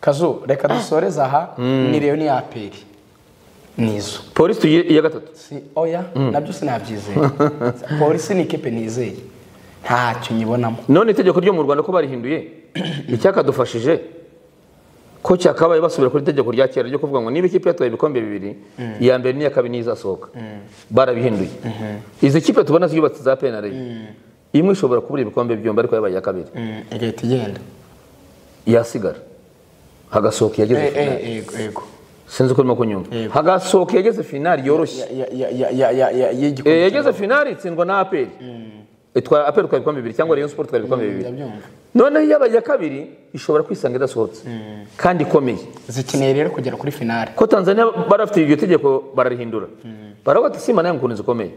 kazu reka dusoreze aha ni rero ni aperi ni izo polisi tugira iya gatatu si oya nabyo sinabyizeye polisi ni ikipe nizeye ntacyo nyibonamo none itegeko ryo mu rwanda ko barihinduye icyakadufashije ko cyakabaye basubira kuri itegeko rya kera ryo kuvuga ngo niba ikipe yatwaye ibikombe bibiri iya mbere n'iya kabiri niyo izasohoka barabihinduye izi kipe tubona ziyubatse za penare imwe ishobora kubura ibikombe byombi ariko yabaye iya kabiri leta igenda yasigara hagasohoka iyageze finali yego yego sinzi ko urimo kunyumva Yego. hagasohoka iyageze finali yoroshye Ya- ya- ya- ya- ya- ya- y'igikombe Eh, yageze finali itsindwa na aperi itwara aperi itwara ibikombe bibiri cyangwa rayon siporo itwara ibikombe cy'u Rwanda, bibiri ndabyumva. noneho iyo yabaye iya kabiri ishobora kwisanga idasohotse kandi ikomeye zikeneye rero kugera kuri finale ko tanzania barafite iryo tegeko bararihindura baravuga ati simba nawe ukuntu zikomeye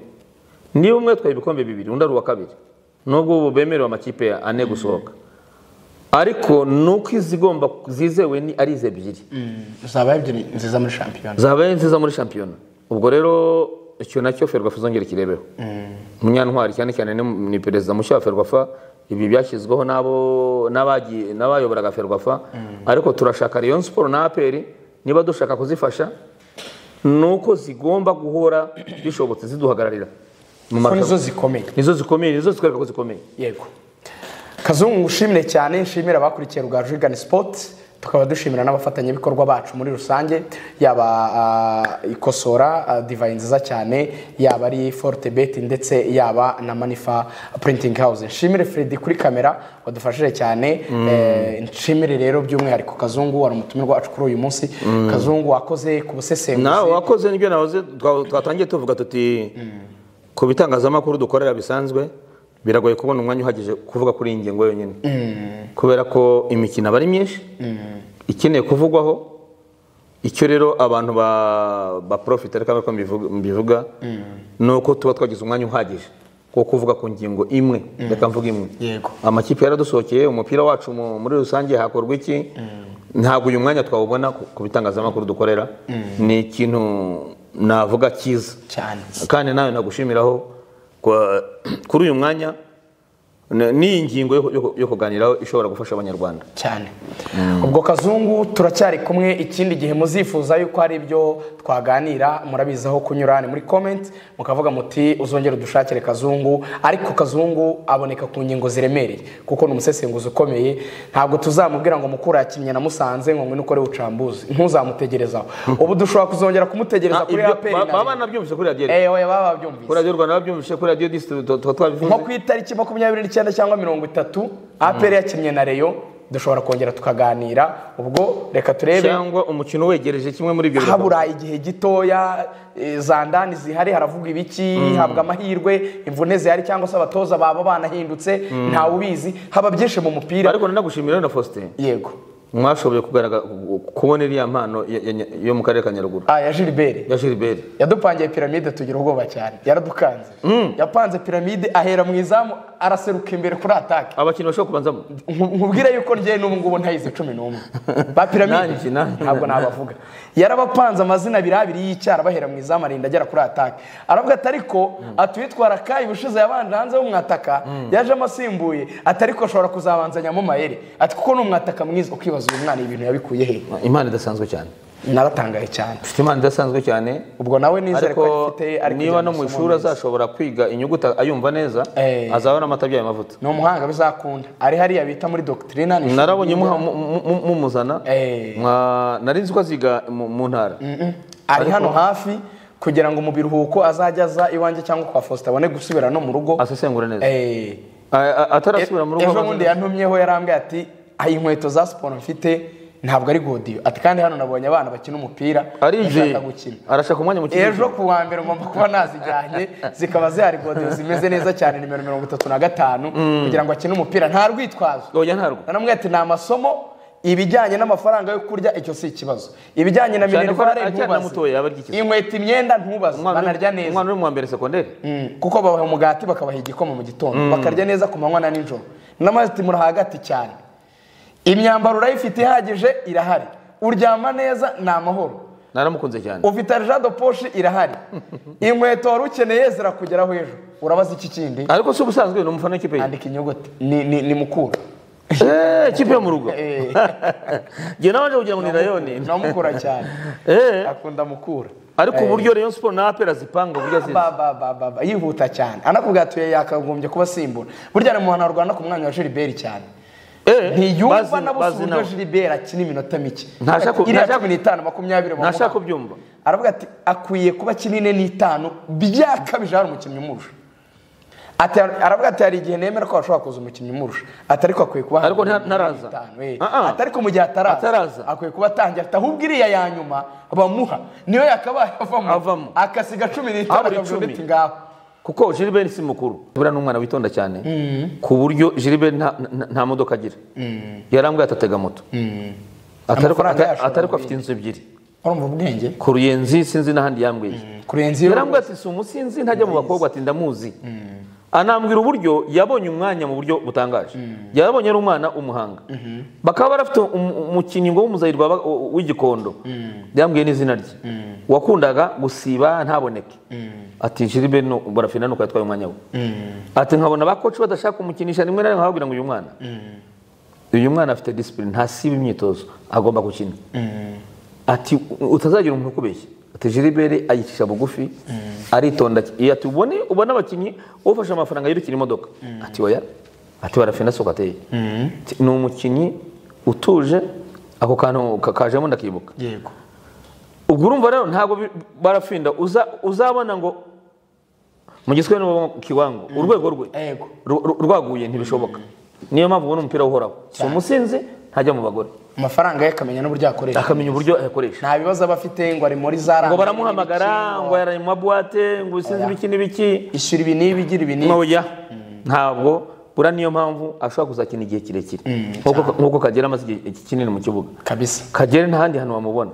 niba umwe yatwaye ibikombe bibiri undi ari uwa kabiri nubwo ubu bemerewe amakipe ya ane gusohoka ariko ni uko izigomba zizewe ni ari izi ebyiri zaba ebyiri nziza muri shampiyona zabaye nziza muri shampiyona ubwo rero icyo nacyo ferwafa izongera ikirebeho munyantwari cyane cyane ni- ni perezida mushya wa ferwafa ibi byashyizweho n'abo n'abagiye- n'abayoboraga ferwafa ariko turashaka rayon siporo na aperi niba dushaka kuzifasha ni uko zigomba guhora bishobotse ziduhagararira mu ko marushanwa nizo zikomeye nizo zikomeye nizo zikwereka ko zikomeye yego kazungu ngushimire cyane nshimira abakurikiye rwa jigani sipoti tukaba dushimira n'abafatanyabikorwa bacu muri rusange yaba ah, ikosora ah, divayi nziza cyane yaba ari forute beti ndetse yaba na manifa purintingi hawuze nshimire fredi kuri kamera wadufashije cyane Eh, nshimire rero by'umwihariko kazungu wari umutumirwa wacu kuri uyu munsi kazungu wakoze ku busesenguzi nawe wakoze nibyo nahoze twa- twatangiye tuvuga tuti ku bitangazamakuru dukorera bisanzwe biragoye kubona umwanya uhagije kuvuga kuri iyi ngingo yonyine kubera ko imikino aba ari myinshi ikeneye kuvugwaho icyo rero abantu ba- baprofita ariko ariko mbivuga- mbivuga ni uko tuba twagize umwanya uhagije wo kuvuga ku ngingo imwe reka mvuga imwe Yego. amakipe yaradusohokeye umupira wacu mu- muri rusange hakorwa iki ntabwo uyu mwanya twawubona ku ku bitangazamakuru dukorera ni ikintu navuga cyiza cyane kandi nawe nagushimiraho kwa- kuri uyu mwanya n- n'iyi ngingo yo- yo- yo kuganiraho ishobora gufasha abanyarwanda cyane ubwo kazungu turacyari kumwe ikindi gihe muzifuza yuko hari ibyo twaganira murabizaho kunyura ni muri comment mukavuga muti uzongere udushakire kazungu ariko kazungu aboneka ku ngingo ziremereye kuko ni umusesenguzi ukomeye ntabwo tuzamubwira ngo mukura yakinnye na musanze ngo ngwino ukore ucambuzi ntuzamutegerezaho ubu dushobora kuzongera kumutegereza kuri Ibyo- aperi ba- baba banabyumvise kuri radiyo eh oya baba kuri babyumvise radiyo rwanda babyumvise kuri radiyo disitiri tuba nko twabivuze ku itariki makumyabiri n'icyenda cyangwa mirongo itatu aperi yakinnye na reyo dushobora kongera tukaganira ubwo reka turebe cyangwa umukino wegereje kimwe muri ibyo bihugu. habura igihe gitoya eh, za ndani zihari haravugwa ibiki habwa amahirwe imvune zihari cyangwa se abatoza baba banahindutse ntawe ubizi haba byinshi mu mupira ariko nanagushimira na faustin yego mwashoboye kugaragaza kubona iriya mpano ya- ya- yo mu karere ka nyaruguru aya Gilbert ya gilbert yadupangiye piramide tugira ubwoba cyane yaradukanze yapanze piramide ahera mu izamu araseruka imbere kuri atake abakinnyi bashobora kubanzamo Nku- nkubwire yuko njyewe n'ubu ngubu ntayize cumi n'umwe ba piramide Nanjye, nanjye. ntabwo nabavuga yarabapanze amazina abiri abiri y'icyara bahera mu izamu arinda agera kuri atake aravuga ati ariko atuwitwara kayi ubushize yabanje hanze y'umwataka yajemo asimbuye ati ariko ashobora kuzabanzanya mu mayeri ati kuko ni umwataka mwiza ukibaza uyu mwana ibintu yabikuye he impano idasanzwe cyane naratangaye cyane ufite impano idasanzwe cyane ubwo nawe nizere ko ariko ayifite ari niba no mu ishuri azacu azashobora kwiga inyuguti ayumva neza Eh. azabona amata abyaye amavuta ni umuhanga bizakunda ari hariya bita muri dogitirina ni ishuri narabonye ryiza. muha- mu- mu- mu- mumuzana Eh. Mwa- nari nzi ko aziga mu mu ntara ari hano hafi kugira ngo mu biruhuko azajya aza iwanjye cyangwa kwa Faustin abone gusubira no mu rugo asesengura neza Eh, A- a- atarasubira mu rugo ejo abanza- bundi yantumyeho yarambwiye ati aha inkweto za siporo mfite ntabwo ari godiyo ati kandi hano nabonye abana bakina umupira arize bashaka gukina arashaka umwanya mu kibuga ejo ku wa mbere ngomba kuba nazijyanye zikaba zihari godiyo zimeze neza cyane nimero mirongo itatu na gatanu kugira ngo akine umupira nta rwitwazo oya ntarwo na namwe ati ni amasomo ibijyanye n'amafaranga yo kurya icyo si ikibazo ibijyanye na Cyane ko minerivare ari- cyane na mutoya yaba aryikiza. ntubaze inkweto imyenda ntubaze banarya neza umwana uri mu wa mbere segonderi Mm, kuko babaha umugati bakabaha igikoma mu gitondo bakarya neza ku manywa na nijoro n'amazi murahagati cyane imyambaro urayifite ihagije irahari uryama neza ni amahoro naramukunze cyane ufite arjado poshi irahari inkweto wari ukeneye zirakugeraho ejo urabaza iki kindi ariko si ubusanzwe ni umufana w'ikipe ye andika inyuguti ni ni ni mukura Eh, ikipe yo mu rugo Eh. njye nabanje kugira ngo ni rayoni namukura cyane Eh, akunda mukura ariko uburyo rayon siporo na apera zipanga uburyo Ba- azizi ba- ba- ba- ba, yihuta cyane anakubwatuye yakagombye kuba asimbura burya ni mu hantu harwana ku mwanya wa Gilbert cyane Eh, ntiyumva bazi- na bazi busa uburyo nawe. Gilbert akina iminota mike Ntashaka ku- iriya ntashaka- cumi n'itanu makumyabiri bamuha. ntashaka kubyumva aravuga ati akwiye kuba kinine n'itanu byakabije hari umukinnyi umurusha Ati- aravuga ati hari igihe nemera ko bashobora kuza umukinnyi umurusha ati ariko akwiye kuba Ariko nta- ntaraza. itanu, eh. Ah, ah. ati ariko mu gihe ataraza Ataraza. akwiye kuba atangiye ati ahubwo iriya ya nyuma bamuha niyo yakabaye avamo Avamo. akasiga cumi n'itanu Habura akavuga icumi. ati ngaho kuko Gilbert si mukuru buriya ni umwana witonda cyane ku buryo Gilbert nta- nta- nta modoka agira yarambwiye atatega moto Ati ariko- Amafaranga ati- yashora ati mu ariko afite inzu ebyiri urumva ubwenge ku ruyenzi sinzi n'ahandi yambwiye kurenza iyo yarambwira ati si umusinzi ntajya mu bakobwa ati ndamuzi anambwira uburyo yabonye umwanya mu buryo butangaje yabonye ari umwana umuhanga bakaba barafite um- umukinnyi ngo w'umuzayirwa wa- w'igikondo yambwiye n'izina rye wakundaga gusiba ntaboneke ati jiribe barafina nuko yatwaye umwanya we ati nkabona abakoci badashaka kumukinisha rimwe na rimwe nkababwira ngo uyu mwana uyu mwana afite disipurine ntasiba imyitozo agomba gukina ati utazagira umuntu ukubeshya ati jiribere ayicisha bugufi aritonda iyo ati ubone ubona abakinnyi ufashe amafaranga yirukira imodoka ati oya ati barafina soko ateye Ati, ni umukinnyi utuje ako kantu ka- kajemo ndakibuka yego ubwo urumva rero ntabwo bi- barafinda uza- uzabona ngo mu giswe no mu kiwango urwego rwe yego ru- ru- rwaguye ntibishoboka niyo mpamvu ubona umupira uhoraho si umusinzi ntajya mu bagore amafaranga ye akamenya n'uburyo akoresha akamenya uburyo ayakoresha nta bibazo aba afite ngo ari muri za ngo ramba baramuhamagara ngo yarari mu mabuwate ngo usinzi Oya. ibiki n'ibiki ishyura ibi n'ibi igira ibi n'ibi ntoya ntabwo bura niyo mpamvu ashobora kuzakina igihe kirekire Nk'uko- nk'uko kagera amaze igihe kinini mu kibuga kabisa kagere nta handi hantu wamubona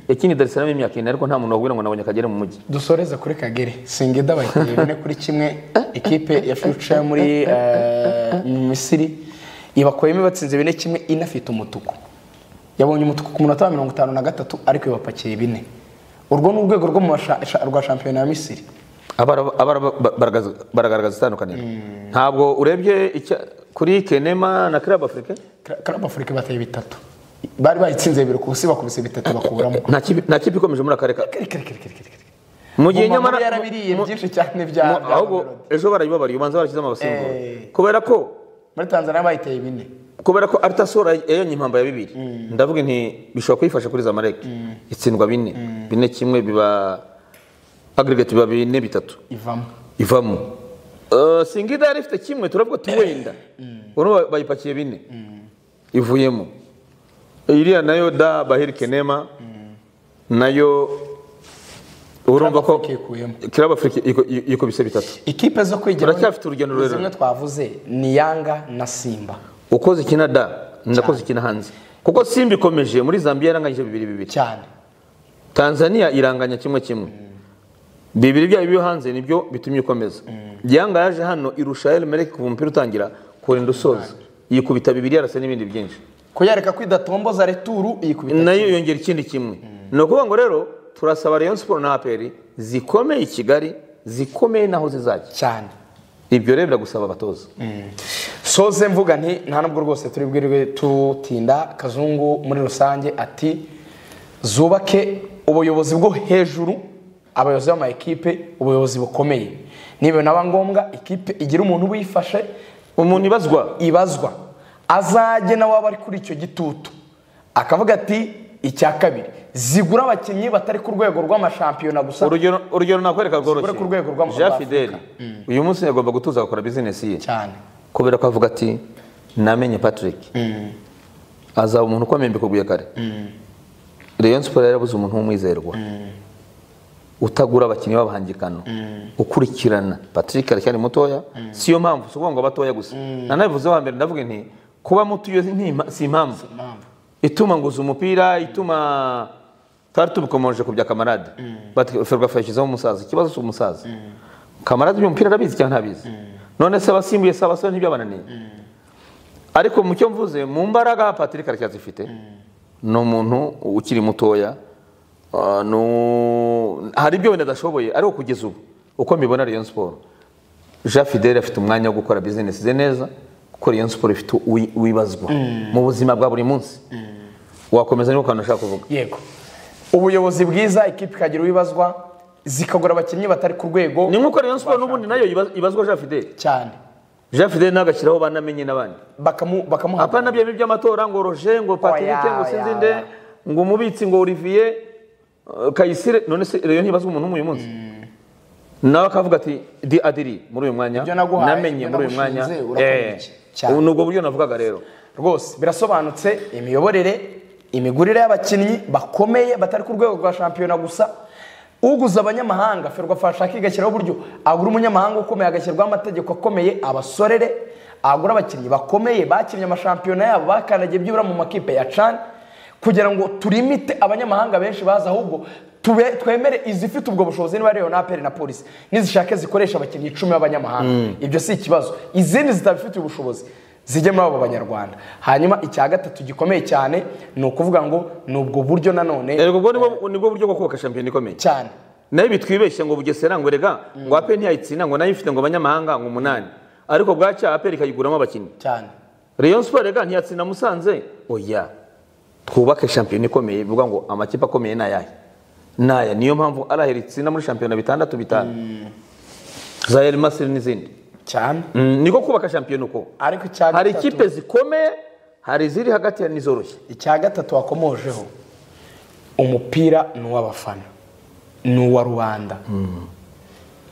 yakiniye dar es salaam imyaka ine ariko nta muntu wabwira ngo nabonye kagere mu mujyi dusoreze kuri kagere singida abakinnyi bane kuri kimwe ikipe ya future yo muri eh, misiri ibakuyemo batsinze bine kimwe inafite umutuku yabonye umutuku ku munota wa mirongo itanu na gatatu ariko ibapakiye bine urwo ni urwego rwo mu basha- sha- rwa shampiyona ya misiri Abara- abara- ba- baragaragaza- baragaragaza itandukaniro ntabwo urebye icya- kuri kenema na club africa karabo afurika bateye bitatu bari bayitsinze bibiri ku busi bakubise bitatu bakuramo nta kipe- nta kipe ikomeje muri akareka Kiri, kiri, kiri, kiri, kiri, kiri. mu gihe Mu maguru nyamara yarabiriye mu- byinshi cyane bya mu- bya ahubwo Mamelodi. ejo barabibabariye ubanza barashyizemo abasimbura Eh. kubera ko muri tanzania bayiteye bine kubera ko aritasora yayonye impamba ya bibiri ndavuga nti bishobora kuyifasha kuri zamalek itsindwa bine bine kimwe biba agregate biba bine bitatu ivamo ivamo Eh, singida yari ifite kimwe turavuga ati wenda urabona bayipakiye bine ivuyemo iriya nayo da bahiri kenema nayo urumva ko ikikuyemo kiraba afurika yikubise bitatu ikipe zo kwigira Turacyafite urugendo rurerure. zimwe twavuze ni yanga na simba uko zikina da nako zikina hanze kuko simba ikomeje muri zambia yaranganyije bibiri bibiri cyane tanzania iranganya kimwe kimwe bibiri byayo byo hanze nibyo bitumye ikomeza yanga yaje hano irusha el mereke kuva umupira utangira kurinda usoza yikubita bibiri yarasa n'ibindi byinshi kuyareka ko idatomboza returu iyikubita nayo yongera ikindi kimwe ni ukuvuga ngo rero turasaba rayon siporo na aperi zikomeye i kigali zikomeye n'aho zizajya cyane ibyo rero biragusaba abatoza soze mvuga nti nta nubwo rwose turi bwirwe tutinda kazungu muri rusange ati zubake ubuyobozi bwo hejuru abayobozi b'amayikipe ubuyobozi bukomeye niba naba ngombwa ikipe igira umuntu uyifashe umuntu ibazwa ibazwa azagena waba ari kuri icyo gitutu akavuga ati icya kabiri zigura abakinnyi batari ku rwego rw'amashampiyona gusa urugero urugero nakwereka rworoshye ku rwego rw'amahanga jean y'Afurika. fideli uyu munsi yagomba gutuza agakora bizinesi ye cyane kubera ko avuga ati namenye patrick azaba umuntu ukomeye mbikuguye kare Rayon Sport yarabuze umuntu w'umwizerwa utagura abakinnyi b'abahangikano ukurikirana Patrick aracyari mutoya siyo mpamvu si ukuvuga ngo batoya gusa nanabivuze wa mbere ndavuga nti kuba muto iyo ni impa- si impamvu ituma nguza umupira ituma twari tubikomoje ku bya kamarade Bati- Ferwafa yashyizeho umusaza ikibazo si umusaza kamarade uyu mupira arabizi cyangwa ntabizi none se abasimbuye se abasore ntibyabananiye ariko mu cyo mvuze mu mbaraga Patrick Karekezi afite ni umuntu ukiri mutoya ah, nu- hari ibyo wenda adashoboye ariko kugeza ubu uko mbibona Rayon Sport Jean Fidele afite umwanya wo gukora business ze neza kuko Rayon Sport ifite uwi- uwibazwa mu buzima bwa buri munsi wakomeza niba ukantu ushaka kuvuga yego ubuyobozi bwiza ikipe ikagira uwibazwa zikagura abakinnyi batari ku rwego ni nk'uko Rayon Sport n'ubundi nayo ibaz- ibazwa Jean Fidele cyane Jean Fidele nawe agashyiraho banamenye n'abandi bakamu bakamuha apana byaba by'amatora ngo roje ngo patrick Oya, ngo oya, sinzi nde oya. ngo umubitsi ngo olivier eh, kayisire none se rero ntibazwa umuntu umwe uyu munsi nawe akavuga ati di adiri muri uyu mwanya Ibyo naguhaye, namenye ibyo muri uyu mwanya nagushinze, urakora Eh, iki? Cyane. ubu ni ubwo buryo navugaga rero rwose birasobanutse imiyoborere imigurire y'abakinnyi bakomeye batari ku rwego rwa shampiyona gusa uguza abanyamahanga ferwafa ashaka igashyiraho uburyo agura umunyamahanga ukomeye agashyirwaho amategeko akomeye abasorere agura abakinnyi bakomeye bakinnye amashampiyona yabo bakandagiye byibura mu makipe ya cani kugira ngo turimite abanyamahanga benshi baza ahubwo tube- twemere izifite ubwo bushobozi niba ariyo naperi na polisi nizishake zikoresha abakinnyi icumi b'abanyamahanga ibyo si ikibazo izindi zitabifitiye ubushobozi zijye muri abo banyarwanda hanyuma icya gatatu gikomeye cyane ni ukuvuga ngo ni ubwo buryo nanone erega ubwo nibwo- nibwo buryo bwo kubaka shampiyona ikomeye cyane nayo bitwibeshye ngo bugesera ngo erega ngo ape ntiyayitsinda ngo nayo ifite ngo abanyamahanga ngo umunani ariko bwacya ape ikayiguramo abakinnyi cyane Rayon Sport rega ntiyatsinda Musanze oya twubake shampiyona ikomeye bivuga ngo amakipe akomeye ni ayahe ni aya niyo mpamvu arahera itsinda muri shampiyona bitandatu bitanu za El Masry n'izindi cyane Mm, niko kubaka shampiyona uko ariko icya hari gatatu- ikipe zikomeye hari iziri hagati ya n'izoroshye icya gatatu wakomojeho umupira ni uw'abafana ni uwa rubanda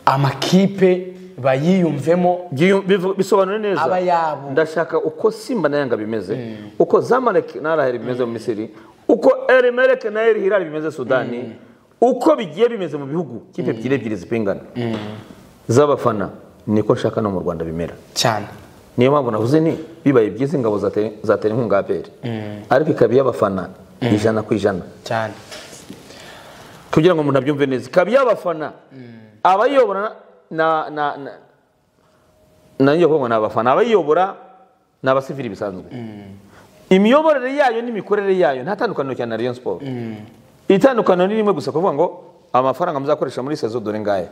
amakipe bayiyumvemo Byiyu- bivu- bisobanura neza Aba yabo. ndashaka uko simba na yanga bimeze uko zamalek na Al Ahly bimeze mu misiri uko el melek na el hilal bimeze sudani uko bigiye bimeze mu bihugu kipe ebyiri ebyiri zipingana z'abafana niko nshaka no mu rwanda bimera cyane niyo mpamvu navuze ni bibaye byiza ingabo zatera zatera inkunga ya aperi ariko ikaba iy'abafana ijana ku ijana cyane kugira ngo umuntu abyumve neza ikaba iy'abafana abayobora na- na na na nanjye kuvuga ngo ni abafana abayobora ni abasivili bisanzwe imiyoborere yayo n'imikorere yayo nta tandukaniro cyane na Rayon Sport itandukaniro ni rimwe gusa kuvuga ngo amafaranga muzakoresha muri sezo dore ngaya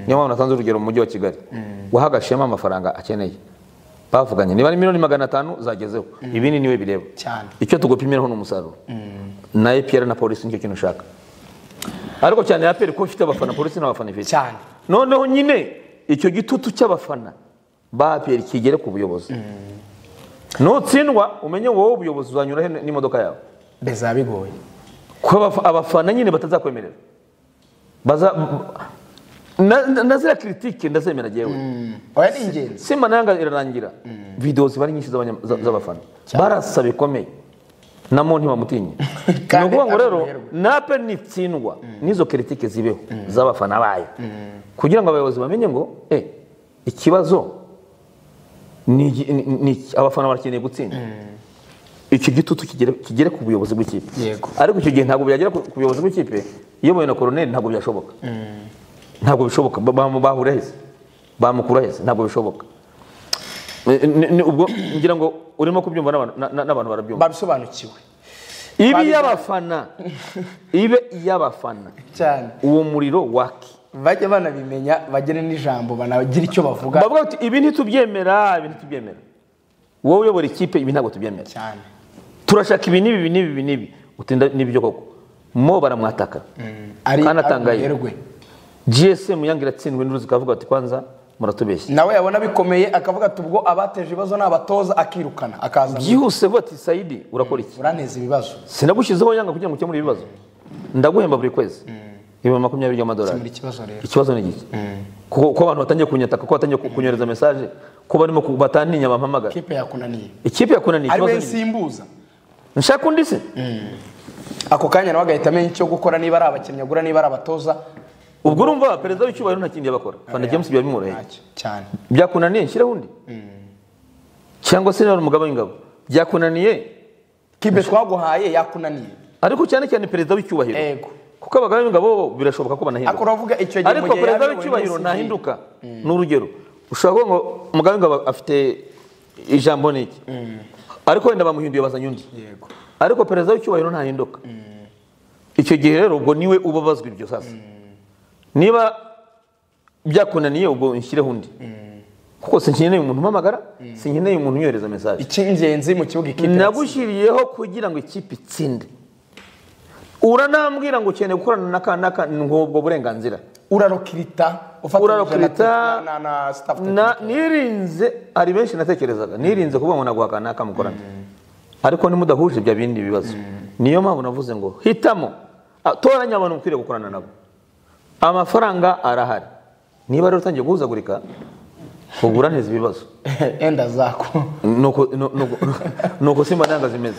niyo mpamvu natanze urugero mu mujyi wa Kigali wahagashemo amafaranga akeneye bavuganye niba ari miliyoni magana atanu zagezeho ibindi niwe bireba Cyane. icyo tugupimiraho ni umusaruro na EPR na polisi nicyo kintu ushaka ariko cyane ya peri ko ifite abafana polisi n'abafana ifite Cyane. noneho nyine icyo gitutu cy'abafana ba peri kigere ku buyobozi nutsindwa umenye wowe ubuyobozi uzanyura he n'imodoka yawe bizaba bigoye ko abafa- abafana nyine batazakwemerera baza na- na- na ziriya kiritike ndazemera jyewe oya ni ingenzi simba na yanga irarangira videwo ziba ari nyinshi z'abanya- za- z'abafana barasa bikomeye na mo ntibamutinye ni Kandi ukuvuga ngo rero amuherwe. nape nitsindwa n'izo kiritike zibeho z'abafana bayo kugira ngo abayobozi bamenye ngo eh, ikibazo ni iki- ni- ni iki. abafana barakeneye gutsinda icyo gitutu kigere- kigere ku buyobozi bw'ikipe Yego. ariko icyo gihe ntabwo byagera ku ku buyobozi bw'ikipe iyobowe na koroneri ntabwo byashoboka ntabwo bishoboka ba- ba- bahura heza bamukura heza ntabwo bishoboka Ni- ni- ni- ubwo ngira ngo urimo kubyumva n'abantu- na- na- n'abantu barabyumva babisobanukiwe ibe Babi- iy'abafana ibe iy'abafana cyane uwo muriro waki bajya banabimenya bagire n'ijambo banagire icyo bavuga bavuga bati ibi ntitubyemera ibi ntitubyemera wowe uyobora ikipe ibi ntabwo tubyemera cyane turashaka ibi n'ibi ibi n'ibi ibi n'ibi utinda n'ibyo koko mo baramwataka ari Kandi atangaye. abiherwe. gsm yanga iratsindwe n'uruzi ikavuga ati kwanza muratubeshya nawe yabona bikomeye akavuga ati ubwo abateje ibibazo ni abatoza akirukana akaza byihuse vuba ati sayidi urakora iki uraneza ibibazo sinagushyizeho yanga kugira ngo ukemure ibibazo ndaguhemba buri kwezi ibihumbi makumyabiri muri by'amadolari ikibazo rero ikibazo ni iki ko ko abantu batangiye kunyataka ko batangiye ku- kunyohereza mesaje ko barimo ku- batantinya bampamagara kipe yakunaniye ikipe yakunaniye ari ikibazo we ni iki? nsimbuza nshaka undi se ako kanya nawe agahita amenya icyo gukora niba ari abakinnyi agura niba ari abatoza ubwo urumva perezida w'icyubahiro nta kindi yabakora fanda james biba bimworoheye ntacyo cyane byakunaniye nshyiraho undi cyangwa se nawe umugaba w'ingabo byakunaniye kibe twaguhaye yakunaniye ariko cyane cyane perezida w'icyubahiro Ego. kuko abagaba b'ingabo bo birashoboka ko banahinduka ako uravuga icyo gihe ariko mu gihe perezida yayoboye w'icyubahiro Misiri- ntahinduka ni urugero ushobora kuvuga ngo umugaba w'ingabo afite ijambo ni iki ariko wenda bamuhinduye bazanye undi yego ariko perezida w'icyubahiro ntahinduka icyo gihe rero ubwo niwe ubabazwa ibyo sasa niba byakunaniye ubwo nshyireho undi kuko sinkeneye umuntu umpamagara sinkeneye umuntu unyohereza mesaje icy'ingenzi mu kibuga ikipe nagushyiriyeho kugira ngo ikipe itsinde uranambwira ngo ukeneye gukorana n'aka n'aka n'ubwo burenganzira urarokirita ufata Urarokirita. urugero na- na na staff Na- nirinze hari benshi natekerezaga nirinze kuvuga ngo naguha akana kamukorana ariko nimudahuje bya bindi bibazo niyo mpamvu navuze ngo hitamo Ah, toranya abantu ukwiriye gukorana nabo amafaranga arahari niba rero utangiye guhuzagurika ubwo uranteza ibibazo technique. enda zako Nuko- nu- nuko nuko simba ndanga zimeze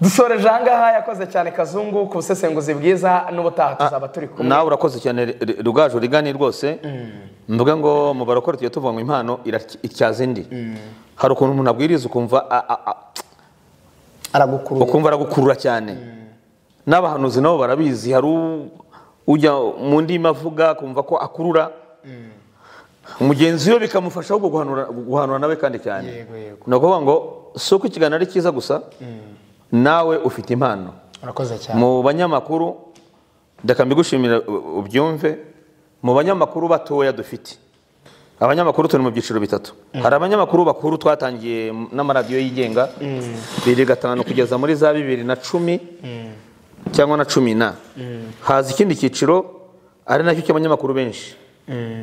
dusoreje ahangaha yakoze cyane kazungu ku busesenguzi bwiza n'ubutaha tuzaba turi kumwe nawe urakoze cyane rugaje urigani rwose mvuga ngo mu barokore tugiye tuvuga ngo impano iraty- ityaza indi hari ukuntu umuntu abwiriza ukumva a- a- a- aragukuruye ukumva aragukurura cyane n'abahanuzi nabo barabizi hari u- ujya mu ndimi avuga kumva ko akurura mugenzi we bikamufasha ahubwo guhanura guhanura nawe kandi cyane Yego, yego. ni ukuvuga ngo si uko ikiganiro ari cyiza gusa nawe ufite impano urakoze cyane mu banyamakuru reka mbigushimira u- ubyumve mu banyamakuru batoya dufite abanyamakuru turi mu byiciro bitatu hari abanyamakuru bakuru twatangiye m- n'amaradiyo yigenga bibiri gatanu kugeza muri za bibiri na cumi cyangwa na cumi na haza ikindi cyiciro ari nacyo cy'abanyamakuru benshi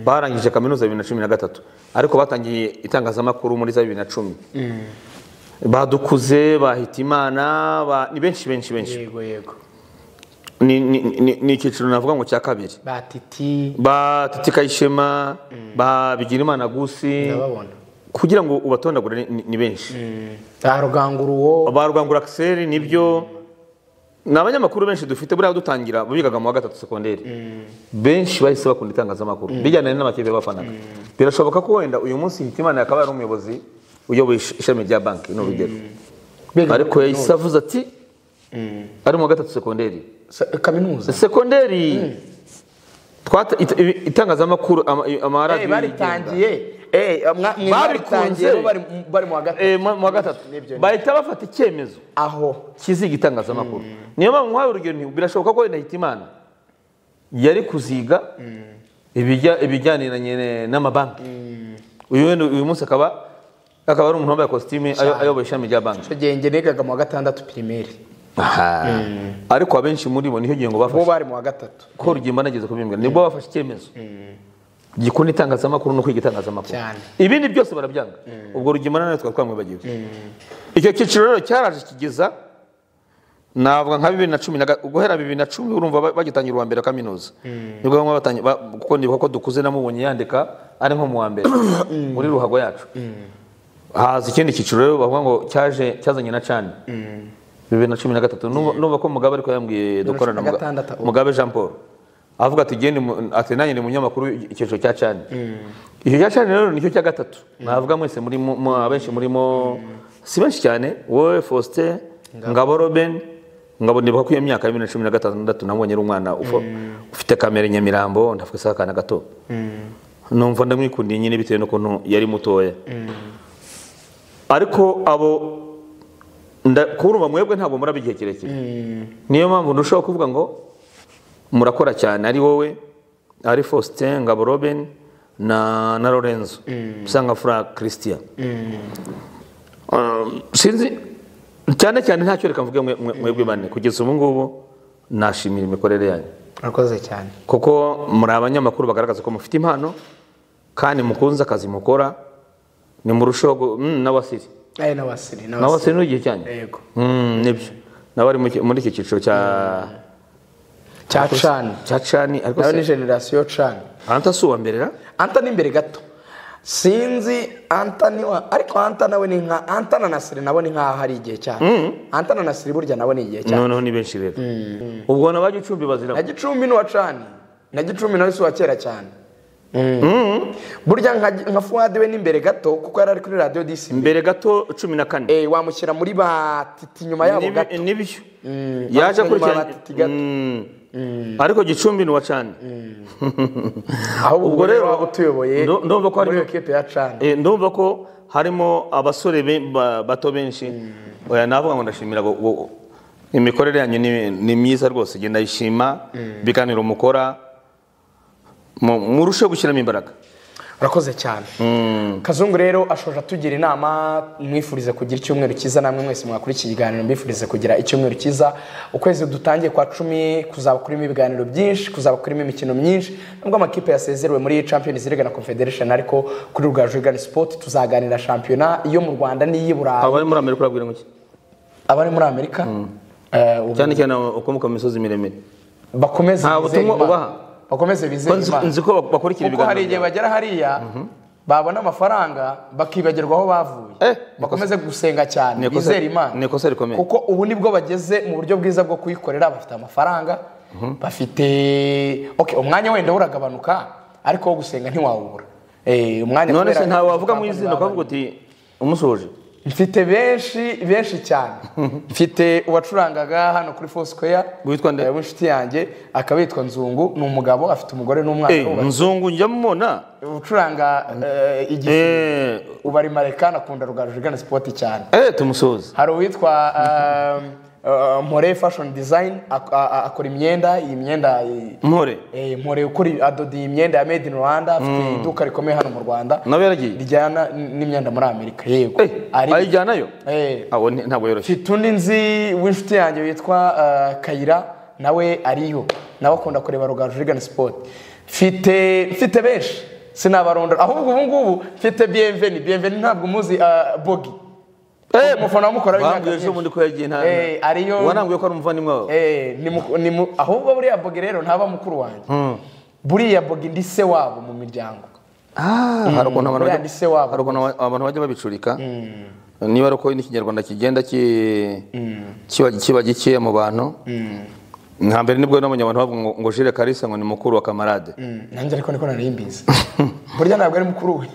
barangije kaminuza bibiri na cumi na gatatu ariko batangiye itangazamakuru muri za bibiri na cumi badukuze bahitimana ba- ni benshi benshi benshi yego yego ni ni- ni- ni icyiciro navuga ngo cya kabiri batiti ba Titi Kayishema ba Bigirimana Gusi ndababona kugira ngo ubatondagure ni- ni- ni benshi ba ruganguruwo ba Rwangura Axel nibyo ni abanyamakuru benshi dufite buriya dutangira bigaga mu wa gatatu sekonderi benshi bahise bakunda itangazamakuru bijyana n'amakipe bafanaga birashoboka ko wenda uyu munsi Hitimana yakaba ari umuyobozi uyoboye ish- ishami rya banki ni urugero biga ariko yahise avuze ati ari mu wa gatatu sekonderi sa- kaminuza sekonderi twata- it- ibi- itangazamakuru ama- Eh, amaradiyo yigenga. baritangiye Eh, mwa- mwe Babikunze. mwabitangiye bo bari bari mu wa Eh, gatatu mu mu wa gatatu Nibyo, nibyo. bahita bafata icyemezo aho kiziga itangazamakuru niyo mpamvu nk'aho urugero nti- birashoboka ko wenda Hitimana yari kuziga ibijya- ibijaniranye ne- n'amabanki uyu wenda uyu munsi akaba akaba ari umuntu wambaye kositime ayo- ayoboye ishami rya banki icyo gihe njye nigaga mu wa gatandatu pirimeri Aha. ariko abenshi muri bo nicyo gihe ngo bafashe bo bari mu wa gatatu ko rugimba nageze kubimbwira nibwo bafashe icyemezo gikunda itangazamakuru no kwiga itangazamakuru Cyane. ibindi byose barabyanga ubwo rugimba nawe twari twamwibagiwe icyo cyiciro rero cyaraje kigeza navuga nka bibiri na cumi na ga- guhera bibiri na cumi urumva ba- bagitangira uwa mbere wa kaminuza nibwo bamwe batangi- ba- kuko ndibuka ko dukuze namubonye yandika ari nko mu wa mbere muri ruhago yacu haza ikindi cyiciro rero bavuga ngo cyaje cyazanye na cani bibiri na cumi na gatatu Numva- numva ko mugabe ariko yambwiye dukorana cumi na Muga- gatandatu. mugabe jean paul avuga ati genda umu- ati nanjye ni umunyamakuru icyiciro cya cani icyo cya cani rero nicyo cya gatatu navuga mwese murimo mu- abenshi murimo si benshi cyane wowe faustin ngabo roben ngabo ndibuka ko iyo myaka ya bibiri na cumi na gatandatu nabonye ari umwana ufo- ufite kamera i nyamirambo ndafite akana gato numva ndamwikundiye nyine bitewe n'ukuntu yari mutoya ariko abo nda- kurumva mwebwe ntabwo muraba igihe kirekire niyo mpamvu ntushobora kuvuga ngo murakora cyane ari wowe ari faustin ngabo robin na na lorenzo usanga fura christian Um, sinzi cyane cyane ntacyo reka mvuge mwe- mwe- mwebwe bane kugeza ubu ngubu nashimira imikorere yanyu urakoze cyane kuko muri abanyamakuru bagaragaza ko mufite impano kandi mukunze akazi mukora nimurusheho gu- mm, n'abasiri ari n'abasiri n'abasiri n'abasiri n'igihe cyanyu yego Mm, nibyo nabo ari mu ki- muri iki cyiciro cya cya cani cya cani ariko nawe se ni generasiyo cani anta si uwa mbere ra anta ni imbere gato sinzi antani wa ariko anta nawe ni nka anta na nasiri nabo ni nkaho ari igihe cyane anta na nasiri burya nabo ni igihe cyane noneho ni benshi rero ubwo na ba gicumbi bazira na gicumbi n'uwa cani na gicumbi nawe si uwa kera cyane burya nka nka fuwadi we n'imbere gato kuko yari ari kuri radiyo disi imbere gato cumi na kane Eh, wamushyira muri ba titi inyuma yabo Nibi- gato nibyo wamushyira yaje inyuma ya ba akurikirana titi gato Mm. ariko gicumbi ni uwa cani ahubwo ubwo ubwo rero rero waba utuyoboye ndo- ndumva ko harimo- muri iyo kipe ya cani Eh, ndumva ko harimo abasore be- ba- bato benshi oya navuga ngo ndashimira ngo- ngo- imikorere yanyu ni- ni myiza rwose genda yishima ibiganiro mukora mu- murusheho gushyiramo imbaraga urakoze cyane kazungu rero ashoje atugira inama mwifurize kugira icyumweru cyiza namwe mwese mwakurikiye ikiganiro mbifurize kugira icyumweru cyiza ukwezi dutangiye kwa cumi kuzaba kurimo ibiganiro byinshi kuzaba kurimo imikino myinshi nubwo amakipe yasezerewe muri champions league na confederation ariko kuri rwa jugani sport tuzaganira shampiyona iyo mu rwanda n'iyi burayi abari muri amerika urabwira ngo iki abari muri amerika eh, ubu- cyane cyane ukomoka mu misozi miremire bakomeze Nta bizere butumwa Imana. ubaha. bakomeze Ko bizere nzi Imana. nzi ko bakurikira kuko hari igihe ibiganiro bagera hariya babona amafaranga bakibagirwa aho bavuye Eh, bakomeze gusenga Ni cyane ikosa- bizere imana ni ikosa rikomeye. kuko ubu nibwo bageze mu buryo bwiza bwo kuyikorera bafite amafaranga bafite okay, umwanya wenda uragabanuka ariko wo gusenga ntiwawubura Eh, umwanya none se kubera- ntawe wavuga mu izina ukavuga uti umusoje mfite benshi benshi cyane mfite uwacurangaga hano kuri Foursquare Witwa nde? eh, w'inshuti yanjye akaba yitwa nzungu ni umugabo afite umugore n'umwana Eh, nzungu njya mubona ucuranga igihe Eh, ubu ari marekani akunda rugarujigana sipoti cyane eh, tumusoze hari uwitwa um, uh, mpore fashion design ak- a- a- akora imyenda iyi myenda i- mpore eh, mpore ukora adoda iyi myenda ya made in rwanda afite iduka rikomeye hano mu rwanda nawe yaragiye rijyana n- n'imyenda muri amerika yego Eh, ayijyanayo Eh, Ah, uwo ni- ntabwo yoroshye mfite undi nzi w'inshuti yanjye witwa uh, kayira nawe ariyo nawe akunda kureba rugarujigana sipoti mfite mfite benshi sinabarondora ahubwo ubu ngubu mfite biyemveni biyemveni ntabwo umuzi uh, bogi Eh, umufana wamukora bambwiye ejo bundi ko yagiye nta Eh, ariyo wanambwiye ko ari umuvandimwe wawe Eh, ni mu- ni mu- ahubwo buriya bogi rero ntaba mukuru wanjye buriya bogi ndi se wabo mu miryango Ah, hari ukuntu abantu buriya bajya- ndi se wabo. hari ukuntu aba- abantu bajya babicurika niba ari uko n'ikinyarwanda kigenda ki- kiba kiba gikeya mu bantu nta mbere nibwo n'abanyabantu bavuga ngo- ngo jire karisa ngo ni mukuru wa kamarade Mm, nanjye ariko niko nari mbizi burya ntabwo ari mukuru we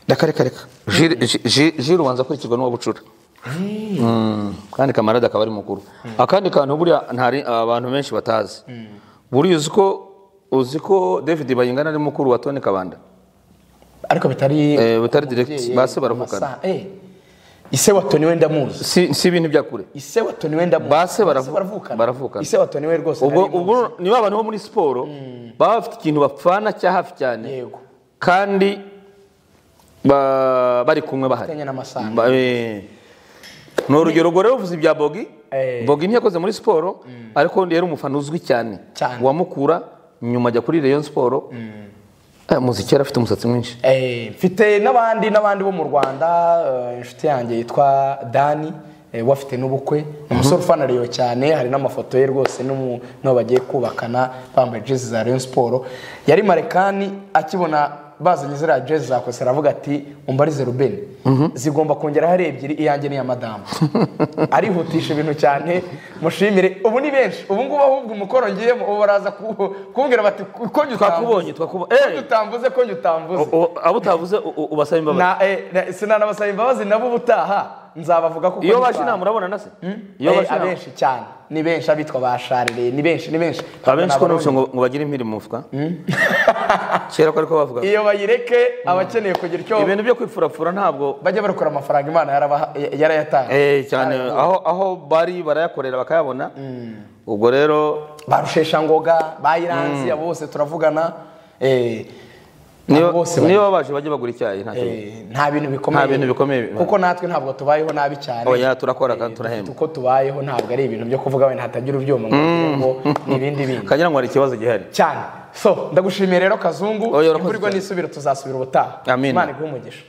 reka reka reka Jire- Ji- Ji- jire ubanza akurikirwa n'uwo bucura Mm. kandi kamarade akaba ari mukuru akandi kantu buriya ntari abantu benshi batazi buriya uzi ko uzi ko david bayingana ari mukuru wa toni kabanda ariko bitari Eh, butari direct, base Amasaha- baravugana. eh, ise wa toni we ndamuzi si si ibintu bya kure ise wa toni we ndamuzi Base baravu- baravukana baravukana. ise wa toni we rwose ubwo nari muzi. ubwo ni ba bantu bo muri siporo baba bafite ikintu bapfana cya hafi cyane yego kandi ba- bari kumwe bahari Mfitanye n'amasaha. Ba- eh. ni urugero ubwo rero uvuze ibya bogi Eh. bogi ntiyakoze muri siporo ariko undi yari umufana uzwi cyane Cyane. wamukura nyuma ajya kuri rayon siporo Eh, muzi kera afite umusatsi mwinshi Eh, mfite n'abandi n'abandi bo mu rwanda eh, inshuti yanjye yitwa dani eh, we afite n'ubukwe ni umusore ufana reyo cyane hari n'amafoto ye rwose n'umu- n'uwo bagiye kubakana bambaye jezi za rayon siporo yari marekani akibona bazanye ziriya jezi za kose aravuga ati umbarize rubeni zigomba kongera hari ebyiri iyanjye n'iya madamu arihutisha ibintu cyane mushimire ubu ni benshi ubu ngubu ahubwo umukoro ngiyemo ubu baraza ku- kumbwira bati ko njye twakubonye twakubonye Eh, utambuze ko njye utambuze u- u- abo utavuze u- u- ubasaba imbabazi na, eh, na, sinanabasaba imbabazi nabo ubutaha nzabavuga kuko iyo ni bashe abantu. inama urabona na se iyo Eh, bashe inama abenshi cyane ni benshi abitwa basharire ni benshi ni benshi abenshi ko nubwo Nababonye. ngo ngo bagire impiri mu mufuka kera ko ariko bavuga iyo bayireke abakeneye kugira icyo ibintu byo kwipfurapfura ntabwo bajya barukora amafaranga imana yarabaha- yarayatanze eh, cyane aho aho bari barayakorera bakayabona ubwo rero ba rusheshangoga ba iranzi abo bose turavugana eh, niyo abo bose bari- niyo baje bajya bagura icyayi ntacyo eh, nta bintu bikomeye Nta bintu bikomeye. kuko natwe ntabwo tubayeho nabi cyane oya turakora kandi Dufite turahemba uko tubayeho ntabwo ari ibintu byo kuvuga wenda hatagira ubyuma ngo ugire ngo ni ibindi bindi kagira ngo hari ikibazo gihari cyane so ndagushimiye rero kazungu Oya, urakoze imvura igwa cyane. n'isubiro tuzasubira ubutaha Amin. imana iguhe umugisha